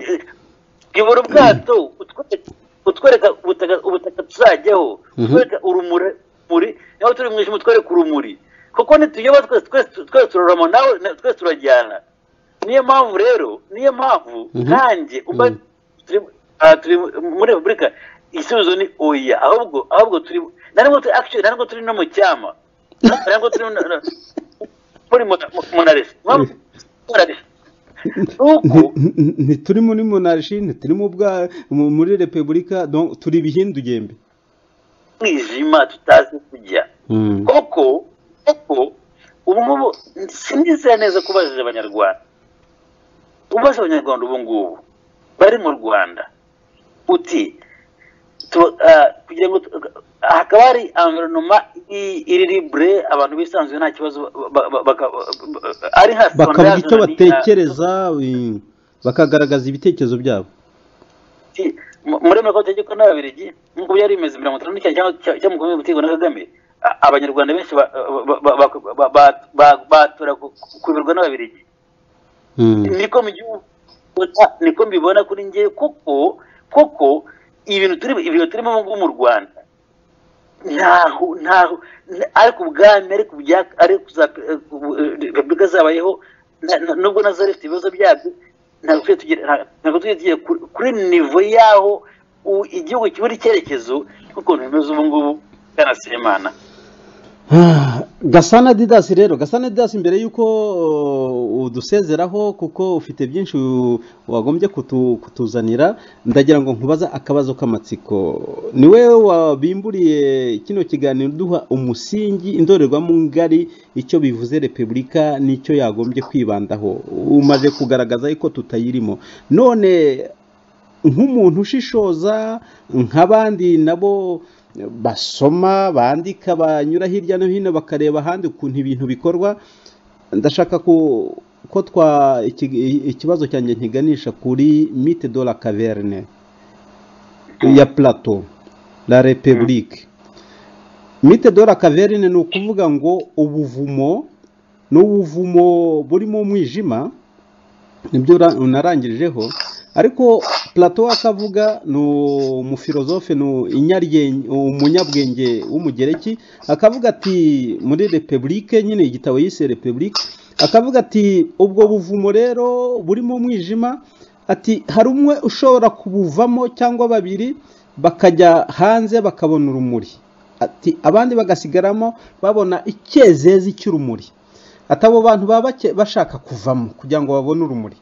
yobora ubwato utwereka- utwereka ubutaka ubutaka tuzajyaho Mhm. utwereka urumuri muri niba turi mu ijuru utwereka urumuri kuko nituyoba twese twese twese turarama nawe na- twese turajyana niyo mpamvu rero niyo mpamvu Mhm. nanjye umva Mhm. turi ah, turi muri repubulika igisubizo ni oya ahubwo ahubwo turi na nubwo turi actually na nubwo turi no mu cyama na- na nubwo turi no- no- muri mona- monaresi Mpamvu- monaresi nuko Nti- nti- ntituri muri monarshi ntituri mu bwa mu- muri repubulika donc turi ibihindugembe mwijima tutazi kujya Mm. koko koko ubu ngubu sinizera neza ko ubajije abanyarwanda ubaje abanyarwanda ubu ngubu bari mu rwanda uti tu- ah, kugira ngo tu- ah, hakaba hari environoma i- iri libre abantu bisanzuye nta kibazo ba- ba- ba- baka- ba- ari hasi bakavuga icyo batekereza eh, bakagaragaza ibitekerezo byabo muri amerika bategekwa n'ababirigi nk'uko byari bimeze mirongo itanu n'icyenda cyangwa- cyangwa cyangwa makumyabiri gutegwa na kagame a- abanyarwanda benshi ba- ba- ba- ba- ba- ba- ba- batura ku- kuyoborwa n'ababirigi Mm. niko mu gihugu niko mbibona kuri njye kuko kuko ibintu turi ibintu turimo ubu ngubu mu rwanda ntaho ntaho n- ariko ubwami ariko bya ariko za eh, ubu- eh, repubulika zabayeho na- na- nubwo nazo zari zifite ibibazo byabyo ntabwo tujye tugera nta- ntabwo tujye tugera kuri- kuri nivo y'aho u- igihugu kibura icyerekezo nk'ukuntu bimeze ubu ngubu bwana semana gasana didasi rero gasana didasi mbere y'uko uh, udusezeraho kuko ufite byinshi u- wagombye kutu- kutuzanira ndagira ngo nkubaza akabazo k'amatsiko ni wowe wabimburiye kino kiganiro duha umusingi indorerwamo ngari icyo bivuze repubulika n'icyo yagombye kwibandaho umaze kugaragaza yuko tutayirimo none nk'umuntu ushishoza nk'abandi nabo basoma bandika banyura hirya no hino bakareba ahandi ukuntu ibintu bikorwa ndashaka ko ko twa iki- ikibazo cyanjye nkiganisha kuri mite de la caverne ya plato la republique mite de la caverne ni ukuvuga ngo ubuvumo n'ubuvumo burimo umwijima nibyo ra- narangirijeho ariko plato wakavuga ni umufilozofe ni inyaryenge umunyabwenge w'umugereki akavuga ati muri repubulike nyine igitabo yise repubulike akavuga ati ubwo buvumo rero burimo umwijima ati hari umwe ushobora kubuvamo cyangwa babiri bakajya hanze bakabona urumuri ati abandi bagasigaramo babona icyezezi cy'urumuri ati abo bantu baba bake- bashaka kuvamo kugira ngo babone urumuri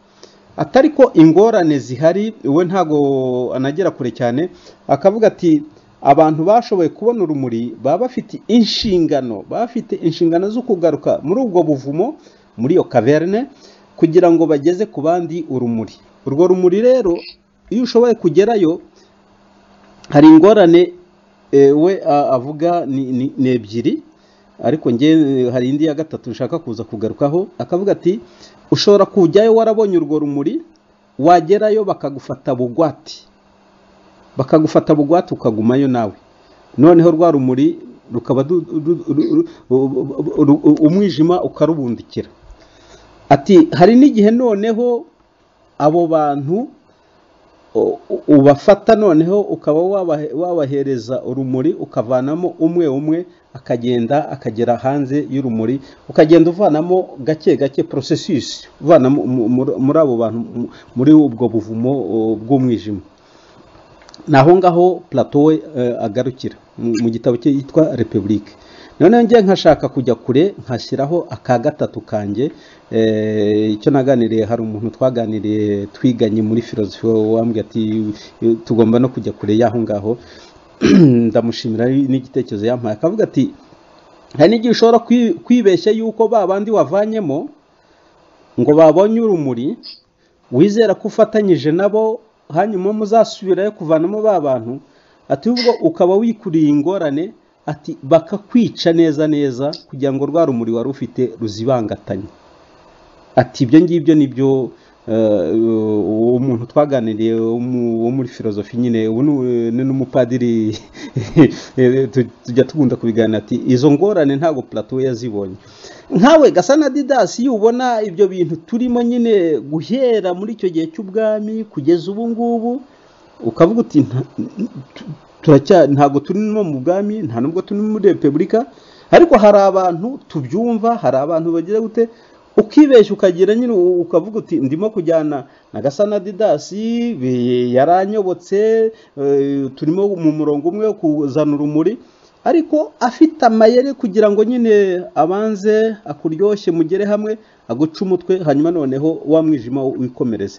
atari ko ingorane zihari we ntago anagera kure cyane akavuga ati abantu bashoboye kubona urumuri baba bafite inshingano baba bafite inshingano zo kugaruka muri ubwo buvumo muri iyo kaverne kugira ngo bageze ku bandi urumuri urwo rumuri rero iyo ushoboye kugerayo hari ingorane eh, we a- avuga ni, ni, ni ebyiri ariko ngewe hari indi ya gatatu nshaka kuza kugarukaho akavuga ati ushobora kujyayo warabonye urwo rumuri wagerayo bakagufata bugwati bakagufata bugwati ukagumayo nawe noneho rwa rumuri rukaba du- du- ru- ru- ru- umwijima ukarubundikira ati hari n'igihe noneho abo bantu u- u- ubafata noneho ukaba wabahe- wabahereza urumuri ukavanamo umwe umwe akagenda akagera hanze y'urumuri ukagenda uvanamo gake gake porosesisi uvana mu- mu- muri- muri abo bantu mu- muri ubwo buvumo uh, bw'umwijima ni aho ngaho plato we eh, agarukira mu- mu gitabo cye yitwa repubulike noneho njye nkashaka kujya kure nkashyiraho aka gatatu kanjye eh, icyo naganiriye hari umuntu twaganiriye twiganye muri filozofi wambwira ati "Eh, tugomba no kujya kure y'aho ngaho ndamushimira n'igitekerezo yampaye akavuga ati hari n'igihe ushobora kwi- kwibeshya yuko ba bandi wavanyemo ngo babonye urumuri wizera ko ufatanyije nabo hanyuma muzasubirayo kuvanamo ba bantu ati ubwo ukaba wikuriye ingorane ati bakakwica neza neza kugira ngo rwa rumuri wari ufite ruzibangatanye ati ibyo ngibyo nibyo eh, uwo muntu twaganiriye wo mu- wo muri filozofi nyine ubu ni- ni n'umupadiri eh, tu- tujya tugunda kubiganira ati izo ngorane ntabwo plato yazibonye nkawe gasa na didasi iyo ubona ibyo bintu turimo nyine guhera muri icyo gihe cy'ubwami kugeza ubu ngubu ukavuga uti "Nta- tu- turacya ntabwo turimo mu bwami nta nubwo turi muri repubulika ariko hari abantu tubyumva hari abantu bagira gute ukibeshya ukagira nyine u- ukavuga uti ndimo kujyana na gasana didasi be- yaranyobotse eh, turimo mu murongo umwe wo kuzana urumuri ariko afite amayeri kugira ngo nyine abanze akuryoshye mugere hamwe aguce umutwe hanyuma noneho wa mwijima wikomereze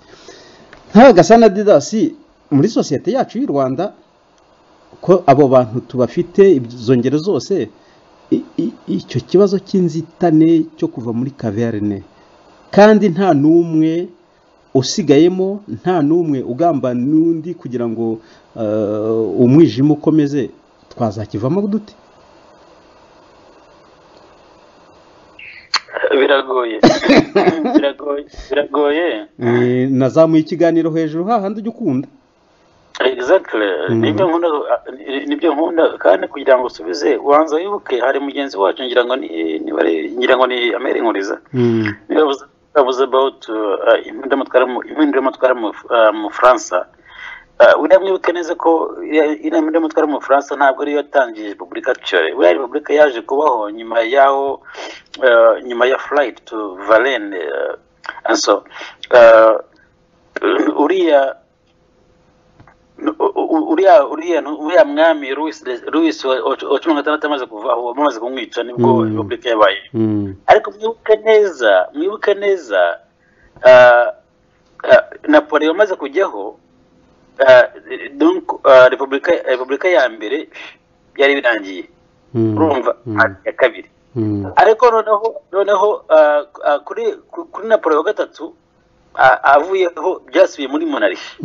nk'aya gasana didasi muri sosiyete yacu y'u rwanda ko abo bantu tubafite izo ngero zose i- i- icyo kibazo cy'inzitane cyo kuva muri kaverne kandi nta n'umwe usigayemo nta n'umwe ugamba n'undi kugira ngo eh, umwijima ukomeze twazakivamo dute biragoye biragoye biragoye Eh, nazamuye ikiganiro hejuru hahandi ujya ukunda exactly nibyo nkunda ni- nibyo nkunda kandi kugira ngo usubize ubanza wibuke hari mugenzi wacu ngira ngo ni niba ari- ngira ngo ni amere nkuriza yavuze yavuze about uh, impinduka mutwara mu impinduka mutwara mu uh, mu Faransa uh, uriya mwibuke neza ko iriya- iriya mpinduka mutwara mu Faransa ntabwo ariyo yatangije Repubulika Tchore uriya Repubulika yaje kubaho nyuma yaho uh, nyuma ya flight to Valence uh, and so uh, uriya u- u- uriya uriya uriya mwami Louis Louis wa wa cumi na gatandatu amaze kuvaho bamaze kumwica nibwo Mm. Repubulika yabaye ariko mwibuke neza mwibuke neza ah, ah, napoleon amaze kujyaho ah, donc ah, repubulika repubulika ya mbere byari birangiye urumva ah, iya kabiri ariko noneho noneho ah, ah, kuri ku- kuri napoleon wa gatatu ah, avuyeho byasubiye muri monarchy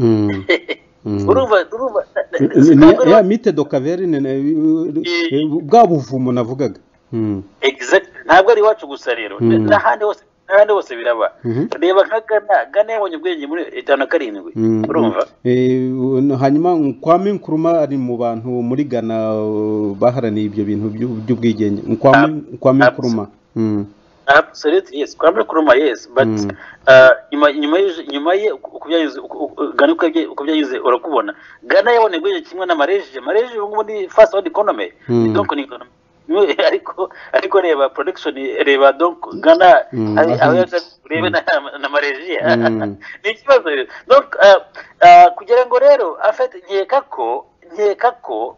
urumva urumva na- na- Ni- ni- ntabwo ya ari- mite do kaverne na- Eh. bwa buvumo navugaga Mm. exact ntabwo ari iwacu gusa rero Mm. n'ahandi hose n'ahandi hose biraba Mhm. reba nka gana gana yabonye ubwenge muri itanu na karindwi Mm. urumva Eh, u- hanyuma nkwame nkuruma ari mu bantu muri ghana uh, baharaniye ibyo bintu by'u- by'ubwigenge nkwame Ab- nkwame abs- nkuruma Mm. absolutely yes kwambara kuruma yes but Mm. uh, nyuma nyuma y'ije- nyuma ye uko uko byagenze uko- uko- Ghana uko yabye- uko byagenze urakubona Ghana yabonye ubwenge kimwe na Malaysia Malaysia ubu ngubu ni fast world economy Mm. donc ni economy Niwe- ariko ariko reba production reba donc Ghana Mm, aho aho ahandi. yahagaze, urebe na na Malaysia Mm. ni ikibazo rero donc uh, uh, kugira ngo rero afite nkeka ko nkeka ko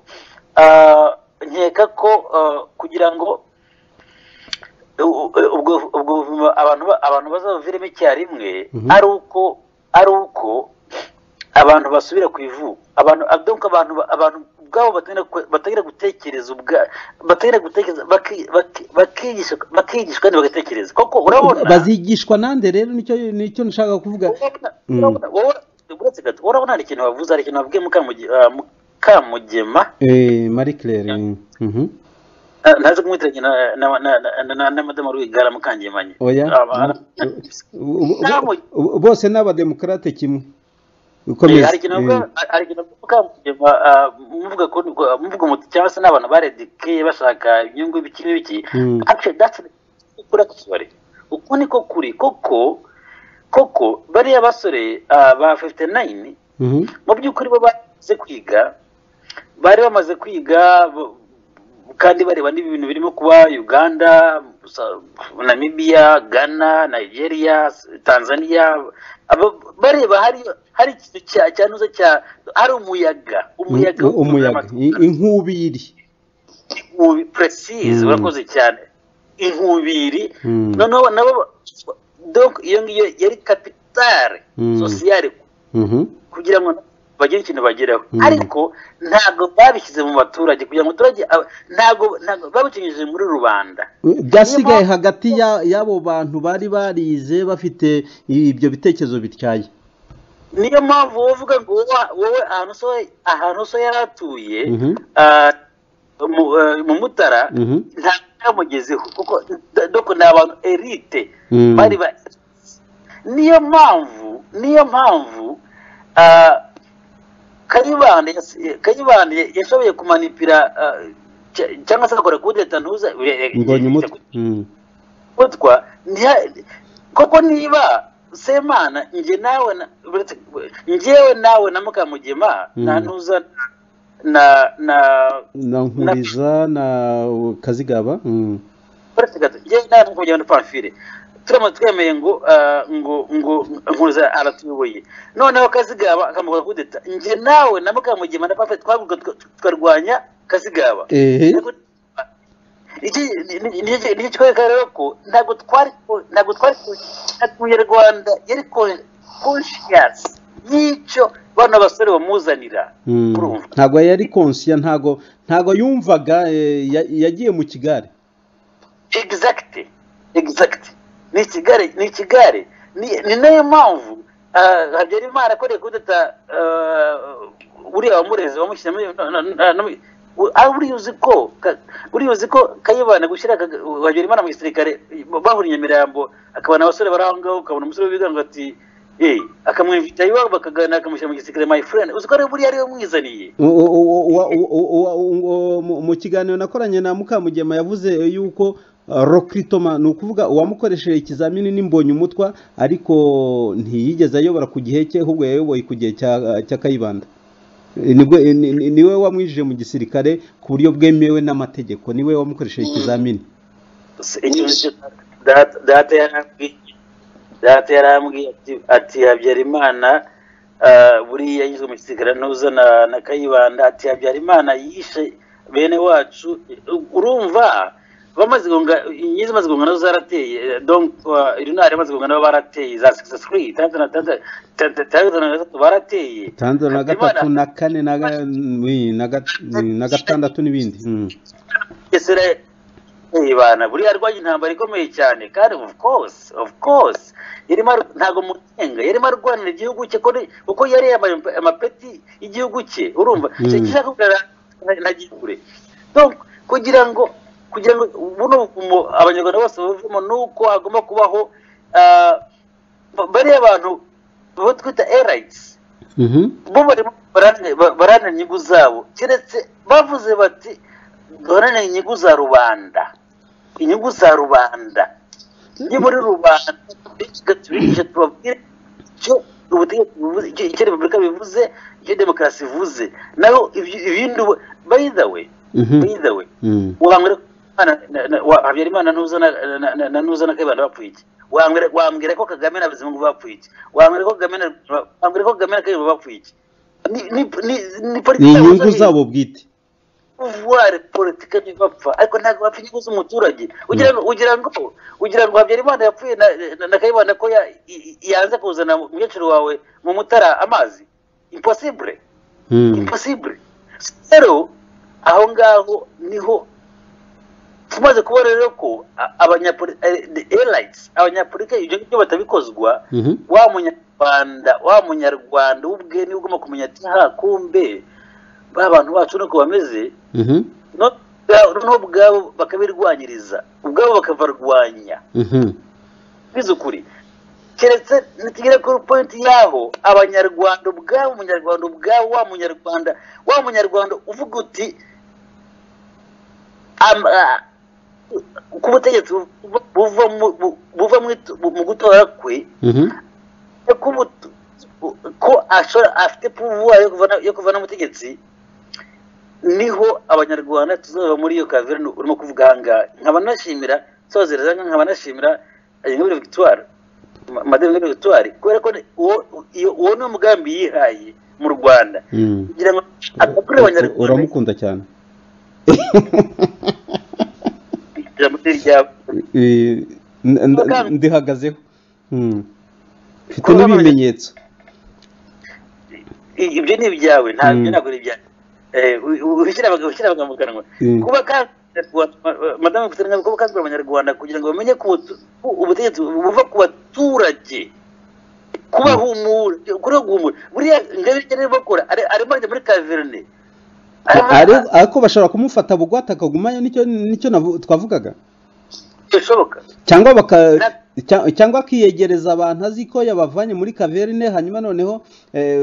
uh, nkeka ko uh, kugira ngo u- u- ubwo ubwo buvumo abantu ba- abantu bazabuviremo icyarimwe Mhm. ari uko ari uko abantu basubira ku ivuko abantu donc abantu ba- abantu ubwabo batangira ku- batangira gutekereza ubwa batangira gutekereza baki- baki- bakigishwa bakigishwa kandi bagatekereza koko urabona bazigishwa nande rero nicyo nicyo nshaka kuvuga Mm. urabona wowe- uretse gato urabona hari ikintu wavuze hari ikintu wabwiye Mukamuge- ah, mukamugema Eh, marie claire Mhm. Ah, ntaze kumwitiranya na- na- na- na- na- na madamu rwigara mukangemanyi oya Aba- Bo- bo- Ntabwo- bo- bose ni abademokarate kimwe Eh, ukomeza hari ikintu navuga- hari ikintu navuga mukigema, ah, muvuga ko niko- muvuga muti cyangwa se n'abantu baredikeye bashaka inyungu ibiki n'ibiki Mm. Actually, that's the- ukuri akasubari uku niko kuri koko koko bariya basore ah, ba 59 Mhm. mu by'ukuri bo bamaze kwiga bari bamaze kwiga bo- kandi bareba n'ibintu birimo kuba uganda Sa- namibia ghana nigeria tanzania Abo- bareba hari hari ikintu cya cyanuza cya hari umuyaga umuyaga Mm, umuyaga I- inkubiri inkubi precise Mm. urakoze cyane inkubiri Mm. noneho nabo donc iyo ngiyo yari kapitale Mm. sosiyale Mhm. kugira ngo bagire ikintu bageraho Mm. ariko ntabwo babishyize mu baturage kugira ngo abaturage aba- ntabwo ntabwo babikinyujije muri rubanda byasigaye hagati ya- y'abo bantu bari barize bafite ibyo bitekerezo bityaye niyo mpamvu wowe uvuga ngo wowe wowe ahantu so ahantu so yari atuye Mhm. ah, mu eh, mu mutara Mhm. ntabwo yamugezeho kuko d- doko ni abantu erite Mm. bari ba niyo mpamvu niyo mpamvu ah, kayibanda yas- kayibanda yashoboye kumanipira ah, cya- cyangwa se agakora kudeta ntuza mbonye umutwe Mm. gutwa ntiya- koko niba semana nge nawe na- uretse- ngewe nawe na mukamugema Mm. nta ntuza na na na nkuriza na kazigaba Mm. uretse gato ngewe nawe mukamugema na pamfile turamaze twemeye ngo ah, ngo ngo nkuza aratuyoboye noneho kazigaba akamukora kudeta nge nawe na mukamugema na pamfile twavuga tukarwanya kazigaba ehe Ariko- iki ni- ni- ni- ni ikikwereka rero ko ntabwo twari ku- ntabwo twari ku- umunyarwanda yari konshiyasi y'icyo bano basore bamuzanira Mm. urumva ntabwo yari konsiya ntabwo ntabwo yumvaga eh, ya- yagiye mu kigare exacte exacte ni ikigare ni ikigare ni ni nayo mpamvu ah, habyarimana akoreye kudeta uriya wamureze wamushyizemo buriya uzi ko ka- buriya uzi ko kayibana gushyira Kaga- habyarimana mu gisirikare bahura i nyamirambo akabona abasore bari aho ngaho ukabona umusore w'ibigango ati "Hey," akamwimvita iwabo bakaganira akamushyira mu gisirikare my friend uzi ko ari buriya ariwe mwizaniye U- u- u- u- u- u- u- u- mu- mu kiganiro nakoranye na mukamugema yavuze yuko uh, rokritoma ni ukuvuga uwamukoresheje ikizamini n'imbonye umutwa ariko ntiyigeze ayobora ku gihe cye ahubwo yayoboye ku gihe cya- cya kayibanda Eh, nibwo- eh, ni- ni- niwe wamwinjije mu gisirikare ku buryo bwemewe n'amategeko niwe wamukoresheje ikizamini data data yarambwiye data yarambwiye ati ati habyarimana ah, buriya yanyuze mu gisirikare ntuza na na kayibanda ati habyarimana yishe bene wacu urumva bamaze gonga inyenzi imaze gonga nazo zarateye eh, donc ah, irinari amaze gonga nabo barateye za 63 tanzania na tanzania Tanzania- Tanzania na gatatu barateye tanzura na gatatu na kane na ga- ni- na ga- ni- na gatandatu n'ibindi Mm. Isirayeli ibana buriya rwanya intambara ikomeye cyane kandi of course of course yarimo ar- ntabwo mutenga yarimo arwanira igihugu cye ko ni- kuko yari yambaye amap- amapeti y'igihugu cye urumva Mm. kishaka kugaragara ntagiye kure donc kugira ngo kugira ngo buno buvumo abanyarwanda bose bavemo ni uko hagomba kubaho ah, ba- bariya abantu bo twita elites Mhm. bo barimo barane- ba- baranira inyungu zabo keretse bavuze bati duharanire inyungu za rubanda inyungu za rubanda ni muri rubanda tubikije tubabwire icyo ubutegetsi buvuze icyo- icyo repubulika bivuze icyo demokarasi ivuze naho ibyo- ibindi ubu- by the way Mhm. by the way Mm. wambwira ko Imana- na- na- wa- habyarimana ntuza na- na- na- na ntuza na kayibanda bapfuye iki wambwira wambwira ko kagame na bizimungu bapfuye iki wambwira ko kagame na- wambwira ko kagame na kayibanda bapfuye iki ni ni ni ni politiki ni zabo inyungu zari- zabo bwite pouvoir politike ntibapfa ariko ntabwo bapfa inyungu z'umuturage ugira ngo ugira ngo ugira ngo habyarimana yapfuye na, na, na kayibanda ko ya- i- i- yanze kuzana umukecuru wawe mu mutara amazi impossible Mm. impossible rero aho ngaho niho tumaze kubona rero ko a- abanyapoli eh, the airlines abanyapolitike ibyo ngibyo batabikozwa Mhm. wa munyarwanda wa munyarwanda ubwe niwe ugomba kumenya ati ha kumbe ba bantu bacu nuko bameze Mhm. no noneho ubwabo bakabirwanyiriza ubwabo bakabarwanya bize ukuri keretse nitugere kuri pointi yaho abanyarwanda ubwabo umunyarwanda ubwabo wa munyarwanda wa munyarwanda uvuga uti am- ah, ku butegetsi buva- buva mu- bu- buva mu itu- mu gutora kwe ko umutu- ko ashobora afite puvuwa yo kuvana- yo kuvana umutegetsi niho abanyarwanda tuzaba muri iyo kaverine urimo kuvuga ahangaha nkaba nashimira nsohozereza nkaba nashimira ingabire victoire Ma- madame ingabire victoire kubera ko ni- uwo iyo- uwo ni umugambi yihaye mu rwanda Mm. kugira ngo akurure abanyarwanda uramukunda cyane ijambo rye ryabo Eh, n- n- ndihagazeho Mm. mfite n'ibimenyetso I- ibyo ni ibyawe ntabyo Mm. ntabwo ari ibyawe Eh, u- u- ushyira abagabo ushyira abagabo mu kanwa Mm. kuba kandi Abanyarwanda- ma- ma- madamu kugira kuba kandi abanyarwanda kugira ngo bamenye ko ubutu- ko ubutegetsi buva ku baturage kubahumura kuri guhumura buriya ingabire icyo arimo bakora ari- arimo ajya muri kaverine Arimo- Ari- ariko bashobora kumufata bugwate akagumayo nicyo nicyo navu- twavugaga bishoboka cyangwa baka cya- cyangwa akiyegereza abantu azi ko yabavanye muri kaverine hanyuma noneho eh,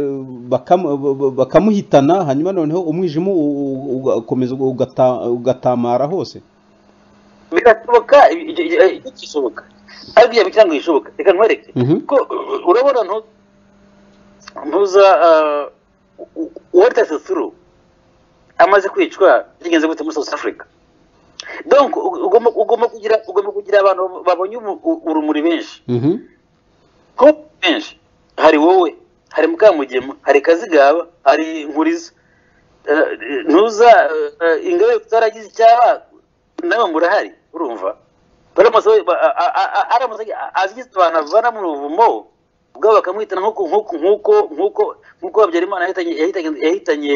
bakamu- b- b- bakamuhitana hanyuma noneho umwijima u- u- ugakomeza ugata- ugatamara hose birashoboka i- i- i- icyo gishoboka ariko ibyo cyangwa bishoboka reka nkwereke Mhm. ko uh, urabona ntu ntuza uwaritase thuru amaze kwicwa bigenze gute muri south africa donc u- ugomba ugomba kugira ugomba kugira abantu babonye ubu- u- urumuri benshi Mhm. kuba benshi hari wowe hari mukamugema hari kazigaba hari nkuriza Eh, ntuza eh, eh, ingabe tutaragize icyaba nawe murahari urumva baramutse ba- a- a- a- a- aramutse azigize abantu avana mu buvumo ubwabo bakamwitana nk'uko nk'uko nk'uko nk'uko nk'uko habyarimana yahitanye yahitanye yahitanye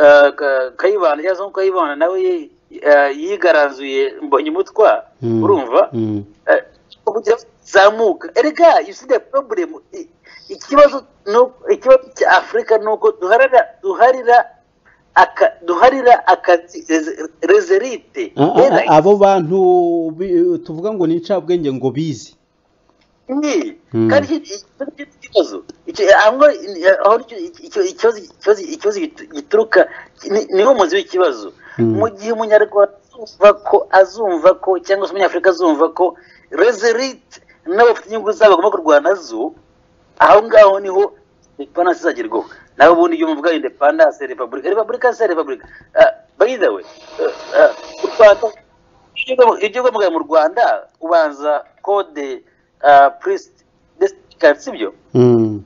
eh, Ka- kayibanda cyangwa se nk'uko kayibanda nawe ye- eh, yigaranzuye mbonye umutwa Mm. urumva Mm. Eh, kugira ngo zamuka erega isida problem i- ikibazo nu- ikibazo cya afurika ni uko duharira duharira aka duharira akazi reze- rezerite Ah, ah, Era- ah, abo bantu bi- tuvuga ngo ni incabwenge ngo bizi ni Mm. kandi iki- iki- iki- iki ikibazo icyo ahubwo eh, aho icyo- icyo- ikibazo ikibazo ikibazo gitu- gituruka ni- niwo muzi w'ikibazo Mm. mu gihe umunyarwanda azumva ko azumva ko cyangwa se umunyafurika azumva ko rezerite n'abafite inyungu zabo bagomba kurwana nazo aho ngaho niho indepandanse izagerwaho nawe ubundi iyo muvuga indepandanse repubulika repubulika se repubulika bayidawe u rwanda ibyo ugomba- ibyo ugomba mu rwanda ubanza kode purisiti desitikazi sibyo Mm.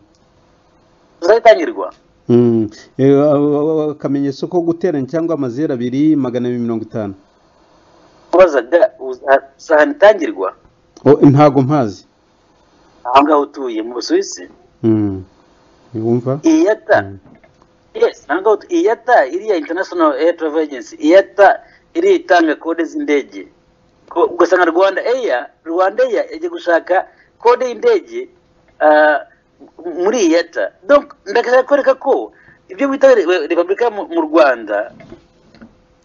zizayitangirwa Mm. Eh, a- a- a- akamenyetso ko guteranya cyangwa amazeru abiri magana abiri mirongo itanu ubazaga uza- uzahana itangirwa Oh, ntago mpazi aho ngaho utuye mu busuwisi Mm. wumva iyata Mm. yes aho ngaho utu- iyata iriya international air travel agency iyata iriya itanga kode z'indege Ko- ugasanga rwanda eya rwanda eya yagiye gushaka kode y'indege ah, m- muri iyata donc ndashaka kwereka ko ibyo bita re- re- repubulika mu mu rwanda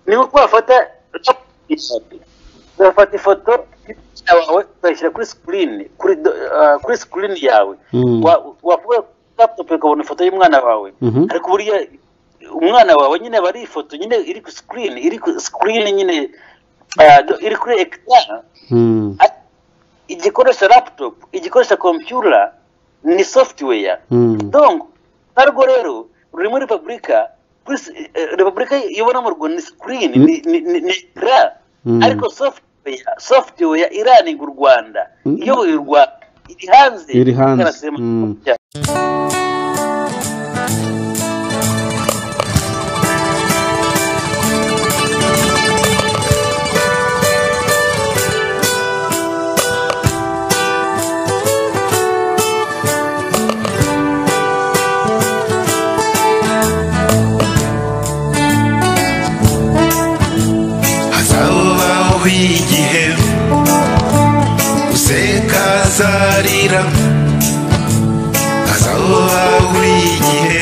ni nko kubafata ugafata ifoto y'umukiriya wawe ukayishyira kuri sikirini kuri do- ah, kuri sikirini yawe Mm. Wa- wavuga kuri laptop ukabona ifoto y'umwana wawe Mhm. ariko buriya umwana wawe nyine aba ari ifoto nyine iri ku sikirini iri ku sikirini nyine ah, do- iri kuri ekara Mm. Ati, igikoresha laptop igikoresha computer ni software Mm. donc narwo rero ruri muri repubulika kuri s- eh, repubulika ibona mu rwanda ni screen ni ni ni- ni ra Mm. ariko software software iraninga u rwanda Mm. iyoboye u rwanda iri hanze iri hanze ikarasema- Mm. hazabaho igihe useka azarira hazabaho igihe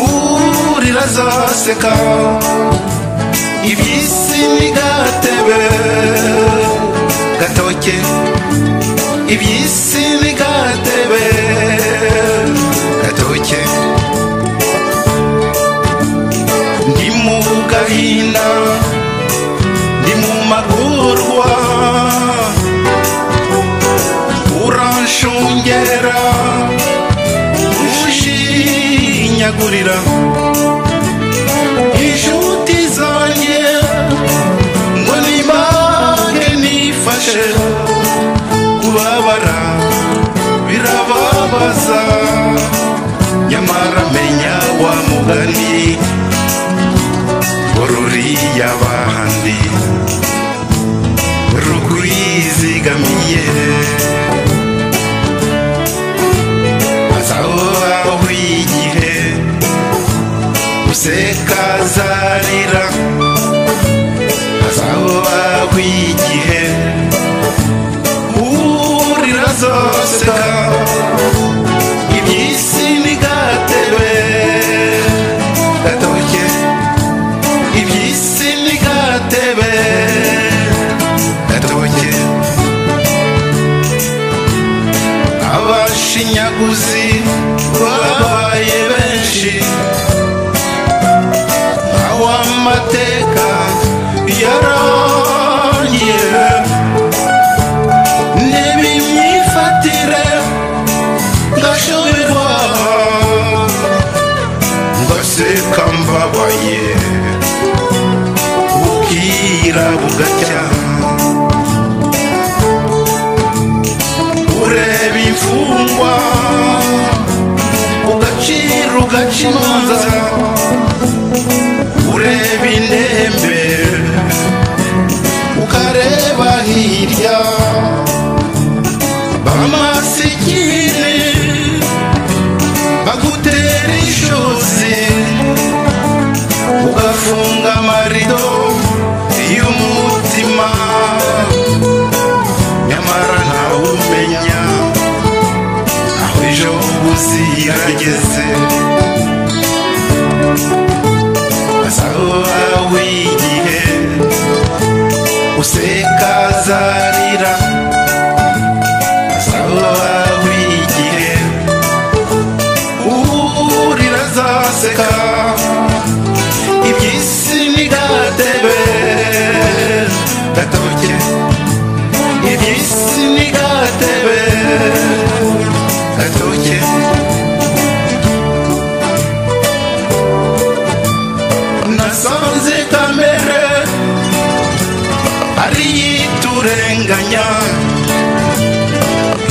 urira azaseka iby'isi n'igatebe gatoke iby'isi n'igatebe gatoke ndi mu gahina ndi mu magurwa uranshungera ushinyagurira inshuti zanjye ngo nimage nifashe kubabara birababaza nyamara menya wa mugani ururiya bandi rukuyizigamiye azaho igihe useka azarira azaba igihe urira azoseka iby'isi ntigatebe gatoke iby'isi ntigatebe gatoke abashinyaguzi babaye benshi awamateka yarangiye n'ibimyifatire ndashoberwa ngaseka mbabaye bukira bugacya ureba imfungwa ugacira ugaca imanza ureba indembe ukareba hirya bamasikini bagutera ishozi ugafunga amarido y'umutima nyamara ntawe umenya aho ejo buzirageze azahoba wigihe useka azarira azahoba wigihe urira azaseka iby'isi ntigatebe gatoke iby'isi ntigatebe gatoke nasanze kamere ariyiturenganya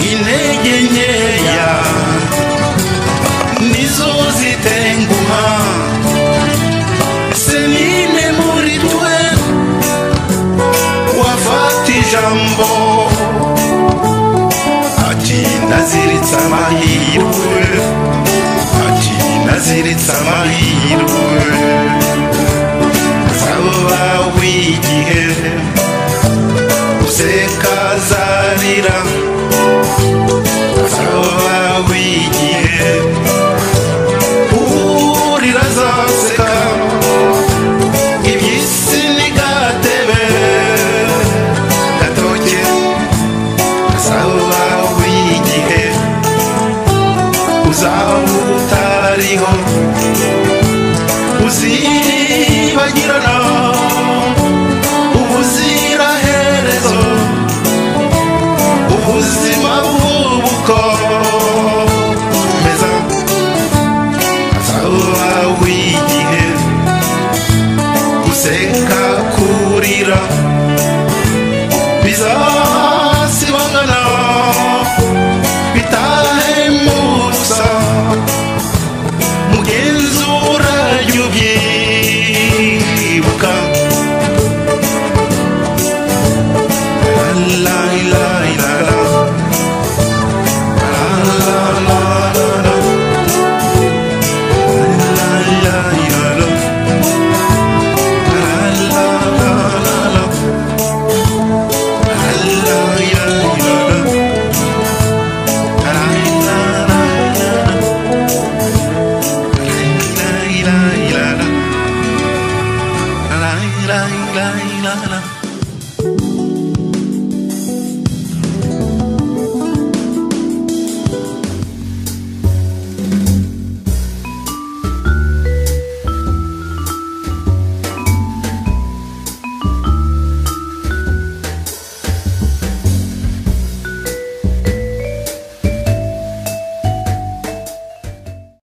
intege nkeya nizo zitenguha se nine muri twe wafata ijambo ati naziritse amahirwe ati naziritse amahirwe azaba w'igihe useka azarira azaba w'igihe urira azaseka iby'isi ntigatebe gatoke azaba w'igihe uzaba utariho uzibagirana ubuziraherezo ubuziraherezo